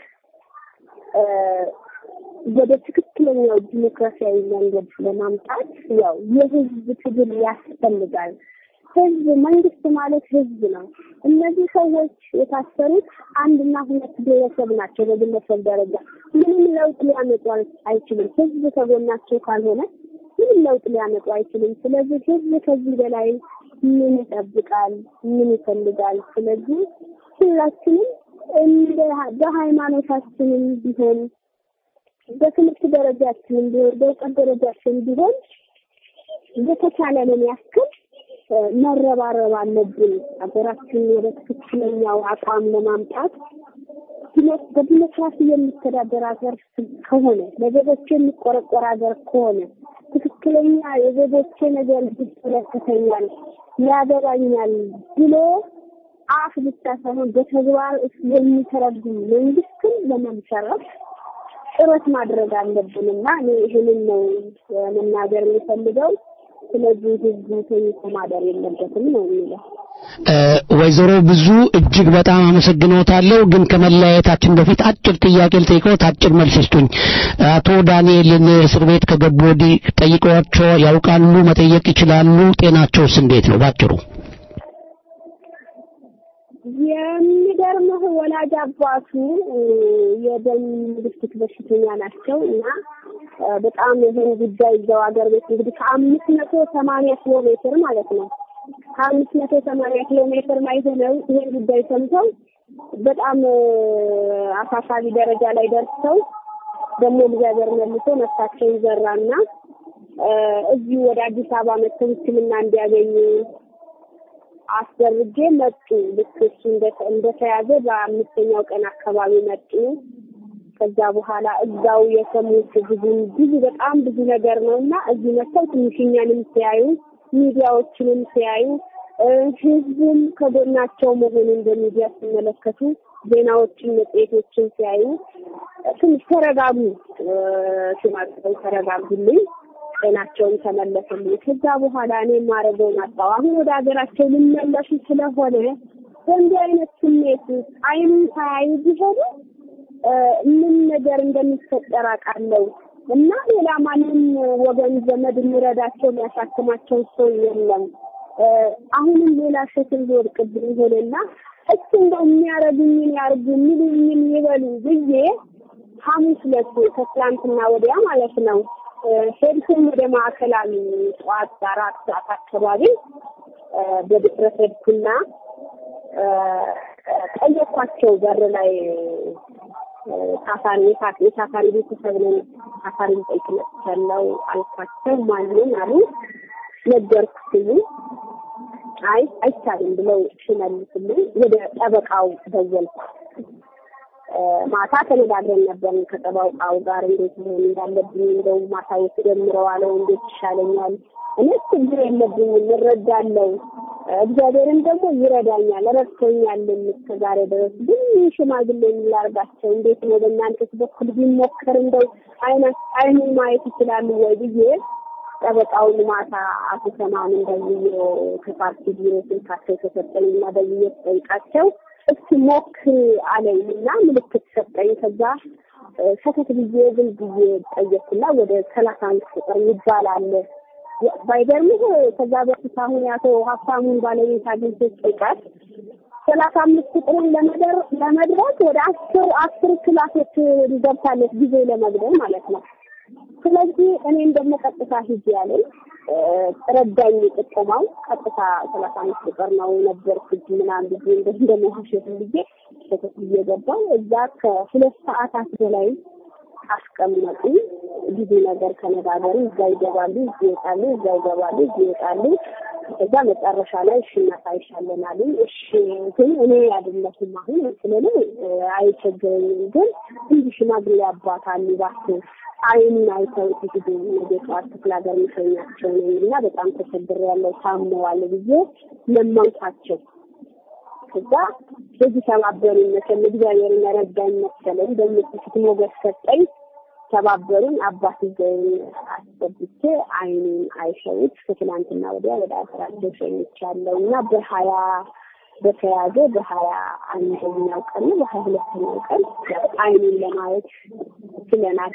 ወደ ትክክለኛው ዲሞክራሲያዊ መንገድ ለማምጣት ያው የህዝብ ትግል ያስፈልጋል። ህዝብ መንግስት ማለት ህዝብ ነው። እነዚህ ሰዎች የታሰሩት አንድና ሁለት ግለሰብ ናቸው። በግለሰብ ደረጃ ምንም ለውጥ ሊያመጡ አይችልም። ህዝብ ከጎናቸው ካልሆነ ምንም ለውጥ ሊያመጡ አይችልም። ስለዚህ ህዝብ ከዚህ በላይ ምን ይጠብቃል? ምን ይፈልጋል? ስለዚህ ሁላችንም እንደ በሃይማኖታችንም ቢሆን በትምህርት ደረጃችንም ቢሆን በእውቀት ደረጃችን ቢሆን የተቻለንን ያክል መረባረብ አለብን። ሀገራችን ወደ ትክክለኛው አቋም ለማምጣት በዲሞክራሲ የሚተዳደር ሀገር ከሆነ ለዜጎች የሚቆረቆር ሀገር ከሆነ ትክክለኛ የዜጎቼ ነገር ይመለከተኛል፣ ያገባኛል ብሎ አፍ ብቻ ሳይሆን በተግባር የሚተረጉም መንግስትን ለመምሰረት ጥረት ማድረግ አለብንና እኔ ይህንን ነው መናገር የሚፈልገው። ስለዚህ ህዝቡ ተኝቶ ማደር የለበትም ነው የሚለው። ወይዘሮ ብዙ እጅግ በጣም አመሰግኖታለሁ። ግን ከመለያየታችን በፊት አጭር ጥያቄ ልጠይቅዎት፣ አጭር መልስ ይስጡኝ። አቶ ዳንኤልን እስር ቤት ከገቡ ወዲህ ጠይቀዋቸው ያውቃሉ? መጠየቅ ይችላሉ? ጤናቸውስ እንዴት ነው? ባጭሩ የሚገርምህ ወላጅ አባቱ የደም ግፊት በሽተኛ ናቸው እና በጣም ይህን ጉዳይ እዛው ሀገር ቤት እንግዲህ ከአምስት መቶ ሰማንያ ኪሎ ሜትር ማለት ነው ከአምስት መቶ ሰማንያ ኪሎ ሜትር ላይ ሆነው ይህን ጉዳይ ሰምተው በጣም አሳሳቢ ደረጃ ላይ ደርሰው ደግሞ እግዚአብሔር መልሶ ነፍሳቸውን ዘራና እዚሁ ወደ አዲስ አበባ መጥተው ሕክምና እንዲያገኙ አስደርጌ መጡ። ልክ እሱ እንደተያዘ በአምስተኛው ቀን አካባቢ መጡ። ከዛ በኋላ እዛው የሰሙት ብዙ ብዙ በጣም ብዙ ነገር ነው እና እዚህ መጥተው ትንሽ እኛንም ሲያዩ ሚዲያዎችንም ሲያዩ ህዝቡም ከጎናቸው መሆኑን በሚዲያ ሲመለከቱ ዜናዎችን፣ መጽሔቶችን ሲያዩ ትንሽ ተረጋጉ፣ ሽማግሌው ተረጋጉልኝ፣ ጤናቸውን ተመለሰልኝ። ከዛ በኋላ እኔ የማደርገውን አጣሁ። አሁን ወደ ሀገራቸው ሊመለሱ ስለሆነ በእንዲህ አይነት ስሜት አይኑን ሳያዩ ቢሄዱ ምን ነገር እንደሚፈጠር አውቃለሁ እና ሌላ ማንም ወገን ዘመድ የሚረዳቸው የሚያሳክማቸው ሰው የለም። አሁንም ሌላ ሸክም ሊወድቅብኝ ሆነና እሱ እንደው የሚያረጉኝን ያርጉ የሚሉኝን ይበሉ ብዬ ሐሙስ ዕለት ከትላንትና ወዲያ ማለት ነው ሄድኩኝ ወደ ማዕከላዊ ጠዋት አራት ሰዓት አካባቢ በድፍረት ሄድኩና ጠየኳቸው በር ላይ ታሳሪ የታሳሪ ቤተሰብ ነን አሳሪ ጠይቅ መጥቻለሁ አልኳቸው። ማንን አሉ ነገርኩ ሲሉ አይ አይቻልም ብለው ሲመልሱልኝ ወደ ጠበቃው ደወልኩ። ማታ ተነጋግረን ነበር ከጠበቃው ጋር እንዴት መሆን እንዳለብኝ እንደው ማሳየት ጀምረዋለው እንዴት ይሻለኛል። እኔ ችግር የለብኝም እረዳለሁ። እግዚአብሔርም ደግሞ ይረዳኛል ረድቶኛልም እስከ ዛሬ ድረስ ግን ሽማግሌ ላርጋቸው እንዴት ነው በእናንተስ በኩል ቢሞከር እንደው አይነ አይኑን ማየት ይችላሉ ወይ ብዬ ጠበቃውን ማታ አቶ ሰማን ደውዬ ከፓርቲ ቢሮ ስልካቸው ተሰጠኝ እና ደውዬ ስጠይቃቸው እስኪ ሞክር አለኝ እና ምልክት ሰጠኝ። ከዛ ሰተት ብዬ ዝም ብዬ ጠየቅኩና ወደ ሰላሳ አምስት ቁጥር ይባላል ባይገርምህ ከዛ በፊት አሁን ያቶ ሀብታሙን ባለቤት አግኝቼ ስጠይቃት ሰላሳ አምስት ቁጥርን ለመደር ለመድረስ ወደ አስር አስር ክላሶች ገብታለች ጊዜ ለመግደል ማለት ነው። ስለዚህ እኔም ደግሞ ቀጥታ ሂጅ ያለኝ ረዳኝ ጥቆማው ቀጥታ ሰላሳ አምስት ቁጥር ነው ነበርኩት ምናምን ብዬ እንደ እንደመዋሸት ብዬ ሸተት ብዬ ገባሁ። እዛ ከሁለት ሰዓታት በላይ አስቀመጡ። ብዙ ነገር ከነጋገሩ እዛ ይገባሉ፣ እዚህ ይወጣሉ፣ እዛ ይገባሉ፣ እዚህ ይወጣሉ። እዛ መጨረሻ ላይ እሺ እናሳይሻለን አሉ። እሺ ግን እኔ አይደለሁም አሁን ስለኔ አይቸግረኝም፣ ግን እንዲህ ሽማግሌ አባት አሉ እባክህ አይኑን አይተው ሲሄዱ ነገ ጠዋት ክፍለ ሀገር የሚሸኛቸው ነኝ እና በጣም ተቸግሬያለሁ ታመዋል ብዬ ለመንኳቸው። ከዛ በዚህ ተባበሩኝ መሰለኝ እግዚአብሔር ረዳኝ መሰለኝ በእነሱ ፊት ሞገስ ሰጠኝ። ተባበሩኝ። አባት ይዘኝ አስገብቼ አይኑን አይሸውት ከትላንትና ወዲያ ወደ ሀገራቸው ሸኝቻለሁ እና በሀያ በተያዘ በሀያ አንደኛው ቀን ነው በሀያ ሁለተኛው ቀን አይኑን ለማየት ችለናል።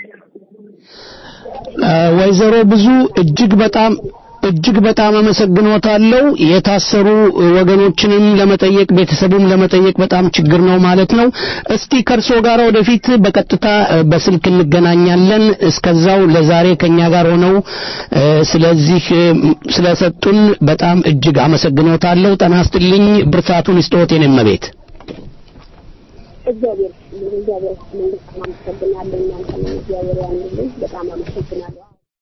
ወይዘሮ ብዙ እጅግ በጣም እጅግ በጣም አመሰግኖታለሁ። የታሰሩ ወገኖችንም ለመጠየቅ ቤተሰቡም ለመጠየቅ በጣም ችግር ነው ማለት ነው። እስቲ ከእርሶ ጋር ወደፊት በቀጥታ በስልክ እንገናኛለን። እስከዛው ለዛሬ ከኛ ጋር ሆነው ስለዚህ ስለሰጡን በጣም እጅግ አመሰግኖታለሁ። ጤና ይስጥልኝ። ብርታቱን ይስጥዎት የኔ እመቤት። እግዚአብሔር እግዚአብሔር በጣም አመሰግናለሁ። እናንተንም እግዚአብሔር ያንልኝ። በጣም አመሰግናለሁ።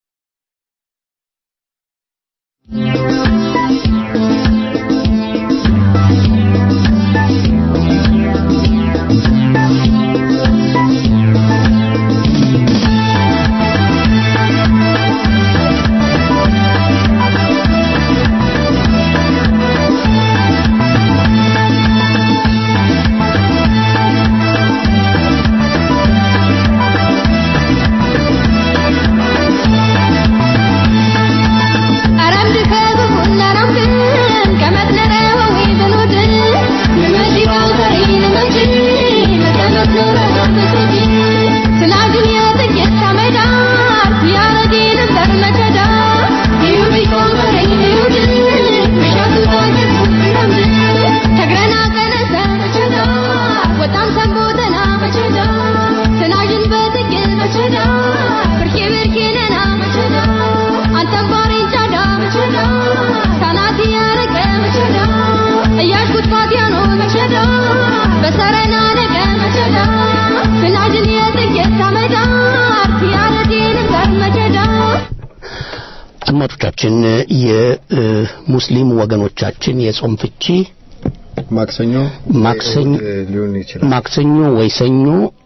አድማጮቻችን የሙስሊም ወገኖቻችን የጾም ፍቺ ማክሰኞ ማክሰኞ ሊሆን ይችላል ማክሰኞ ወይ ሰኞ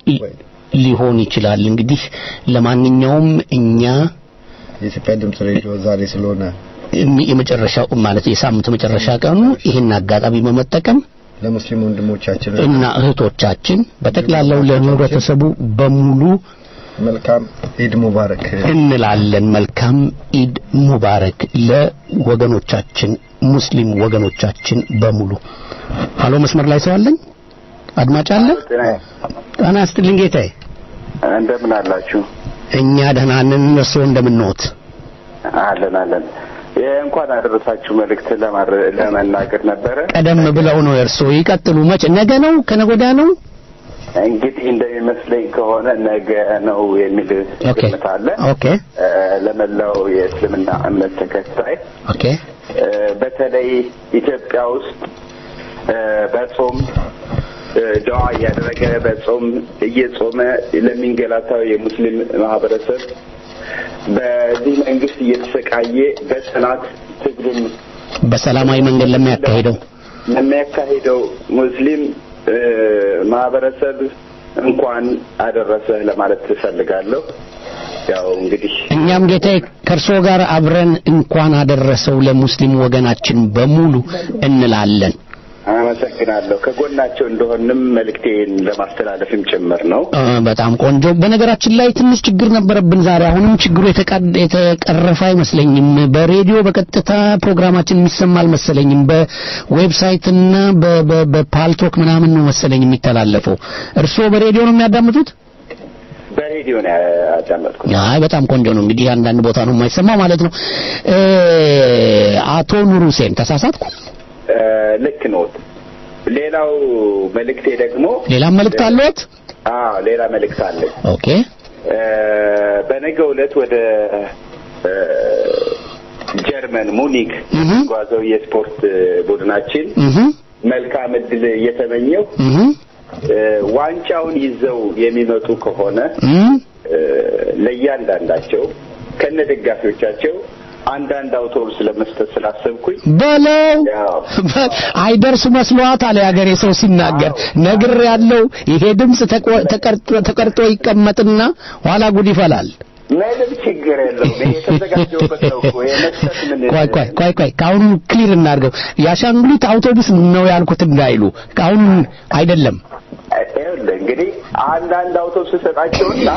ሊሆን ይችላል። እንግዲህ ለማንኛውም እኛ የኢትዮጵያ ድምጽ ሬዲዮ ዛሬ ስለሆነ የመጨረሻው ማለት የሳምንት መጨረሻ ቀኑ ይህን አጋጣሚ በመጠቀም ለሙስሊም ወንድሞቻችን እና እህቶቻችን በጠቅላላው ለህብረተሰቡ በሙሉ መልካም ኢድ ሙባረክ እንላለን። መልካም ኢድ ሙባረክ ለወገኖቻችን ሙስሊም ወገኖቻችን በሙሉ። ሀሎ፣ መስመር ላይ ሰው አለኝ? አድማጭ አለ? ጤና ይስጥልኝ ጌታዬ። እንደምን አላችሁ? እኛ ደህና ነን። እርስዎ እንደምንዎት? አለን አለን። እንኳን አደረሳችሁ መልእክት ለመናገር ነበረ። ቀደም ብለው ነው እርስዎ። ይቀጥሉ። መቼ? ነገ ነው? ከነገ ወዲያ ነው? እንግዲህ እንደሚመስለኝ ከሆነ ነገ ነው የሚል ግምት አለ። ኦኬ ለመላው የእስልምና እምነት ተከታይ ኦኬ በተለይ ኢትዮጵያ ውስጥ በጾም ደዋ እያደረገ በጾም እየጾመ ለሚንገላታው የሙስሊም ማህበረሰብ በዚህ መንግስት እየተሰቃየ በጽናት ትግሉን በሰላማዊ መንገድ ለሚያካሂደው ለሚያካሂደው ሙስሊም ማህበረሰብ እንኳን አደረሰህ ለማለት ትፈልጋለሁ። ያው እንግዲህ እኛም ጌታዬ ከእርስዎ ጋር አብረን እንኳን አደረሰው ለሙስሊም ወገናችን በሙሉ እንላለን። አመሰግናለሁ። ከጎናቸው እንደሆንም መልእክቴን ለማስተላለፍም ጭምር ነው። በጣም ቆንጆ። በነገራችን ላይ ትንሽ ችግር ነበረብን ዛሬ። አሁንም ችግሩ የተቀረፈ አይመስለኝም። በሬዲዮ በቀጥታ ፕሮግራማችን የሚሰማ አልመሰለኝም። በዌብሳይት እና በፓልቶክ ምናምን ነው መሰለኝ የሚተላለፈው። እርስዎ በሬዲዮ ነው የሚያዳምጡት? በሬዲዮ ነው ያዳመጥኩት። አይ በጣም ቆንጆ ነው። እንግዲህ አንዳንድ ቦታ ነው የማይሰማው ማለት ነው። አቶ ኑር ሁሴን ተሳሳትኩ? ልክ ነው። ሌላው መልእክቴ ደግሞ ሌላም መልእክት አለዎት? አዎ ሌላ መልእክት አለኝ። ኦኬ። በነገው ዕለት ወደ ጀርመን ሙኒክ የሚጓዘው የስፖርት ቡድናችን መልካም እድል እየተመኘው ዋንጫውን ይዘው የሚመጡ ከሆነ ለእያንዳንዳቸው ከነ ደጋፊዎቻቸው አንዳንድ አውቶቡስ ለመስጠት ስላሰብኩኝ በለው አይደርስ መስሏታል የሀገሬ ሰው ሲናገር ነግር ያለው ይሄ ድምፅ ተቀርጦ ይቀመጥና ኋላ ጉድ ይፈላል። ምንም ችግር የለውም። ይሄ የተዘጋጀውበት ነው እኮ የመስጠት ምን ቆይ ቆይ ቆይ ቆይ ከአሁኑ ክሊር እናድርገው። የአሻንጉሊት አውቶቡስ ነው ያልኩት እንዳይሉ ከአሁኑ አይደለም። ይኸውልህ እንግዲህ አንዳንድ አውቶቡስ ሰጣቸውና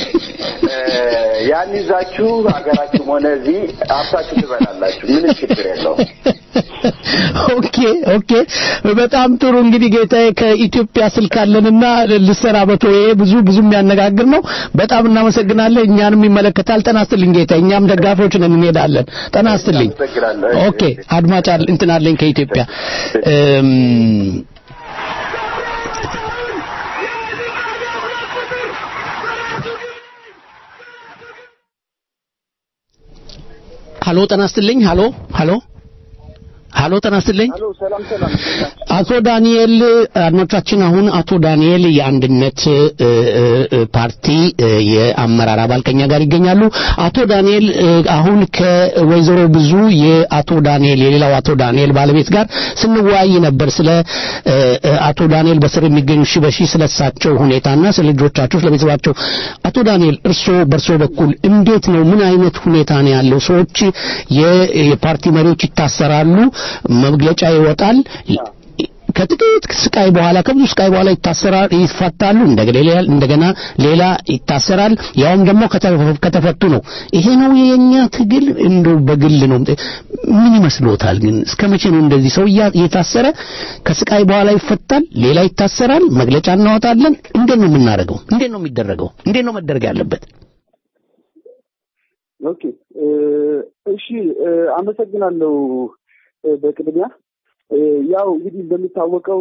ያን ይዛችሁ ሀገራችሁም ሆነ እዚህ አብታችሁ ትበላላችሁ። ምንም ችግር የለውም። ኦኬ ኦኬ፣ በጣም ጥሩ እንግዲህ ጌታዬ ከኢትዮጵያ ስልክ አለንና ልሰናበቶ። ይሄ ብዙ ብዙ የሚያነጋግር ነው። በጣም እናመሰግናለን። እኛንም ይመለከታል። ጤና ይስጥልኝ ጌታዬ። እኛም ደጋፊዎች ነን፣ እንሄዳለን። ጤና ይስጥልኝ። ኦኬ፣ አድማጭ እንትን አለኝ ከኢትዮጵያ ሀሎ ጤና ይስጥልኝ። ሀሎ ሀሎ ሀሎ ጤና ይስጥልኝ። አቶ ዳንኤል አድማጮቻችን፣ አሁን አቶ ዳንኤል የአንድነት ፓርቲ የአመራር አባል ከኛ ጋር ይገኛሉ። አቶ ዳንኤል አሁን ከወይዘሮ ብዙ የአቶ ዳንኤል የሌላው አቶ ዳንኤል ባለቤት ጋር ስንወያይ ነበር ስለ አቶ ዳንኤል በስር የሚገኙ ሺ በሺ ስለ እሳቸው ሁኔታና ስለ ልጆቻቸው ስለ ቤተሰባቸው። አቶ ዳንኤል እርስዎ በእርስዎ በኩል እንዴት ነው? ምን አይነት ሁኔታ ነው ያለው? ሰዎች የፓርቲ መሪዎች ይታሰራሉ፣ መግለጫ ይወጣል። ከጥቂት ስቃይ በኋላ ከብዙ ስቃይ በኋላ ይታሰራል፣ ይፈታሉ። እንደገና ሌላ ይታሰራል። ያውም ደግሞ ከተፈቱ ነው። ይሄ ነው የኛ ትግል። እንደው በግል ነው። ምን ይመስሎታል ግን እስከ መቼ ነው እንደዚህ ሰው እየታሰረ ከስቃይ በኋላ ይፈታል፣ ሌላ ይታሰራል፣ መግለጫ እናወጣለን? እንዴት ነው የምናደርገው? እንዴት ነው የሚደረገው? እንዴት ነው መደረግ ያለበት? ኦኬ እሺ፣ አመሰግናለሁ በቅድሚያ ያው እንግዲህ እንደሚታወቀው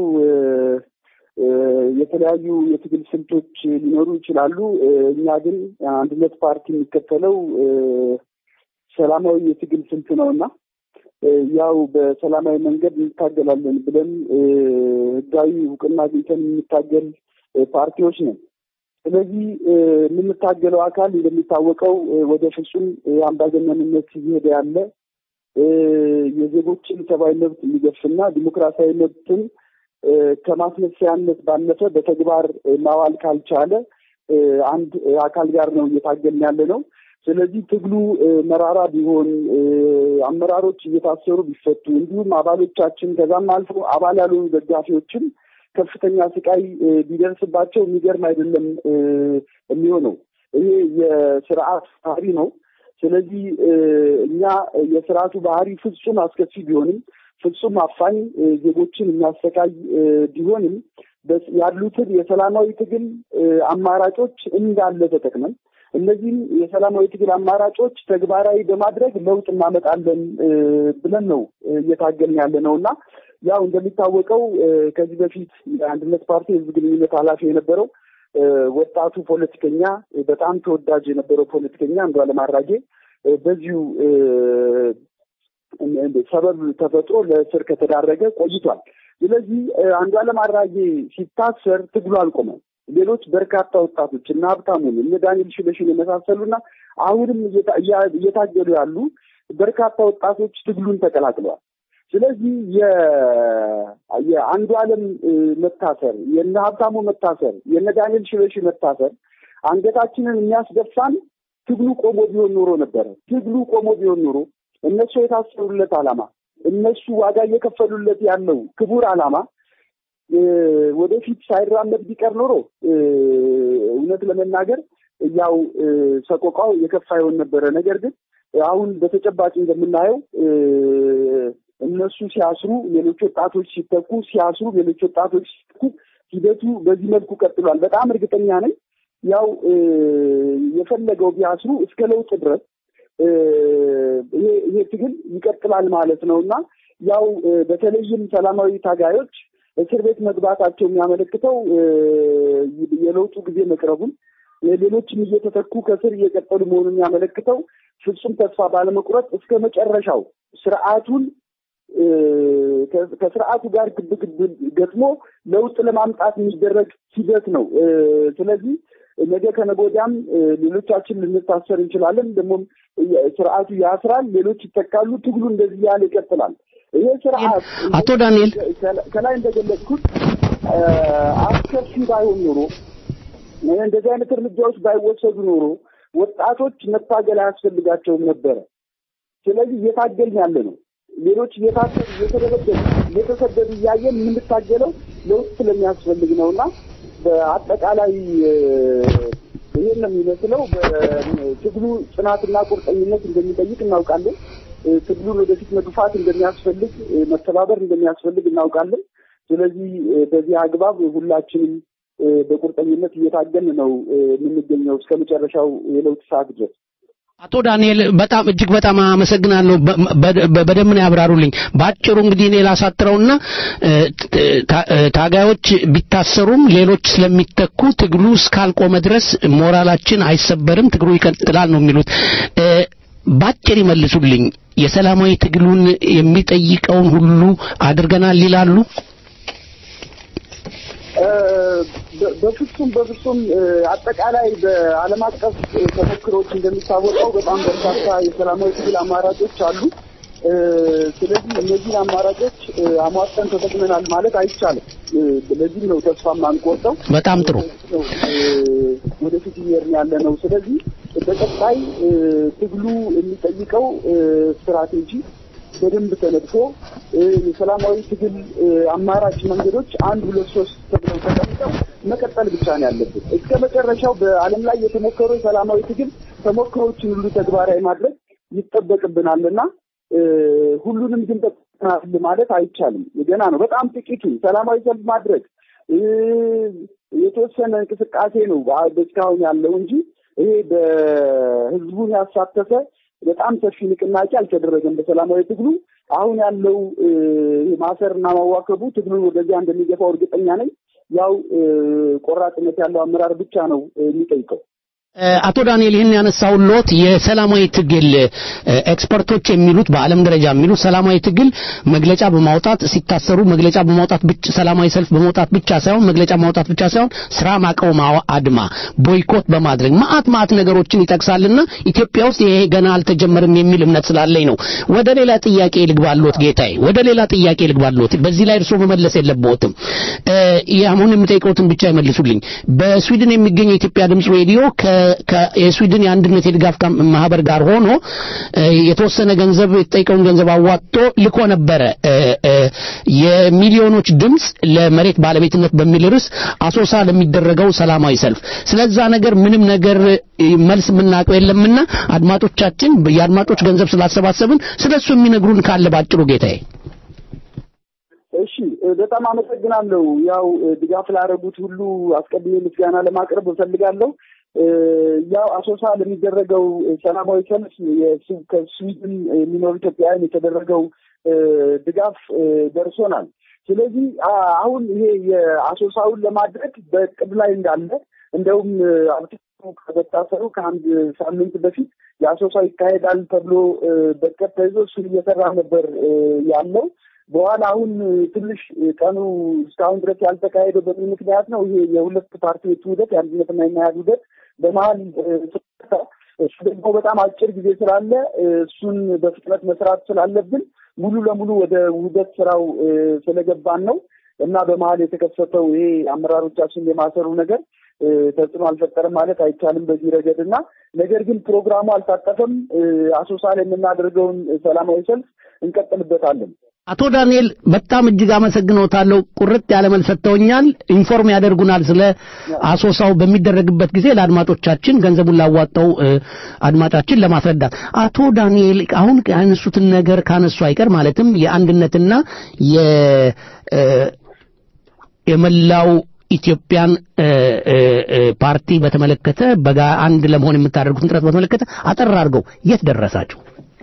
የተለያዩ የትግል ስልቶች ሊኖሩ ይችላሉ። እኛ ግን አንድነት ፓርቲ የሚከተለው ሰላማዊ የትግል ስልት ነው እና ያው በሰላማዊ መንገድ እንታገላለን ብለን ህጋዊ እውቅና አግኝተን የምንታገል ፓርቲዎች ነን። ስለዚህ የምንታገለው አካል እንደሚታወቀው ወደ ፍጹም አምባገነንነት እየሄደ ያለ የዜጎችን ሰብአዊ መብት የሚገፍና ዲሞክራሲያዊ መብትን ከማስመሰያነት ባለፈ በተግባር ማዋል ካልቻለ አንድ አካል ጋር ነው እየታገልን ያለ ነው። ስለዚህ ትግሉ መራራ ቢሆን አመራሮች እየታሰሩ ቢፈቱ፣ እንዲሁም አባሎቻችን ከዛም አልፎ አባል ያልሆኑ ደጋፊዎችም ከፍተኛ ስቃይ ቢደርስባቸው የሚገርም አይደለም የሚሆነው። ይሄ የስርዓት ባህሪ ነው። ስለዚህ እኛ የስርዓቱ ባህሪ ፍጹም አስከፊ ቢሆንም ፍጹም አፋኝ ዜጎችን የሚያሰቃይ ቢሆንም ያሉትን የሰላማዊ ትግል አማራጮች እንዳለ ተጠቅመን እነዚህም የሰላማዊ ትግል አማራጮች ተግባራዊ በማድረግ ለውጥ እናመጣለን ብለን ነው እየታገልን ያለ ነው እና ያው እንደሚታወቀው ከዚህ በፊት የአንድነት ፓርቲ የህዝብ ግንኙነት ኃላፊ የነበረው ወጣቱ ፖለቲከኛ በጣም ተወዳጅ የነበረው ፖለቲከኛ አንዱዓለም አራጌ በዚሁ ሰበብ ተፈጥሮ ለእስር ከተዳረገ ቆይቷል። ስለዚህ አንዱዓለም አራጌ ሲታሰር ትግሉ አልቆመም። ሌሎች በርካታ ወጣቶች እነ ሀብታሙን እነ ዳንኤል ሽበሽን የመሳሰሉና አሁንም እየታገሉ ያሉ በርካታ ወጣቶች ትግሉን ተቀላቅለዋል። ስለዚህ የአንዱ ዓለም መታሰር፣ የነ ሀብታሙ መታሰር፣ የነ ዳንኤል ሽበሺ መታሰር አንገታችንን የሚያስደፋን ትግሉ ቆሞ ቢሆን ኖሮ ነበረ። ትግሉ ቆሞ ቢሆን ኖሮ እነሱ የታሰሩለት ዓላማ እነሱ ዋጋ እየከፈሉለት ያለው ክቡር ዓላማ ወደፊት ሳይራመድ ቢቀር ኖሮ እውነት ለመናገር ያው ሰቆቃው የከፋ ይሆን ነበረ። ነገር ግን አሁን በተጨባጭ እንደምናየው እነሱ ሲያስሩ ሌሎች ወጣቶች ሲተኩ፣ ሲያስሩ ሌሎች ወጣቶች ሲተኩ፣ ሂደቱ በዚህ መልኩ ቀጥሏል። በጣም እርግጠኛ ነኝ ያው የፈለገው ቢያስሩ እስከ ለውጥ ድረስ ይሄ ትግል ይቀጥላል ማለት ነው እና ያው በተለይም ሰላማዊ ታጋዮች እስር ቤት መግባታቸው የሚያመለክተው የለውጡ ጊዜ መቅረቡን ሌሎችም እየተተኩ ከስር እየቀጠሉ መሆኑን የሚያመለክተው ፍጹም ተስፋ ባለመቁረጥ እስከ መጨረሻው ስርዓቱን ከስርዓቱ ጋር ግብግብ ገጥሞ ለውጥ ለማምጣት የሚደረግ ሂደት ነው። ስለዚህ ነገ ከነገ ወዲያም ሌሎቻችን ልንታሰር እንችላለን። ደግሞም ስርዓቱ ያስራል፣ ሌሎች ይተካሉ። ትግሉ እንደዚህ ያለ ይቀጥላል። ይሄ ስርዓት አቶ ዳንኤል ከላይ እንደገለጽኩት አስከፊ ባይሆን ኖሮ እንደዚህ አይነት እርምጃዎች ባይወሰዱ ኖሮ ወጣቶች መታገል አያስፈልጋቸውም ነበረ። ስለዚህ እየታገልን ያለ ነው። ሌሎች እየታሰሩ እየተደበደቡ እየተሰደዱ እያየን የምንታገለው ለውጥ ስለሚያስፈልግ ነው እና በአጠቃላይ ይሄን ነው የሚመስለው። ትግሉ ጽናትና ቁርጠኝነት እንደሚጠይቅ እናውቃለን። ትግሉን ወደፊት መግፋት እንደሚያስፈልግ፣ መተባበር እንደሚያስፈልግ እናውቃለን። ስለዚህ በዚህ አግባብ ሁላችንም በቁርጠኝነት እየታገልን ነው የምንገኘው እስከ መጨረሻው የለውጥ ሰዓት ድረስ። አቶ ዳንኤል በጣም እጅግ በጣም አመሰግናለሁ። በደንብ ነው ያብራሩልኝ። በአጭሩ እንግዲህ እኔ ላሳጥረውና ታጋዮች ቢታሰሩም ሌሎች ስለሚተኩ ትግሉ እስካልቆመ ድረስ ሞራላችን አይሰበርም፣ ትግሉ ይቀጥላል ነው የሚሉት። ባጭር ይመልሱልኝ። የሰላማዊ ትግሉን የሚጠይቀውን ሁሉ አድርገናል ይላሉ? በፍጹም በፍጹም አጠቃላይ በዓለም አቀፍ ተሞክሮች እንደሚታወቀው በጣም በርካታ የሰላማዊ ትግል አማራጮች አሉ። ስለዚህ እነዚህን አማራጮች አሟጠን ተጠቅመናል ማለት አይቻልም። ለዚህም ነው ተስፋ የማንቆርጠው። በጣም ጥሩ ወደፊት እየሄድን ያለ ነው። ስለዚህ በቀጣይ ትግሉ የሚጠይቀው ስትራቴጂ በደንብ ተነድፎ የሰላማዊ ትግል አማራጭ መንገዶች አንድ ሁለት ሶስት ተብለው ተቀምጠው መቀጠል ብቻ ነው ያለብን። እስከ መጨረሻው በዓለም ላይ የተሞከሩ የሰላማዊ ትግል ተሞክሮችን ሁሉ ተግባራዊ ማድረግ ይጠበቅብናልና ሁሉንም ግን ጠቅናል ማለት አይቻልም። ገና ነው። በጣም ጥቂቱ ሰላማዊ ሰልፍ ማድረግ የተወሰነ እንቅስቃሴ ነው እስካሁን ያለው እንጂ ይሄ በህዝቡን ያሳተፈ በጣም ሰፊ ንቅናቄ አልተደረገም በሰላማዊ ትግሉ። አሁን ያለው ማሰርና ማዋከቡ ትግሉን ወደዚያ እንደሚገፋው እርግጠኛ ነኝ። ያው ቆራጥነት ያለው አመራር ብቻ ነው የሚጠይቀው። አቶ ዳንኤል ይህን ያነሳውን ሎት የሰላማዊ ትግል ኤክስፐርቶች የሚሉት በዓለም ደረጃ የሚሉት ሰላማዊ ትግል መግለጫ በማውጣት ሲታሰሩ መግለጫ በማውጣት ብቻ ሰላማዊ ሰልፍ በመውጣት ብቻ ሳይሆን መግለጫ ማውጣት ብቻ ሳይሆን ስራ ማቆም አድማ፣ ቦይኮት በማድረግ ማአት ማአት ነገሮችን ይጠቅሳልና ኢትዮጵያ ውስጥ ይሄ ገና አልተጀመረም የሚል እምነት ስላለኝ ነው። ወደ ሌላ ጥያቄ ልግባሎት ጌታዬ፣ ወደ ሌላ ጥያቄ ልግባሎት። በዚህ ላይ እርስዎ መመለስ የለብዎትም። አሁን የምጠይቀውትን ብቻ ይመልሱልኝ። በስዊድን የሚገኘው የኢትዮጵያ ድምፅ ሬዲዮ የስዊድን የአንድነት የድጋፍ ማህበር ጋር ሆኖ የተወሰነ ገንዘብ የተጠይቀውን ገንዘብ አዋጥቶ ልኮ ነበረ። የሚሊዮኖች ድምፅ ለመሬት ባለቤትነት በሚል ርዕስ አሶሳ ለሚደረገው ሰላማዊ ሰልፍ ስለዛ ነገር ምንም ነገር መልስ የምናውቀው የለምና አድማጮቻችን የአድማጮች ገንዘብ ስላሰባሰብን ስለሱ የሚነግሩን ካለ ባጭሩ ጌታዬ። እሺ በጣም አመሰግናለሁ። ያው ድጋፍ ላደረጉት ሁሉ አስቀድሜ ምስጋና ለማቅረብ እፈልጋለሁ። ያው አሶሳ ለሚደረገው ሰላማዊ ሰልፍ ከስዊድን የሚኖሩ ኢትዮጵያውያን የተደረገው ድጋፍ ደርሶናል። ስለዚህ አሁን ይሄ የአሶሳውን ለማድረግ በቅድ ላይ እንዳለ እንደውም አብቶ ከመታሰሩ ከአንድ ሳምንት በፊት የአሶሳ ይካሄዳል ተብሎ በቅድ ተይዞ እሱን እየሰራ ነበር ያለው። በኋላ አሁን ትንሽ ቀኑ እስካሁን ድረስ ያልተካሄደው በምን ምክንያት ነው? ይሄ የሁለት ፓርቲዎች ውህደት የአንድነትና የመያድ ውህደት በመሀል እሱ ደግሞ በጣም አጭር ጊዜ ስላለ እሱን በፍጥነት መስራት ስላለብን ሙሉ ለሙሉ ወደ ውህደት ስራው ስለገባን ነው እና በመሀል የተከሰተው ይሄ አመራሮቻችን የማሰሩ ነገር ተጽዕኖ አልፈጠረም ማለት አይቻልም በዚህ ረገድ እና ነገር ግን ፕሮግራሙ አልታጠፈም። አሶሳ ላይ የምናደርገውን ሰላማዊ ሰልፍ እንቀጥልበታለን። አቶ ዳንኤል በጣም እጅግ አመሰግኖታለሁ። ቁርጥ ያለ መልስ ሰጥተውኛል። ኢንፎርም ያደርጉናል ስለ አሶሳው በሚደረግበት ጊዜ ለአድማጮቻችን ገንዘቡን ላዋጣው አድማጫችን ለማስረዳት። አቶ ዳንኤል አሁን ያነሱትን ነገር ካነሱ አይቀር ማለትም የአንድነትና የ የመላው ኢትዮጵያን ፓርቲ በተመለከተ በጋ አንድ ለመሆን የምታደርጉትን ጥረት በተመለከተ አጠር አድርገው የት ደረሳችሁ?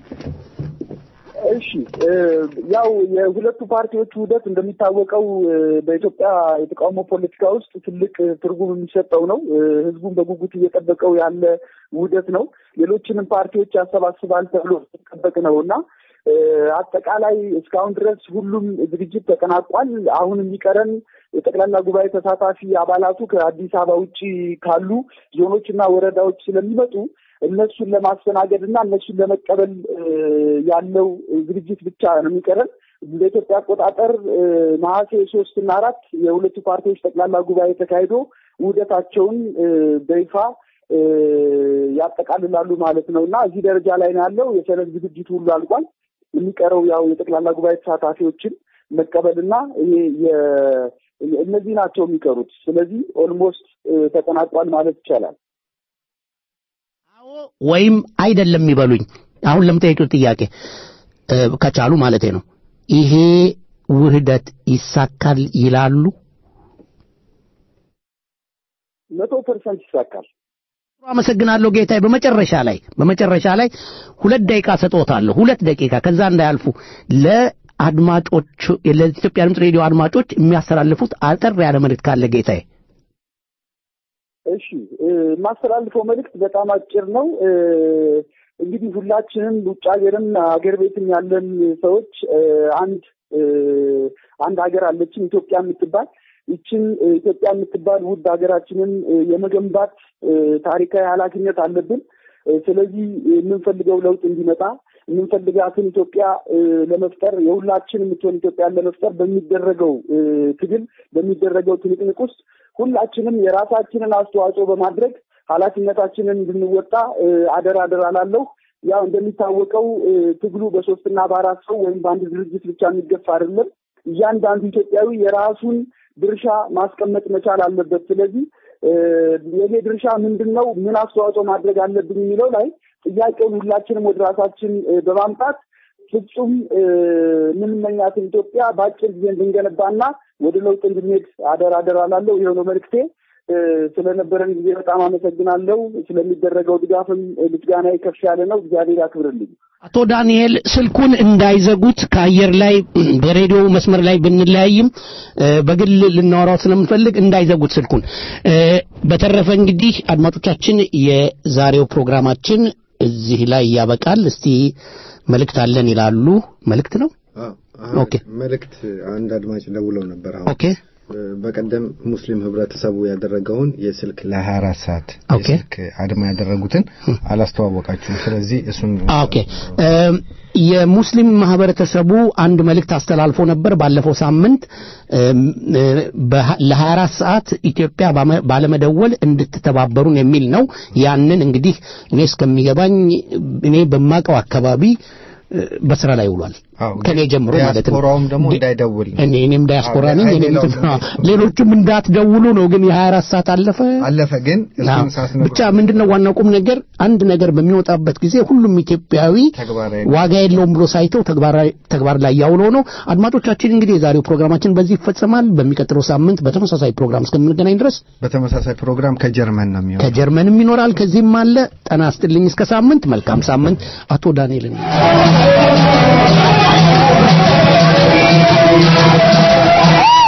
እሺ ያው የሁለቱ ፓርቲዎች ውህደት እንደሚታወቀው በኢትዮጵያ የተቃውሞ ፖለቲካ ውስጥ ትልቅ ትርጉም የሚሰጠው ነው። ህዝቡን በጉጉት እየጠበቀው ያለ ውህደት ነው። ሌሎችንም ፓርቲዎች ያሰባስባል ተብሎ የሚጠበቅ ነው እና አጠቃላይ እስካሁን ድረስ ሁሉም ዝግጅት ተጠናቋል። አሁን የሚቀረን የጠቅላላ ጉባኤ ተሳታፊ አባላቱ ከአዲስ አበባ ውጭ ካሉ ዞኖች እና ወረዳዎች ስለሚመጡ እነሱን ለማስተናገድ እና እነሱን ለመቀበል ያለው ዝግጅት ብቻ ነው የሚቀረን። በኢትዮጵያ አቆጣጠር ነሐሴ ሶስት እና አራት የሁለቱ ፓርቲዎች ጠቅላላ ጉባኤ ተካሂዶ ውህደታቸውን በይፋ ያጠቃልላሉ ማለት ነው እና እዚህ ደረጃ ላይ ነው ያለው። የሰነድ ዝግጅቱ ሁሉ አልቋል። የሚቀረው ያው የጠቅላላ ጉባኤ ተሳታፊዎችን መቀበልና ይሄ እነዚህ ናቸው የሚቀሩት። ስለዚህ ኦልሞስት ተጠናቋል ማለት ይቻላል። ወይም አይደለም ይበሉኝ። አሁን ለምጠይቁት ጥያቄ ከቻሉ ማለቴ ነው። ይሄ ውህደት ይሳካል ይላሉ? መቶ ፐርሰንት ይሳካል። አመሰግናለሁ ጌታዬ። በመጨረሻ ላይ በመጨረሻ ላይ ሁለት ደቂቃ ሰጥዎታለሁ። ሁለት ደቂቃ ከዛ እንዳያልፉ ለአድማጮች ለኢትዮጵያ ድምፅ ሬዲዮ አድማጮች የሚያስተላልፉት አጠር ያለ መልእክት ካለ ጌታዬ። እሺ የማስተላልፈው መልእክት በጣም አጭር ነው። እንግዲህ ሁላችንም ውጭ ሀገርም ሀገር ቤትም ያለን ሰዎች አንድ አንድ ሀገር አለችን ኢትዮጵያ የምትባል ይችን ኢትዮጵያ የምትባል ውድ ሀገራችንን የመገንባት ታሪካዊ ኃላፊነት አለብን። ስለዚህ የምንፈልገው ለውጥ እንዲመጣ የምንፈልጋትን ኢትዮጵያ ለመፍጠር የሁላችን የምትሆን ኢትዮጵያን ለመፍጠር በሚደረገው ትግል በሚደረገው ትንቅንቅ ውስጥ ሁላችንም የራሳችንን አስተዋጽኦ በማድረግ ኃላፊነታችንን እንድንወጣ አደራ አደራ ላለሁ። ያው እንደሚታወቀው ትግሉ በሶስትና በአራት ሰው ወይም በአንድ ድርጅት ብቻ የሚገፋ አይደለም። እያንዳንዱ ኢትዮጵያዊ የራሱን ድርሻ ማስቀመጥ መቻል አለበት። ስለዚህ የኔ ድርሻ ምንድን ነው፣ ምን አስተዋጽኦ ማድረግ አለብኝ የሚለው ላይ ጥያቄውን ሁላችንም ወደ ራሳችን በማምጣት ፍጹም የምንመኛትን ኢትዮጵያ በአጭር ጊዜ እንድንገነባና ወደ ለውጥ እንድንሄድ አደራ አደራ ላለው ይኸው ነው መልእክቴ። ስለነበረን ጊዜ በጣም አመሰግናለሁ። ስለሚደረገው ድጋፍም ምስጋና ከፍ ያለ ነው። እግዚአብሔር ያክብርልኝ። አቶ ዳንኤል ስልኩን እንዳይዘጉት ከአየር ላይ በሬዲዮ መስመር ላይ ብንለያይም በግል ልናወራው ስለምንፈልግ እንዳይዘጉት ስልኩን። በተረፈ እንግዲህ አድማጮቻችን የዛሬው ፕሮግራማችን እዚህ ላይ ያበቃል። እስቲ መልእክት አለን ይላሉ። መልእክት ነው? ኦኬ መልእክት አንድ አድማጭ ደውለው ነበር። አሁን ኦኬ በቀደም ሙስሊም ህብረተሰቡ ያደረገውን የስልክ ለ24 ሰዓት የስልክ አድማ ያደረጉትን አላስተዋወቃችሁም። ስለዚህ እሱን ኦኬ የሙስሊም ማህበረተሰቡ አንድ መልእክት አስተላልፎ ነበር ባለፈው ሳምንት ለ24 ሰዓት ኢትዮጵያ ባለመደወል እንድትተባበሩን የሚል ነው። ያንን እንግዲህ እኔ እስከሚገባኝ እኔ በማቀው አካባቢ በስራ ላይ ውሏል። ከኔ ጀምሮ ማለት ነው። ዲያስፖራውም ደግሞ እንዳይደውል እኔ እኔም ዲያስፖራ ነኝ። እኔም ሌሎችም እንዳትደውሉ ነው። ግን የ24 ሰዓት አለፈ አለፈ። ግን እሱን ሳስነግሩ ብቻ ምንድነው ዋናው ቁም ነገር አንድ ነገር በሚወጣበት ጊዜ ሁሉም ኢትዮጵያዊ ዋጋ የለውም ብሎ ሳይተው ተግባር ላይ ያውለው ነው። አድማጮቻችን እንግዲህ የዛሬው ፕሮግራማችን በዚህ ይፈጸማል። በሚቀጥለው ሳምንት በተመሳሳይ ፕሮግራም እስከምንገናኝ ድረስ በተመሳሳይ ፕሮግራም ከጀርመን ነው የሚሆነው። ከጀርመንም ይኖራል፣ ከዚህም አለ። ጠና ስትልኝ እስከ ሳምንት መልካም ሳምንት። አቶ ዳንኤልን Thank you.